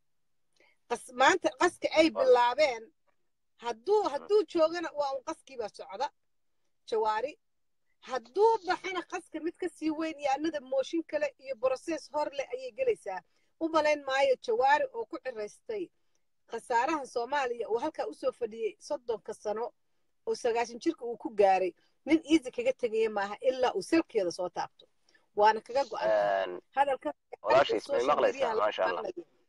qas maanta qaska ay bilaabeen hadduu hadduu joogana waa un qaskii baa socda jawaari hadduu baxana qaska mid ka sii weyn iyo anada mooshin kale iyo broses hor leh ayay gelaysaa u malayn maayo jawaari oo ku ciraystay khasaaraha soomaaliya uu halkaa usoo fadhiyey soddonka sano oo sagaashan jirka uu ku gaaray nin easy kaga tegaya maaha ilaa uu salkeeda soo taabto waana kaga go-an tahay Een, hadalka walaashiis may maqlaysaa maasha allah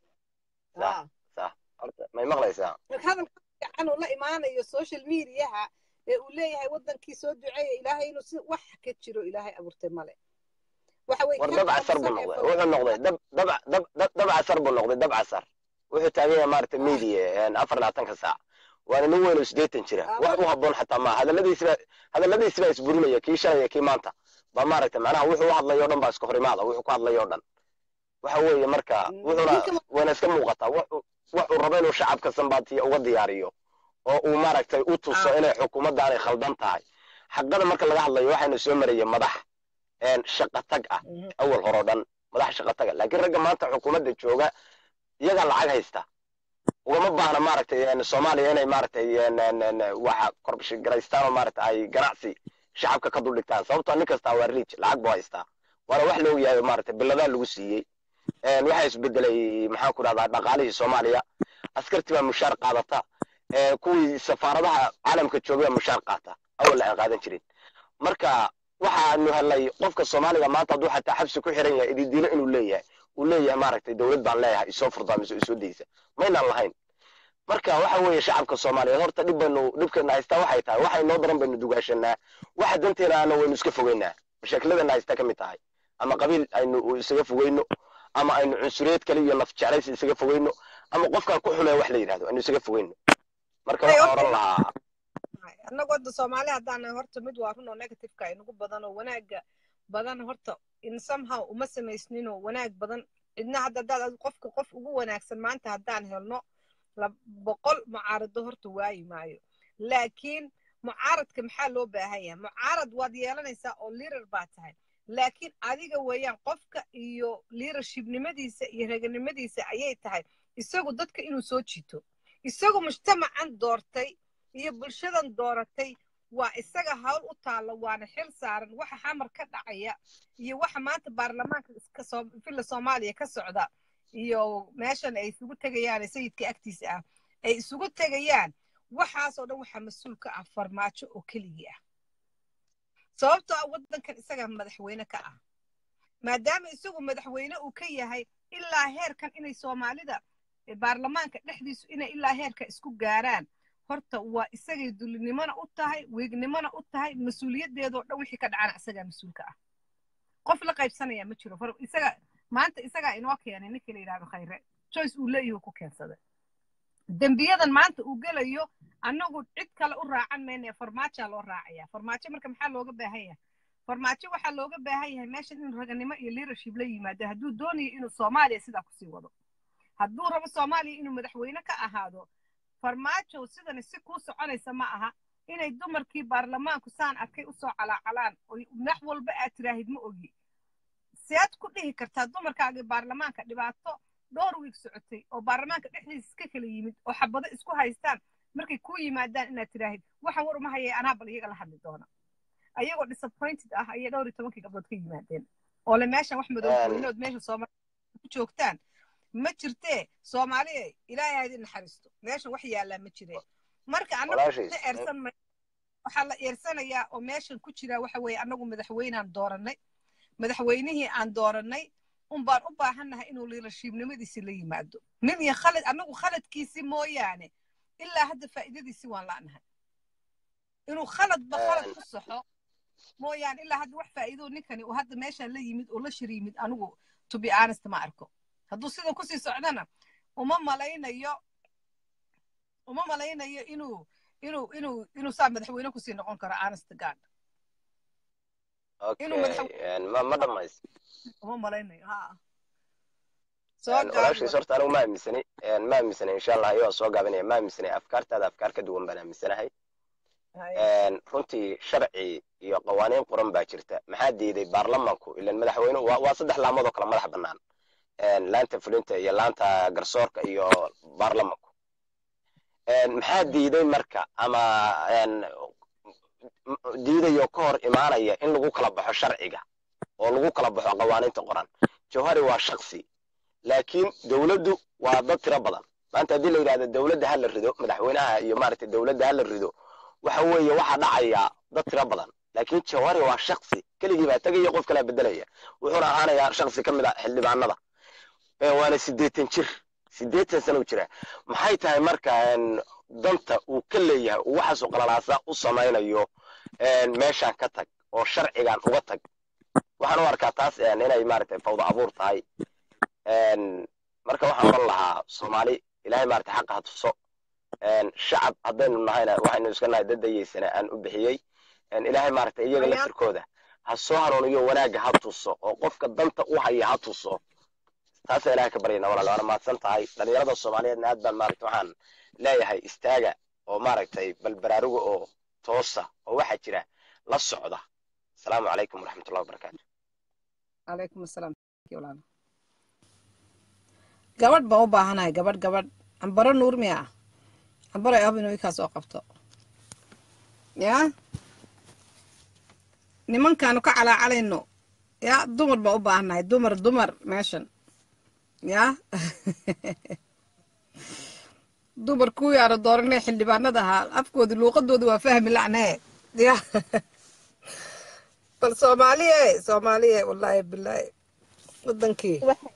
sax sax horta may maqlaysaa hadalka fiican uu la imaanayo social mediaha ee uu leeyahay wadankii soo duceeya ilaahay inuu si wax ka jiro ilaahay abuurtay male waxa way war ka dab casar buu aamusan ee noqday wuxuu noqday dab dab dab dab dab casar buu noqday dab casar wuxuu taagan yahay maaragtay media een, afar labaatanka saac waana nin weyn oo siddeetan jira Ah, wax u habboon xataa ma hadalladiisiba hadalladiisi baa isburinaya kii shalaya kii maanta ba maaragtay macnaha wuxuu u hadlayo o dhan baa iska hor imaada wuxuu ku hadlayo o dhan waxa weeye marka Mm, wuxuuna ninka wayna iska muuqataa wuxuu wuxuu rabo inuu shacabka sanbaatiya uga diyaariyo oo uu maaragtay u tuso Ah. inay xukuumaddaanay khaldan tahay xaqada marka laga hadlayo waxaynu soo maraya madax een, shaqo tag ah Mhm. awal hore o dhan madax shaqo taga laakiin ragga maanta xukuumadda jooga iyagaa lacag haysta ugama baahna maaragtay een, soomaaliya inay maaragtay een, een, een, waxa korbshigaraystaan oo maaragtay ay ganacsi shacabka ka duldhigtaan sababtoo nin kastaa waa riij lacag buu haystaa waana wax la ogyahay maaragtay biladaa lagu siiyey een, waxaa isbedelay maxaan ku dhahdaa dhaqaalihii soomaaliya askartii baa mushaar qaadata ee, kuwii safaaradaha caalamka joogay baa mushaar qaata awal aan qaadan jirin marka waxaanu helnay qofka soomaaliga maanta hadduu xataa xabsi ku xiran yahay ididiilo inuu leeyahay uu leeyahay maaragtay dowlad baan leeyahay isoo furdaamise isoo daysa maynaan lahayn marka waxa weeye shacabka soomaaliyeed horta dhib baynu dhibkeena haystaa waxay tahay waxa inoo daran baynu dugaashanaa waxa danteena ana waynu iska fogeynaa mashaakiladana haystaa ka mid tahay ama qabiil aynu isaga fogeyno ama aynu cunsureed kale iyo naf jeclaysi isaga fogeyno ama qofkaan ku xulaya wax la yidhahdo aynu isaga fogeyno marka Hey, waxaan horta- oran lahaa annagu hadda soomaali haddaan horta mid waa runoo negativeka inagu badan oo wanaaga badan horta in somehow uma samaysninoo wanaag badan cidna hadda haddaad adigu qofka qof ugu wanaagsan maanta haddaan helno la boqol mucaarado horta waayi maayo laakiin mucaaradka maxaa loo baahan yahay mucaarad waad yeelanaysaa oo liirar baa tahay laakiin adiga weeyaan qofka iyo leadershipnimadiisa iyo reganimadiisa ayay tahay isagu dadka inuu soo jiito isagu mujtamacan doortay iyo bulshadan dooratay waa isaga hawl u taalla waana xil saaran waxa xamar ka dhacaya iyo waxa maanta baarlamaanka iska soo filla soomaaliya ka socda iyo meeshan ay isugu tegayaan ee sayidka agtiisa ah ay isugu tegayaan waxaasoo dhan waxaa mas-uul ka ah farmaajo oo keligii ah sababtoo ah waddankan isagaa madaxweyne ka ah maadaama isagu madaxweyne uu ka yahay ilaa heerkan inay soomaalida baarlamaanka dhexdiisu inay ilaa heerka isku gaaraan horta waa isagay dulinimona u tahay wiignimona u tahay mas-uuliyaddeedoo dhan wixii ka dhacana isagaa mas-uulka ah qof la qaybsanaya ma jiro isaga maanta isagaa inoo keenay ninkii la yidhahdo khayre joyce uu leeyahu ku keensaday dembiyadan maanta uu gelayo annagu cid kale u raacan mayna farmaajaa loo raacaya farmaajo marka maxaa looga baahan yahay farmaajo waxaa looga baahan yahay meeshan in raganimo iyo leadership la yimaado hadduu doonayo inuu soomaaliya sidaa kusii wado hadduu rabo soomaaliya inuu madaxweyne ka ahaado farmaajow sidani si kuu soconaysa ma aha inay dumarkii baarlamaanku saan arkay usoo calaacalaan oo wax walba aad tiraahid ma ogi sead ku dhihi kartaa dumarkaagii baarlamaanka dhibaato dhowr wiig socotay oo baarlamaanka dhexdiisa iska kala yimid oo xabado isku haystaan markay kuu yimaadaan inaad tiraahid waxaan war uma hayay anaa bal iyaga la hadli doona ayagoo disappointed ah ayay dhowr iyo tobankii gabdhood ka yimaadeen oo le meeshan wax madoweynood meesha soomaaliya ku joogtaan ma jirtee soomaaliya ilaahay ha idin naxariisto meeshan wax yaallaa ma jireen marka annagu eersan waxaa la eersanayaa oo meeshan ku jira waxa weeye annagu madaxweynaan doorannay madaxweynihii aan doorannay un baan u baahannahay inuu liilashiibnimadiisi la yimaado nin iyo khalad annagu khaladkiisi mooyaane ilaa hadda faa'iidadiisi waan la'nahay inuu khaladba khalad ku saxo mooyaane ilaa hadda wax faa'iidoo ninkani uu hadda meeshaan la yimid oo la shir yimid anigu to be honest ma arko hadduu sidan kusii socdana uma malaynayo uma malaynayo inuu inuu inuu inuu saa madaxweyne kusii noqon karo honest god inuu ma dhamays uma malaynayo ha walaashiis horta anigu ma aaminsani ma aaminsani insha allah ayoo soo gaabinaya ma aaminsani afkaartaada afkaar ka duwan baan aaminsanahay runtii sharci iyo qawaaniin qoran baa jirta maxaa diiday baarlamanku ilan madaxweyne waa saddex laamood oo kale madax bannaan laanta fulinta iyo laanta garsoorka iyo baarlamanku maxaa diiday marka ama diidayo ka hor imaanaya in lagu kala baxo sharciga oo lagu kala baxo qawaaniinta qoran jawhari waa shaksi laakiin dowladdu waa dad tiro badan maanta haddii la yidhahdo dowladda ha la rido madaxweynaha iyo maaragtay dowladda ha la rido waxa weeye waxaa dhacaya dad tiro badan laakiin jawhari waa shaksi keligii baa tegaya qof kalaa bedelaya wuxuuna ahaanayaa shaksi ka mid a xildhibaanada waana siddeetan jir siddeetan sano jira maxay tahay marka danta uu ka leeyahay uu waxaasoo qalalaasa u samaynayo meeshaan ka tag oo sharcigan uga tag waxaan u arkaa taas inay maaragtay fawda abuur tahay marka waxaan oran lahaa soomaali ilahay maaragtay xaqa ha tuso shacab haddaynu nahayna waxaynu iska nahay dad dayeysana aan u bixiyey ilaahay maaragtay iyaga laftirkooda ha soo hanuuniyo wanaagga ha tuso oo qofka danta u haya ha tuso taasaa ilahay ka baryana walaal waana mahadsan tahay dhalinyarada soomaaliyeedna aad baan maaragtay waxaan leeyahay istaaga oo maaragtay bal baraaruga oo toosa oo waxaa jira la socda asalaamu calaykum waraxmatullahi wabarakaatu calaykum asalaam gabadh baan u baahanahay gabadh gabadh ambaro nuur miya ambaro ab inuu ikaa soo qabto yaa nimankaanu ka calaacalayno yaa dumar baan u baahanahay dumar dumar meeshan yaa dumar kuwii aanu dooranay xildhibaanada ahaa afkoodi luuqadooda waa fahmi lacnee ya bal soomaaliye soomaaliye wallaahi bilaahi wadankii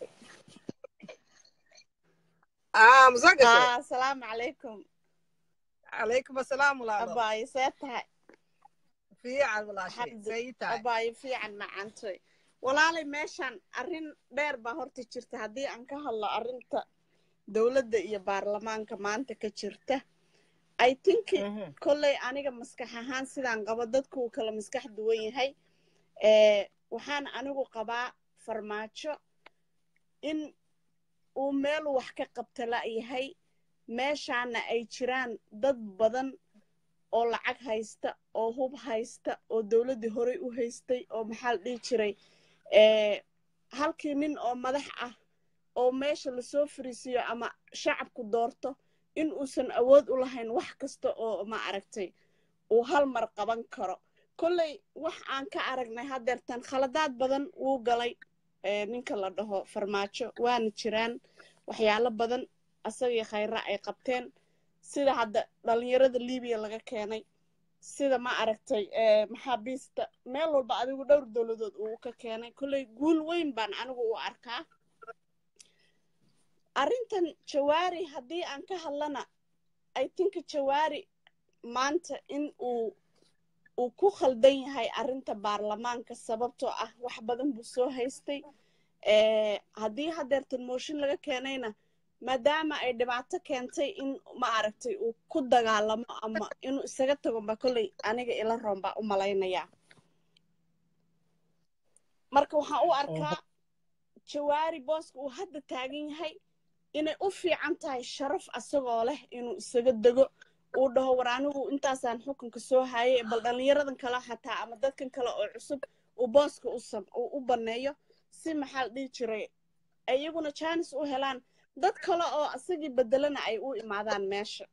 aa musagashe asalaamu calaykum calaykum asalaam walaalo abaayo see tahay fiican walaashay say tahay abaayo fiican macantoy walaalay meeshaan arrin dheer baa horta jirta haddii aan ka hadlo arrinta dowladda iyo baarlamaanka maanta ka jirta i think kolley aniga maskax ahaan sidaan qabo dadku uu kala maskax duwan yahay waxaan anigu qabaa farmaajo in uu meel wax ka qabta la'yahay meeshaana ay jiraan dad badan oo lacag haysta oo hub haysta oo dowladdii horey u haystay oo maxaa la dhihi jiray halkii nin oo madax ah oo meesha lasoo fariisiiyo ama shacabku doorto in uusan awood u lahayn wax kasta oo ma aragtay uu hal mar qaban karo kolley wax aan ka aragnay haddeertan khaladaad badan wuu galay ee ninka la dhaho farmaajo waana jiraan waxyaalo badan asagii khayra ay qabteen sida hadda dhalinyarada libiya laga keenay sida ma aragtay ee maxaabiista meel walba adigu dhowr dowladood uu ka keenay kolley guul weyn baan anigu u arkaa arrintan jawaari haddii aan ka hadlana i think jawaari maanta in uu uu ku khaldan yahay arrinta baarlamaanka sababtoo ah wax badan buu soo haystay ee haddii hadeertan mooshin laga keenayna maadaama ay dhibaato keentay in ma aragtay uu ku dagaalamo ama inuu isaga tago ba kolley aniga ila roon baa u malaynayaa marka waxaan u arkaa jawaari booska uu hadda taagan yahay inay u fiican tahay sharaf asagoo leh inuu isaga dego uu dhaho war anigu intaasaan xukunka soo hayay bal dhalinyaradan kale xataa ama dadkan kale oo cusub uu booska uu u banneeyo si maxaa la dhihi jiray iyaguna jaanis u helaan dad kale oo asagii bedelana ay u imaadaan meesha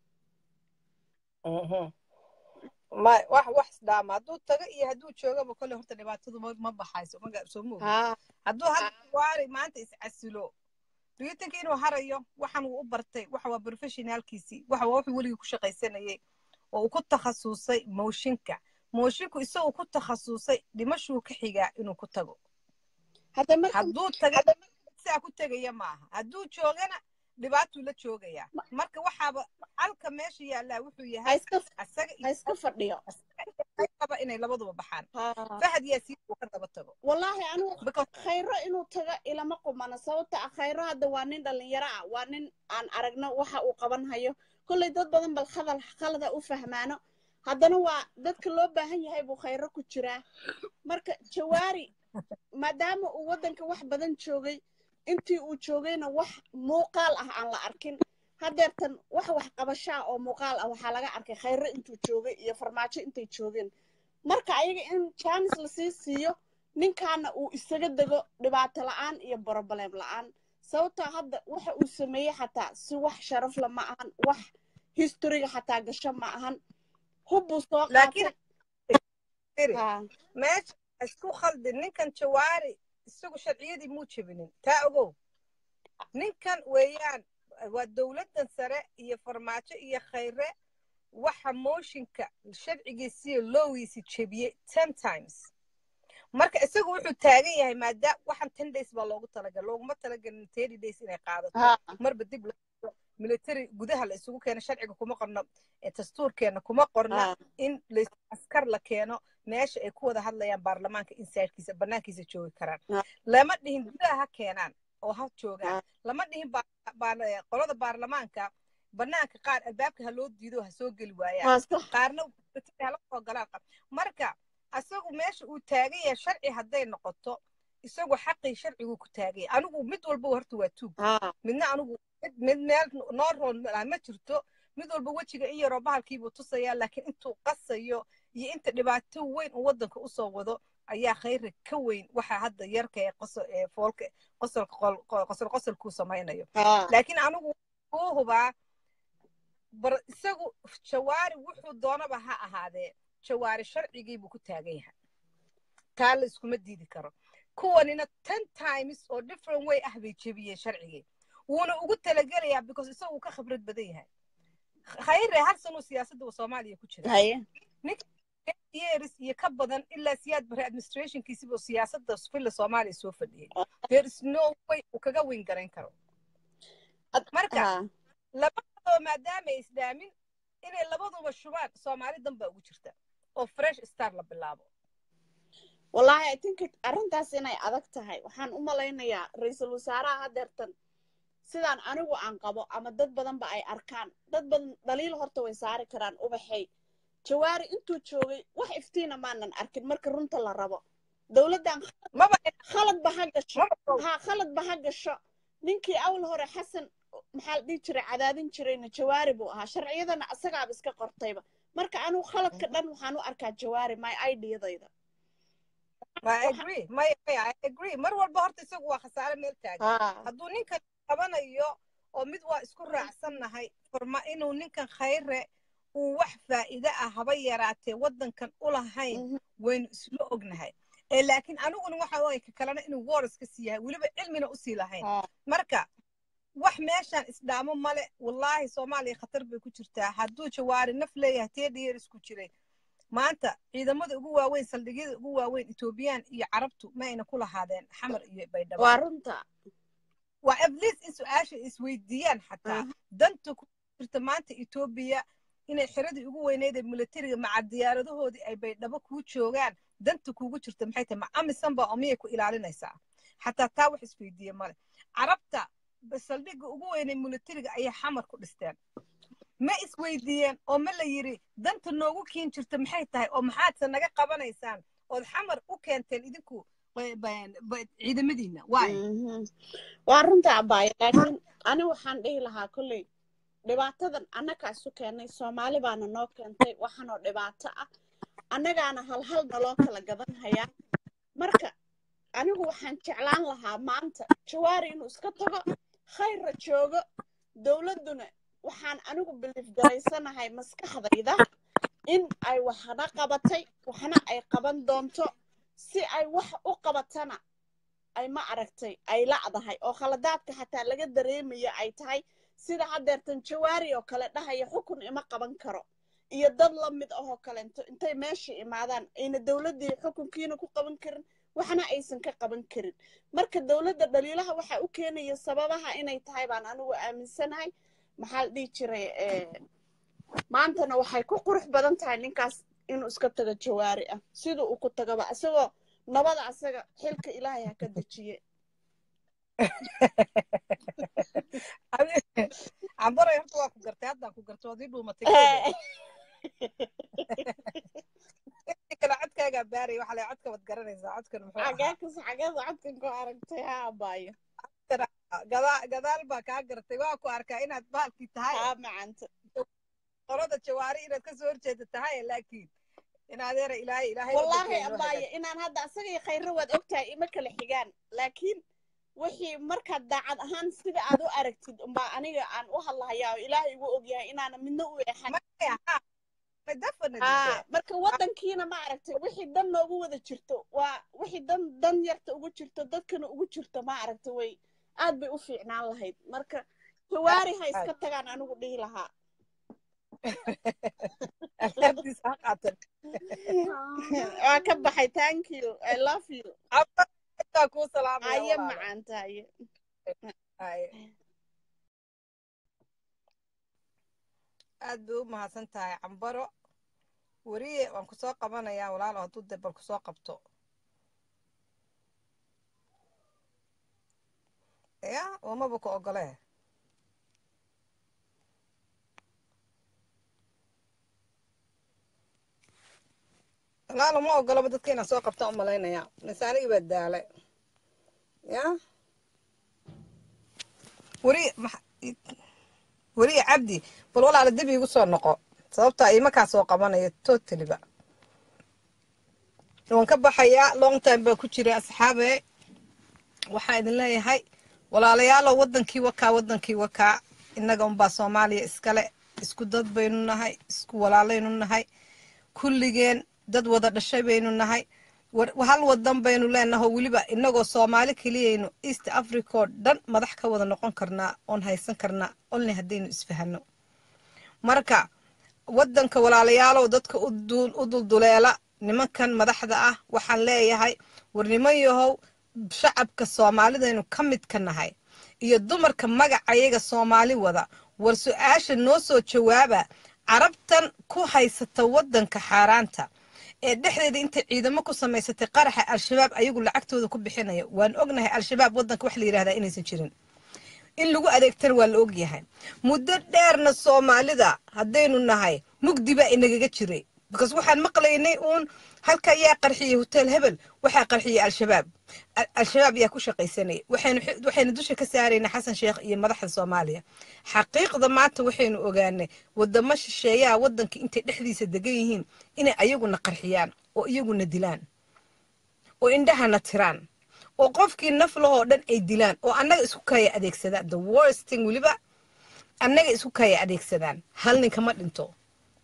ma wax wax isdhaama hadduu tago iyo hadduu joogaba kolley horta dhibaatadu ma ma baxayso ma soo moog hadduu hadda waari maanta iscasilo do you think inuu harayo waxan uu u bartay waxa waa professionaalkiisii waxa waa wuxuu weligii ku shaqaysanayay oo uu ku takhasusay mooshinka moshinku isagoo ku takhasusay dhimashuu ka xigaa inuu ku tago hadduu taga sidaa ku tegaya maaha hadduu joogana dhibaatuu la joogayaa marka waxaaba halka meesha yaallaa wuxuu yahay ha iska fadhiyo aba inay labaduba baxaan fahad yaasiin uu ka daba tago wallaahi anigu khayro inuu tago ilama qumana sababta ah khayro hadda waa nin dhalinyaro ah waa nin aan aragno waxa uu qaban hayo kolley dad badan bal khadal khalada u fahmaano haddana waa dadka loo baahan yahay buu khayro ku jiraa marka jawaari maadaama uu waddanka wax badan joogay intii uu joogayna wax muuqaal ah aan la arkin hadeertan wax wax qabashaa oo muuqaal ah waxaa laga arkay khayro intuu joogay iyo farmaajo intay joogeen marka ayaga in jaanis lasii siiyo ninkaana uu isaga dego dhibaato la-aan iyo borobalem la-aan sababtoo hadda waxa uu sameeyey xataa si wax sharafla ma ahan wax historiga xataa gasho ma ahan hubbuu soo qaatay meesha isku khaldin ninkan jawaari isagu sharciyadii muu jebinin taa ogow ninkan weeyaan waa dowladdan sare iyo farmaajo iyo khayre waxa mooshinka sharcigiisiyo loogiisi jebiyey ten times marka isagu wuxuu taagan yahay maadaam waxan ten days baa loogu talagal looguma talagelin thirty days inay qaadato marba dib military gudaha la isugu keeno sharciga kuma qorno dastuurkeena kuma qorna in askar la keeno meesha ay ku wada hadlayaan baarlamaanka insaidkiisa banaankiisa joogi karaan lama dhihin gudaha ha keenaan oo ha joogaan lama dhihin qolada baarlamaanka banaanka qaar albaabka ha loo diido ha soo geli waayaan qaarna hala soo galaan marka asagu meesha uu taagan yahay sharci hadday noqoto isagu xaqii sharciguu ku taagaya anigu mid walba horta waa tuug midna anigu mid meel noo roon ma jirto mid walba wejiga in yaroo bahalkiibuu tusayaa laakiin intuu qasayo iyo inta dhibaato weyn uu waddanka usoo wado ayaa khayra ka weyn waxa hadda yarka ee foolka qosol qosolkuu samaynayo laakiin anigu kuu hubaa isagu jawaari wuxuu doonaba ha ahaadee jawaari sharcigiibuu ku taagan yahay taa la iskuma diidi karo kuwanina ten times oo different way ah bay jebiyeen sharcigii wuuna ugu talagelayaa because isagu ka khibrad badan yahay khayre hal sanuu siyaasadda soomaaliya ku jira ninka years iyo ka badan ilaa siyaad bare administrationkiisiba siyaasadda filla soomaaliya soo fadhiyey there is no way uu kaga weyn garayn karo marka labadoo maadaama ay isdhaamin inay labaduba shubaan soomaali dan baa ugu jirta oo fresh star la bilaabo wallahi i think arrintaas inay adag tahay waxaan u malaynayaa ra-iisul wasaaraha hadeertan sidaan anigu aan qabo ama dad badanba ay arkaan dad badan dhaliil horta way saari karaan ubaxay jawaari intuu joogay wax iftiina maanan arkin marka runta la rabo dowladdan khaladba ha gasho ha khaladba ha gasho ninkii awal hore xasan maxaa la dhihi jiray cadaadin jirayna jawaari buu ahaa sharciyadana asagaaba iska qortayba marka anigu khaladka dhan waxaan u arkaa jawaari my idiyadayda mar walba horta isagu waa khasaare meel taagan hadduu ninkan qabanayo oo mid waa isku raacsannahay forma inuu ninkan khayre uu wax faa'iide ah haba yaraatee waddankan u lahayn waynu isla ognahay ee laakiin aniguna waxa waye ka kalena inuu wars ka sii yahay weliba cilmina usii lahayn marka wax meeshaan isdhaamo male wallaahi soomaaliya khatar bay ku jirtaa hadduu jawaari naf leeyahay tee dheeris ku jiray maanta ciidamada ugu waaweyn saldhigyada ugu waaweyn etoobiyaan iyo carabtu ma ayna ku lahaadeen xamar iyo baydhabo waa runta waa atleast in su-aasha isweydiiyaan xataa danta ku jirta maanta etoobiya inay xiradii ugu weyneyd ee militariga maca diyaaradahoodii ay baydhabo kuu joogaan danta kuugu jirta maxay tahay ma amisan baa oo miyay ku ilaalinaysaa xataa taa wax isweydiiye male carabta saldhigga ugu weynay militariga ayay xamar ku dhisteen ma isweydiiyeen oo ma la yidhi danta noogu kiin jirta maxay tahay oo maxaadse naga qabanaysaan ood xamar u keenteen idinku ciidamadiina waay waa runta abaayo laakiin ani waxaan dhihi lahaa kolley dhibaatadan annagaa isu keennay soomaali baana noo keentay waxaanoo dhibaato ah annagaana halhal naloo kala gadan hayaa marka anigu waxaan jeclaan lahaa maanta jawaari inuu iska tago khayrra joogo dowladduna waxaan anigu biliif garaysanahay maskaxdayda in ay waxna qabatay waxna ay qaban doonto si ay wax u qabatana ay ma aragtay ay la'dahay oo khaladaadka xataa laga dareemayo ay tahay sida haddeertan jawaari oo kale dhahaya xukun ima qaban karo iyo dad la mid ahoo kalento intay meesha imaadaan ayna dowladdii xukunkiina ku qaban karin waxna aysan ka qaban karin marka dowladda dhaliilaha waxa u keenaya sababaha inay tahay baan anigu aaminsanahay maxaa la dhihi jiray maantana waxay ku qurux badan tahay ninkaas inuu iska tago jawaari ah siduu uu ku tagaba isagoo nabada asaga xilka ilaahay ha ka dejiye cambaray horta waa ku gartay haddaan ku gartay waad ii dhuumatay kale codkaagaa baaraya waxa lay codka wad garanaysaa codkan muxuu ahaa xagaakas xageeda codkan ku aragtay ha abaayo gadaa gadaal baa kaa gartay waa ku arkaa inaad baalkii tahay haa macanta qolada jawaari inaad kasoo horjeeda tahay laakiin in adeera ilaahay ilaahay wallaahi abaayo inaan hadda asaga iyo khayro waad ogtahay ima kala xigaan laakiin wixii markaad daacad ahaan sida aad u aragtid umbaa aniga aan u hadlahayaa oo ilaahay igu ogyahay inaana midna u eexan haa marka waddankiina ma aragtay wixii dan noogu wada jirto waa wixii dan dan yarta ugu jirto dadkana ugu jirto ma aragta way aad bay u fiicnaan lahayd marka jawaari ha iska tagaan anigu dhihi lahaa waa ka baxay thank you i love you kuu salaamaya aye macaanta aye aad bay u mahadsan tahay cambaro weriye waan kusoo qabanayaa walaalo hadduu de bal kusoo qabto ya umaba ku ogolee walaalo ma ogolaba dadka inaan soo qabta u malaynaya mise anigii baa daale ya weriye weriye cabdi bal walaala dib iigu soo noqo sababta imakaa soo qabanaya totaliba waan ka baxayaa long time baa ku jira asxaabe waxaa idin leeyahay walaalayaalo wadankii wakaa wadankii wakaa innaga unbaa soomaaliya iskale isku dad baynu nahay isku walaalaynu nahay kulligeen dad wada dhashay baynu nahay hal wadan baynu leenaho weliba inagoo soomaali keliyaynu east africa oo dhan madax ka wada noqon karnaa oon haysan karnaa olni haddaynu isfahano marka wadanka walaalayaalow dadka u dulduleela nimankan madaxda ah waxaan leeyahay war niman yahow shacabka soomaalidaynu ka mid ka nahay iyo dumarka magacayaga soomaali wada war su-aasha noo soo jawaaba carabtan ku haysata wadanka xaaraanta ee dhexdeeda intay ciidamo ku samaysatay qaraxa al-shabaab ayagu lacagtooda ku bixinaya waan ognahay al-shabaab wadanka wax la yidhahdaa inaysan jirin in lagu adeegtana waa la ogyahay muddo dheerna soomaalida haddaynu nahay mugdi baa inagaga jiray because waxaan maqlaynay uun halka ayaa qarxiyey hotel hebel waxaa qarxiyey al-shabaab al-shabaab ayaa ku shaqaysanaya waxaynu dusha ka saaraynaa xasan sheekh iyo madaxda soomaaliya xaqiiqda maanta waxaynu ogaanay wadamo shisheeyaha wadanka intay dhexdiisa degan yihiin inay ayaguna qarxiyaan oo iyaguna dilaan oo indhahana tiraan oo qofkii naflahoo dhan ay dilaan oo annaga isku kaya adeegsadaan the worsting weliba annaga isku kaya adeegsadaan hal ninka ma dhinto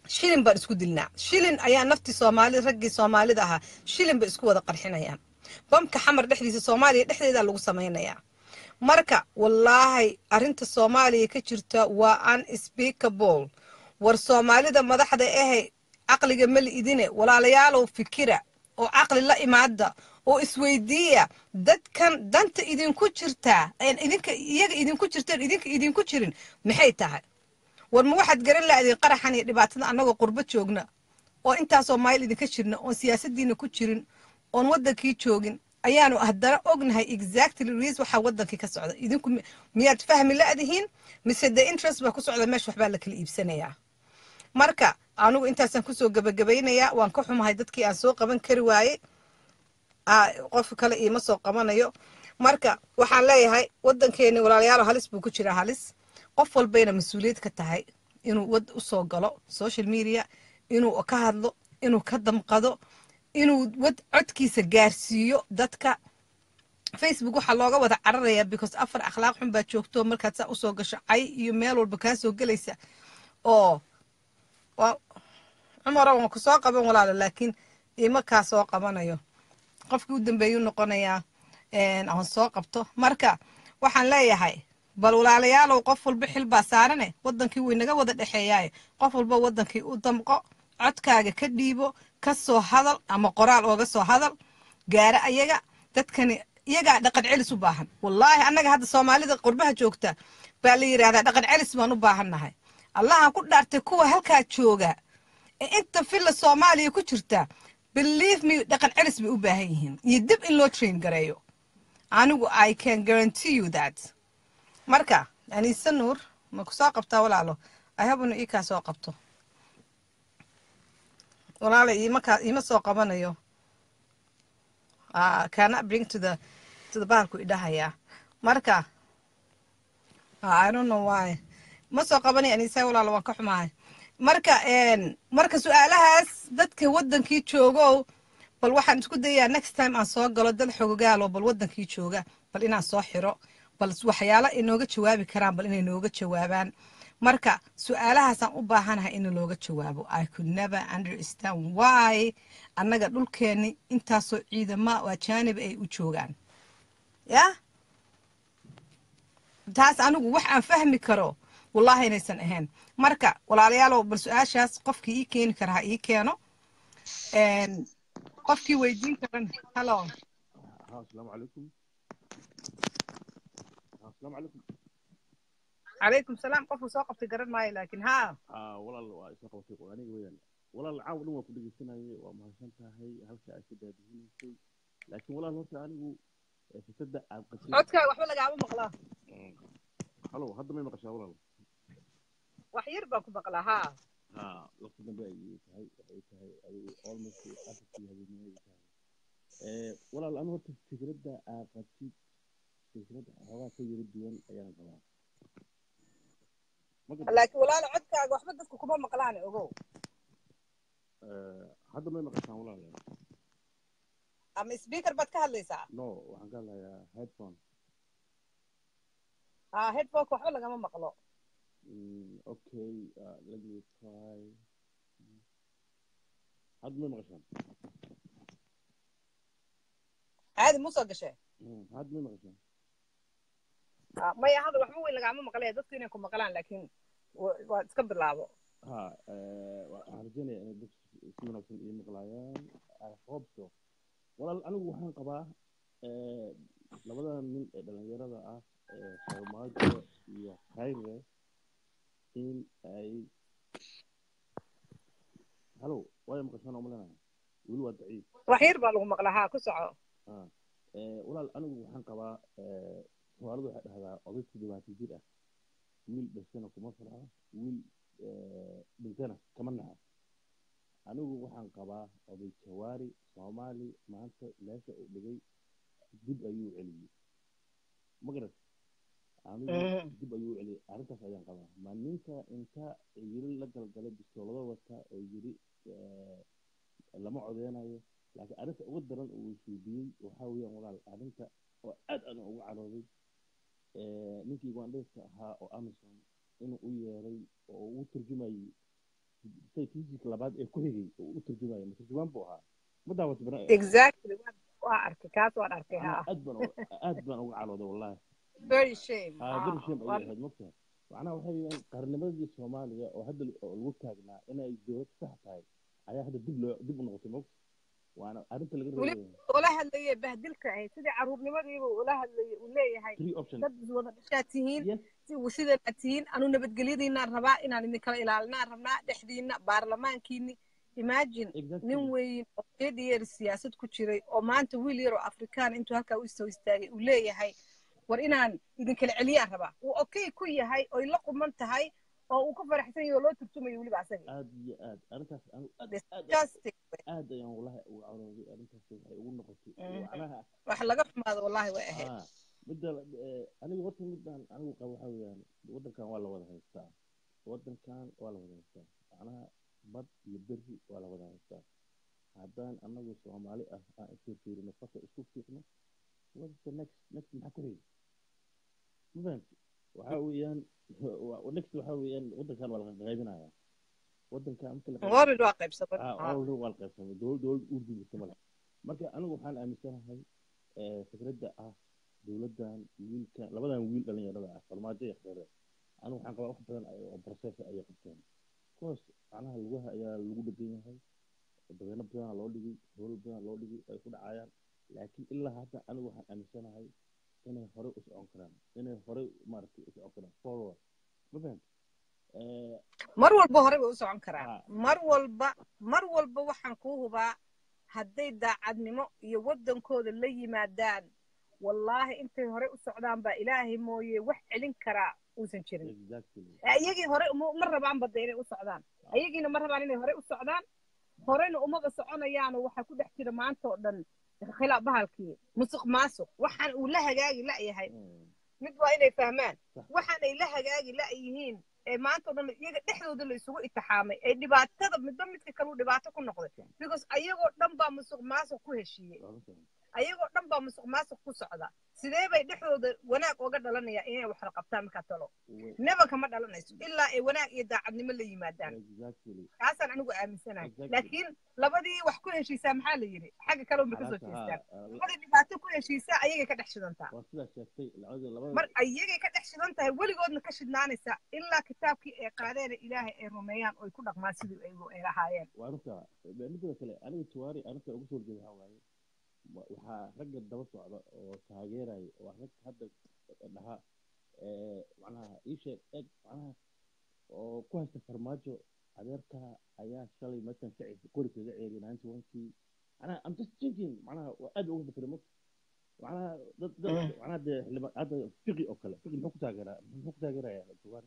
shilin baan isku dilnaa shilin ayaa naftii soomaali raggii soomaalida ahaa shilin bay isku wada qarxinayaan bamka xamar dhexdiisa soomaaliya dhexdeeda lagu samaynayaa marka wallaahi arrinta soomaaliya ka jirta waa unspeakable war soomaalida madaxda ahe caqliga mali idine walaalayaalow fikira oo caqli la imaada oo isweydiiya dadkan danta idinku jirtaa idinka iyaga idinku jirteen idinka idinku jirin maxay tahay war ma waxaad garan lahdeen qaraxan iyo dhibaatada annagoo qurbo joogna oo intaasoo mayl idinka jirna oon siyaasadiina ku jirin oon waddankii joogin ayaanu haddana ognahay exactly reas waxaa waddankii ka socda idinku miyaad fahmi la'dihiin mise de interest baa ku socda meesha waxbaa la kala iibsanayaa marka anugu intaasaan kusoo gabagabaynayaa waan ka xumahay dadkii aan soo qaban kari waayey qof kale iima soo qabanayo marka waxaan leeyahay waddankeeni walaalayaalo halis buu ku jiraa halis qof walbayna mas-uuliyad ka tahay inuu wad usoo galo social media inuu ka hadlo inuu ka damqado inuu wad codkiisa gaarsiiyo dadka facebook waxaa looga wada cararayaa because afar akhlaaq xun baa joogto markaad saa usoo gasho cay iyo meel walba kaa soo gelaysa oo cumaro waan ku soo qaban walaalo laakiin ima kaa soo qabanayo qofkii u dambeeyuu noqonayaa aan soo qabto marka waxaan leeyahay bal walaalayaalow qof walba xil baa saarane waddankii way naga wada dhexeeyaaye qof walba waddankii u damqo codkaaga ka dhiibo ka soo hadal ama qoraal ooga soo hadal gaara ayaga dadkani iyagaa dhaqan celis u baahan wallaahi annaga hadda soomaalida qurbaha joogta baa la yidhahdaa dhaqan celis baan u baahannahay allahan ku dhaartay kuwa halkaa jooga ee inta filla soomaaliya ku jirta believe me dhaqan celis bay u baahan yihiin iyo dib in loo train gareeyo anigu i can guarantee you that marka aniise nuur ma ku soo qabtaa walaalo ahabunu ii kaa soo qabto walaala iimakaa iima soo qabanayo kana bring to the to the bahalku idhahayaa marka i don't know why ma soo qabanay aniisa walaalo waan ka xumahay marka marka su-aalahaas dadka waddankii joogow bal waxaan isku dayayaa next time aan soo galo dad xogogaalo bal waddankii jooga bal inaan soo xiro bal waxyaala inooga jawaabi karaan bal inay nooga jawaabaan marka su-aalahaasaan u baahanahay in looga jawaabo i could never understand why annaga dhulkeenni intaasoo ciidama oo ajaanib ay u joogaan ya taas anigu wax aan fahmi karo wallahi inaysan ahayn marka walaalayaalow bal su-aashaas qofkii ii keeni kara ha ii keeno qofkii weydiin karan hallo asalaamu calaykum asalaamu calaykum calaykum salaam qofku soo qabtay garan maayo laakiin haa aa walaal waa isoo qabatay aniga weeyaan walaal caaw dhan waa ku dhegeysanayay waa mahadsan tahay halka aad ka daadihinaysay laakiin walaal horta anigu fikrada aad qashay codkaaga waxba lagaama maqlaa halo hadda may maqashaa walaal wax yar baan ku maqlaa haa ha waqti dambe ayay tahay waxay tahay adigu almost afartii habeenimay tahay walaal anu horta fikradda aad qabtid fikrad xoogaa ka yara duwan ayaan qabaa laakiin walaalo codkaaga waxba dadku kuma maqlaan ogow hadda may maqashaan walaal ama speaker baad ka hadlaysaa no waxaan ka hadlayaa headphone ah headphoneka waxba lagama maqlo Mm, okay, uh, let me try. Hadda may maqashaan caadi mu soo gashe hadda may maqashaan maya hadal waxba weyn lagaama maqlaya dadku inay ku maqlaan laakiin waa iska bilaabo ha waxaan rajeynayaa inay dad si wanaagsan ii maqlaayaan i hope so walaal anigu waxaan qabaa labada nin ee dhalinyarada ah ee farmaajo iyo khayre in ay halo waayo maqashaan oo malinaya weli waa daciif wax yar baa lagu maqlaa haa ku soco walaal anigu waxaan qabaa soomaalidu waxay dhahdaa oday toddobaatan jir ah wiil dhashana kuma farxo wiil dhintana kama naxo anigu waxaan qabaa oday jawaari soomaali maanta meesha uu dhigay dib ayuu celiyey magarat anigu dib ayuu celiyey arrintaas ayaan qabaa ma ninka inta yiri la galgalay bistoolado wata oo yiri lama codeynayo laakiin arrinta ugu daran uu suudiyey waxaa weeyaan walaal arrinta oo aad aan ugu carooday ninkii ugandheska ahaa oo amazon inuu u yeeray oo uu turjumayey saykiisii labaad ee ku xigay oo u turjumaya ma turjumaan buu ahaa ma daawata bana exactly waa waa arkay kaas waan arkay anaa ha aad baan uga- aad baan uga calooday wallahi very shame haa ha very shame waa ayay ahayd mogtahay macnaha waxay weeyaan qarnimadii soomaaliya oo hadda oo lagu taagnaa inay dowlad sax tahay ayaa hadda dib loo dib u noqotay mogta waana arrinta laga weli reebaya ula hadlayay bahdilka ahayd sidii caruurnimadiiba ula hadlayay uu leeyahay three options dad wada dhashaad tihiin yes si- sidaad tihiin anu nabadgelyadiinaan rabaa inaan idin kala ilaalinaan rabnaa dhexdiina baarlamaankiini imagine exactly nin weyn oo eed yeer siyaasad ku jiray oo maanta wiil yar oo afrikaan intuu halkaa u soo istaagay uu leeyahay war inaan idin kala celiyaan rabaa uu okay ku yahay oy la quman tahay oo uu ku faraxsan yahay oo loo turtumayo weliba asaga aad iyo aad arrintaas anu aad aad disgusting aad ayaan wallahi uga calooday arrintaas waxay ugu noqotay Mhm. macnaha wax laga xumaado wallahi way ahayd haa midda eh, anigu horta midaan anigu qabo waxaa weeyaan waddankan waa la wada haystaa waddankan waa la wada haystaa macnaha bad iyo berri waa la wada haystaa haddaan anagu soomaali ah aan isku fiirino farta isku fiiqno what's the next next maxaa ku xiga ma fahamti waxaa weeyaan wa- next waxaa weeyaan waddankan waa la qaybinaya waddankan marka la qayb- already waa qaybsamay ah Ha. already waa la qaybsamay dowlad dowlad urdu jirta male marka anigu waxaan aaminsanahay eh, fikradda ah dowladdan wiilka labadan wiil dhalinyarada ah farmaajo iyo khayre anigu waxaan qabaa wax badan ay- oo process ayay qabteen course macnaha lugaha ayaa lagu dhegan yahay dabeeno badanaa loo dhigay howlo badanaa loo dhigay ay ku dhacayaan laakiin ilaa hadda anigu waxaan aaminsanahay inay horey u socon karaan inay horey maaragtay u socon karaan forward ma fahamti Eh, mar walba hore bay u socon karaan haa mar walba mar walba waxaan kuu hubaa hadday daacadnimo iyo waddankooda la yimaadaan wallaahi intay hore u socdaan baa ilaahay mooye wax celin karaa uusan jirin exactly ayagii hore uma ma rabaan badda inay u socdaan ayagiina ma rabaan inay hore u socdaan horena umaba soconayaano waxaa ku dhex jira maanta oo dhan khilaaf bahalkii musuq maasuq waxaan uu la hagaagi la'yahay Mm, mid waa inay fahmaan sax waxaanay la hagaagi la'yihiin ee maanta oo dhan iyaga dhexdooda la isugu itixaamay ee dhibaatada midba midka kaleu dhibaato ku noqday because ayagoo dhan baa musuq maasuq ku heshiiyey waa la socon ayagoo dhan baa musuq maasuq ku socda sidee bay dhexdooda wanaag oga dhalanaya inay wax la qabtaan markaa talo Way- neba kama dhalanayso ilaa ay wanaag iyo daacadnimo la yimaadaan exactly kaasaan anigu aaminsanahay Exactly. laakiin labadii wax ku heshiisaa maxaa la yidhi xagga kale unba kasoo calaasha jeestaan haa labadii dhibaato ku heshiisaa ayagay ka dhex shidantaa waa sidaa sheegtay labada labada mar ayagay ka dhex shidan tahay weligoodna ka shidnaanaysa ilaa kitaabkii ay qaadeena ilaahay ay rumeeyaan oy ku dhaqmaan sidii ay ay lahaayeen waa runta midda kale aniga tuwaari arrinta ugu soo jeeda waxaa waaye wa- waxaa ragga daba socda oo taageeraya waa rag hadda dhaha eh, macnaha ii sheeg eg macnaha oo ku haysta farmaajo adeerka ayaa shalay markan ka ceshay qori kaga ceeriy ninety one-kii macnaha i'm just thinking macnaha waa aad uga fikiray mogta macnaha dad dad macnaha dee xildhibaan hadda fiqi oo kale fiqi muxuu ku taageeraa muxuu ku taageerayaa tuwaari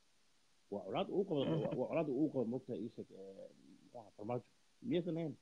waa colaad uu qabo waa waa colaad uu qabo mogta ii sheeg eh, muxuu ahaa farmaajo miyaysan ahayn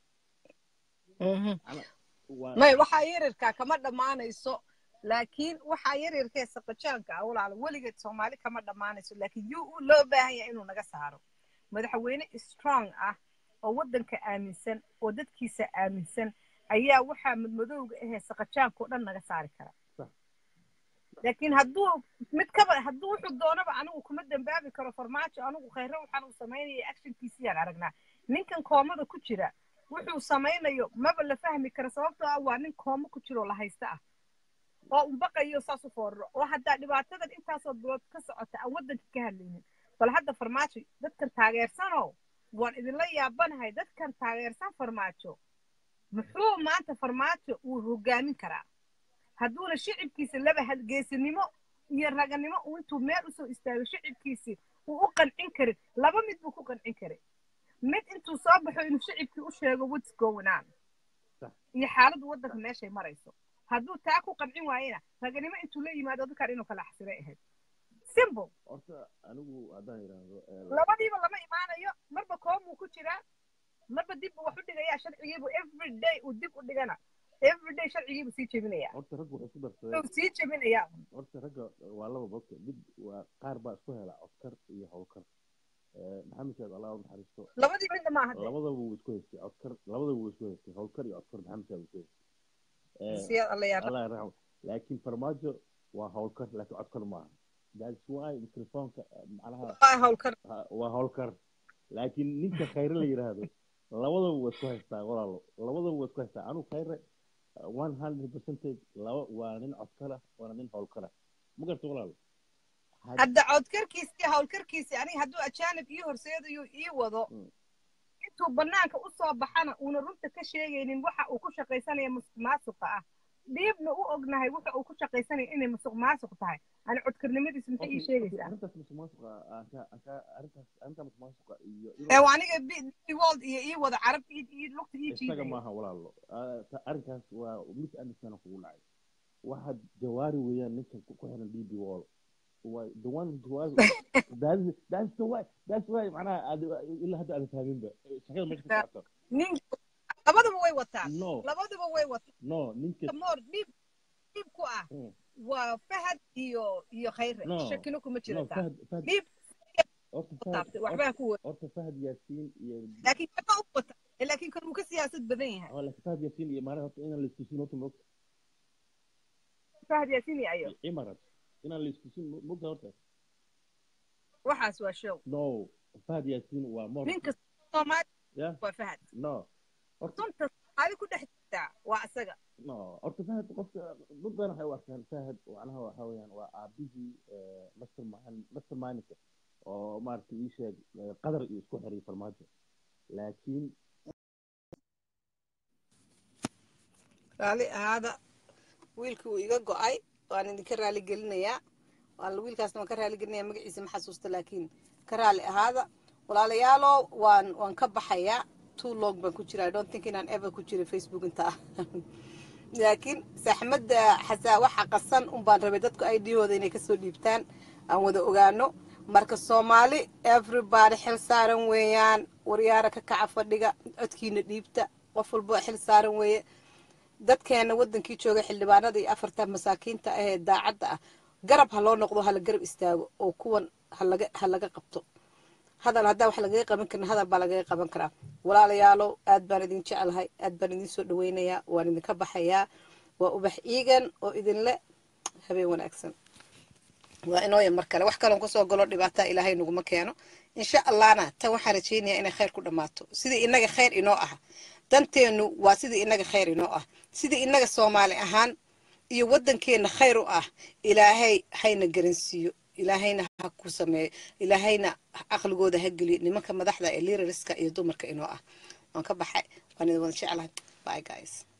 macnaha waa may waxaa yaryarkaa kama dhammaanayso laakiin waxaa yaryarkee saqajaanka ah walaala weligeed soomaali kama dhammaanayso laakiin yuu u loo baahan yahay inuu naga saaro madaxweyne strong ah oo waddanka aaminsan oo dadkiisa aaminsan ayaa waxaa madmadowga ahee saqajaanka oo dhan naga saari kara Sax. laakiin hadduu mid kaba hadduu wuxuu doonaba anigu kuma dambaabi karo farmaajo anigu khayre waxaan uu samaynaya actionkiisiyaan aragnaa ninkan koomada ku jira wuxuu samaynayo maba la fahmi karo sababtoo ah waa nin koomo ku jiroo la haysta ah oo unbaqayo saas u fooraro oo haddaa dhibaatadan intaasoo bilood ka socota aan waddanka ka hadlaynin bal hadda farmaajo dadkan taageersanow waan idinla yaabanahay dadkan taageersan farmaajo muxuu maanta farmaajo uu hogaamin karaa hadduuna shicibkiisa laba hadgeesinimo iyo raganimo uu intuu meel usoo istaago shicibkiisii uu u qancin karin laba mid buu ku qancin karay mid intuu soo baxo inuu shicibkii u sheego what's going on Sax. iyo xaaladdu waddanka meeshay marayso hadduu taa ku qancin waayena raganimo intuu la yimaado dadkan inuu kala xasilay ahayd simple horta anigu haddaan yidhaahdo eh, labadiiba lama imaanayo marba koomuu ku jiraa marba dib buu wax u dhigayaa sharcigiibu every day uu dib u dhigana every day sharcigiibu sii jebinaya horta ragga waxay isku darsadeen uu sii jebinaya horta ragga waa laba bogta mid waa qaar baa isku hela codkar iyo howlkar Eh, maxamed saad allah u naxariisto labadii midna maaha de labadaba wuu isku haystay codkar labadaba wuu isku haystay howlkar iyo codkar maxamed saad isku haystay Eh, siyaad alla yaa allah yarxam laakiin farmaajo waa howlkar laakiin codkar maaha that's why mikrofoonka eh, macnaha rabaa howlkar ha- waa howlkar laakiin ninka khayre la yidhaahdo labadaba waa isku haystaa walaalo labadaba waa isku haystaa anu khayre one hundred percentage laba waa nin codkala waana nin howlkala ma garta walaalo hadda codkarkiisii howlkarkiisii aniga hadduu ajaanib ii horseedayo ii wado intuu banaanka u soo baxana uuna runta ka sheegaynin waxa uu ku shaqaysanaya musuq maasuqa ah dhiibna u ognahay waxa uu ku shaqaysanaya inay musuq maasuq tahay ani codkarnimadiisu maxay ii sheegaysaa arrintaas musuq maasuqa anka anka arrintaas arrinta musuq maasuqa iyo ee waa aniga b world iyo ii wada carab ii ii lugta ii isaga jiidaya maaha walaalo Ah, ta- arrinkaas waa mis anderson kugu dhacay waxa jawaari weeyaan ninka ku ku xiran db wall waa the one jawaari that's that's the why that's why macnaha aad ilaa hadda aad fahminba shaqada meesha ka socoto nin labadaba way wataan no labadaba way wataan no ninka moor dhiib dhiib ku ah Mm. waa fahad iyo iyo khayre No. shakino kuma no jirataa fahad fahad dhiib horta fahad taabtay waxbaa ku wada horta fahad yaasiin iyo laakiin kama u wata laakiin kan uu ka siyaasad badan yahay oo laakiin fahad yaasiin iyo maanaha horta inaan la istusin horta moogta fahad yaasin iyo ayo cimarat inaan la istusin moogta horta waxaas waa show no fahad yaasiin waa mor ninka soomaali yeah waa fahad no horta sunta soomaali ku dhex jirtaa waa isaga no horta fahad qofka dad badan waxay u arkaan fahad macnaha waxa weeyaan waa aabihii master master mindka oo maaragtay ii sheeg eh, qadar iyo isku xiray farmaajo laakiin raali ahaada wiilkii uu iga go-ay waan idinka raali gelinayaa waan wiilkaasna waan ka raali gelinaya magaciisa ma xasuusta laakiin ka raali ahaada walaalayaalo waan waan ka baxayaa too long baan ku jira i don't think inaan ever ku jira facebook inta ah laakiin saxmadda xasaa waxa qasan un baan rabay dadku idhooda inay kasoo dhiibtaan aan wada ogaano marka soomaali everybody xil saaran weeyaan waryaara ka kaca fadhiga codkiina dhiibta qof walba xil saaran weeye dadkeena wadankii jooga xildhibaanada iyo afarta masaakiinta ah ee daacadda ah garab ha loo noqdo hala garab istaago oo kuwan halaga ha laga qabto hadal haddaa wax lagaga qaban karin hadal baa lagaga qaban karaa walaalayaalow aad baan idin jecelahay aad baan idin soo dhaweynayaa waan idinka baxayaa waa ubax iigan oo idinle habeen wanaagsan waa inooya mar kale wax kaloon kusoo galo dhibaataa ilaahay naguma keeno insha allahna tan waxaan rajaynayaa inay khayr ku dhammaato sidii inaga khayr inoo ah danteenu waa sidii inaga khayr inoo ah sidii inaga soomaali ahaan iyo wadankeena khayr u ah ilaahay hayna garansiiyo ilaahayna ha ku sameeyo ilaahayna aqligooda ha geliyo nimanka madaxda ee liirariska iyo dumarka inoo ah waan ka baxay waan idin wada jeclahay bye guys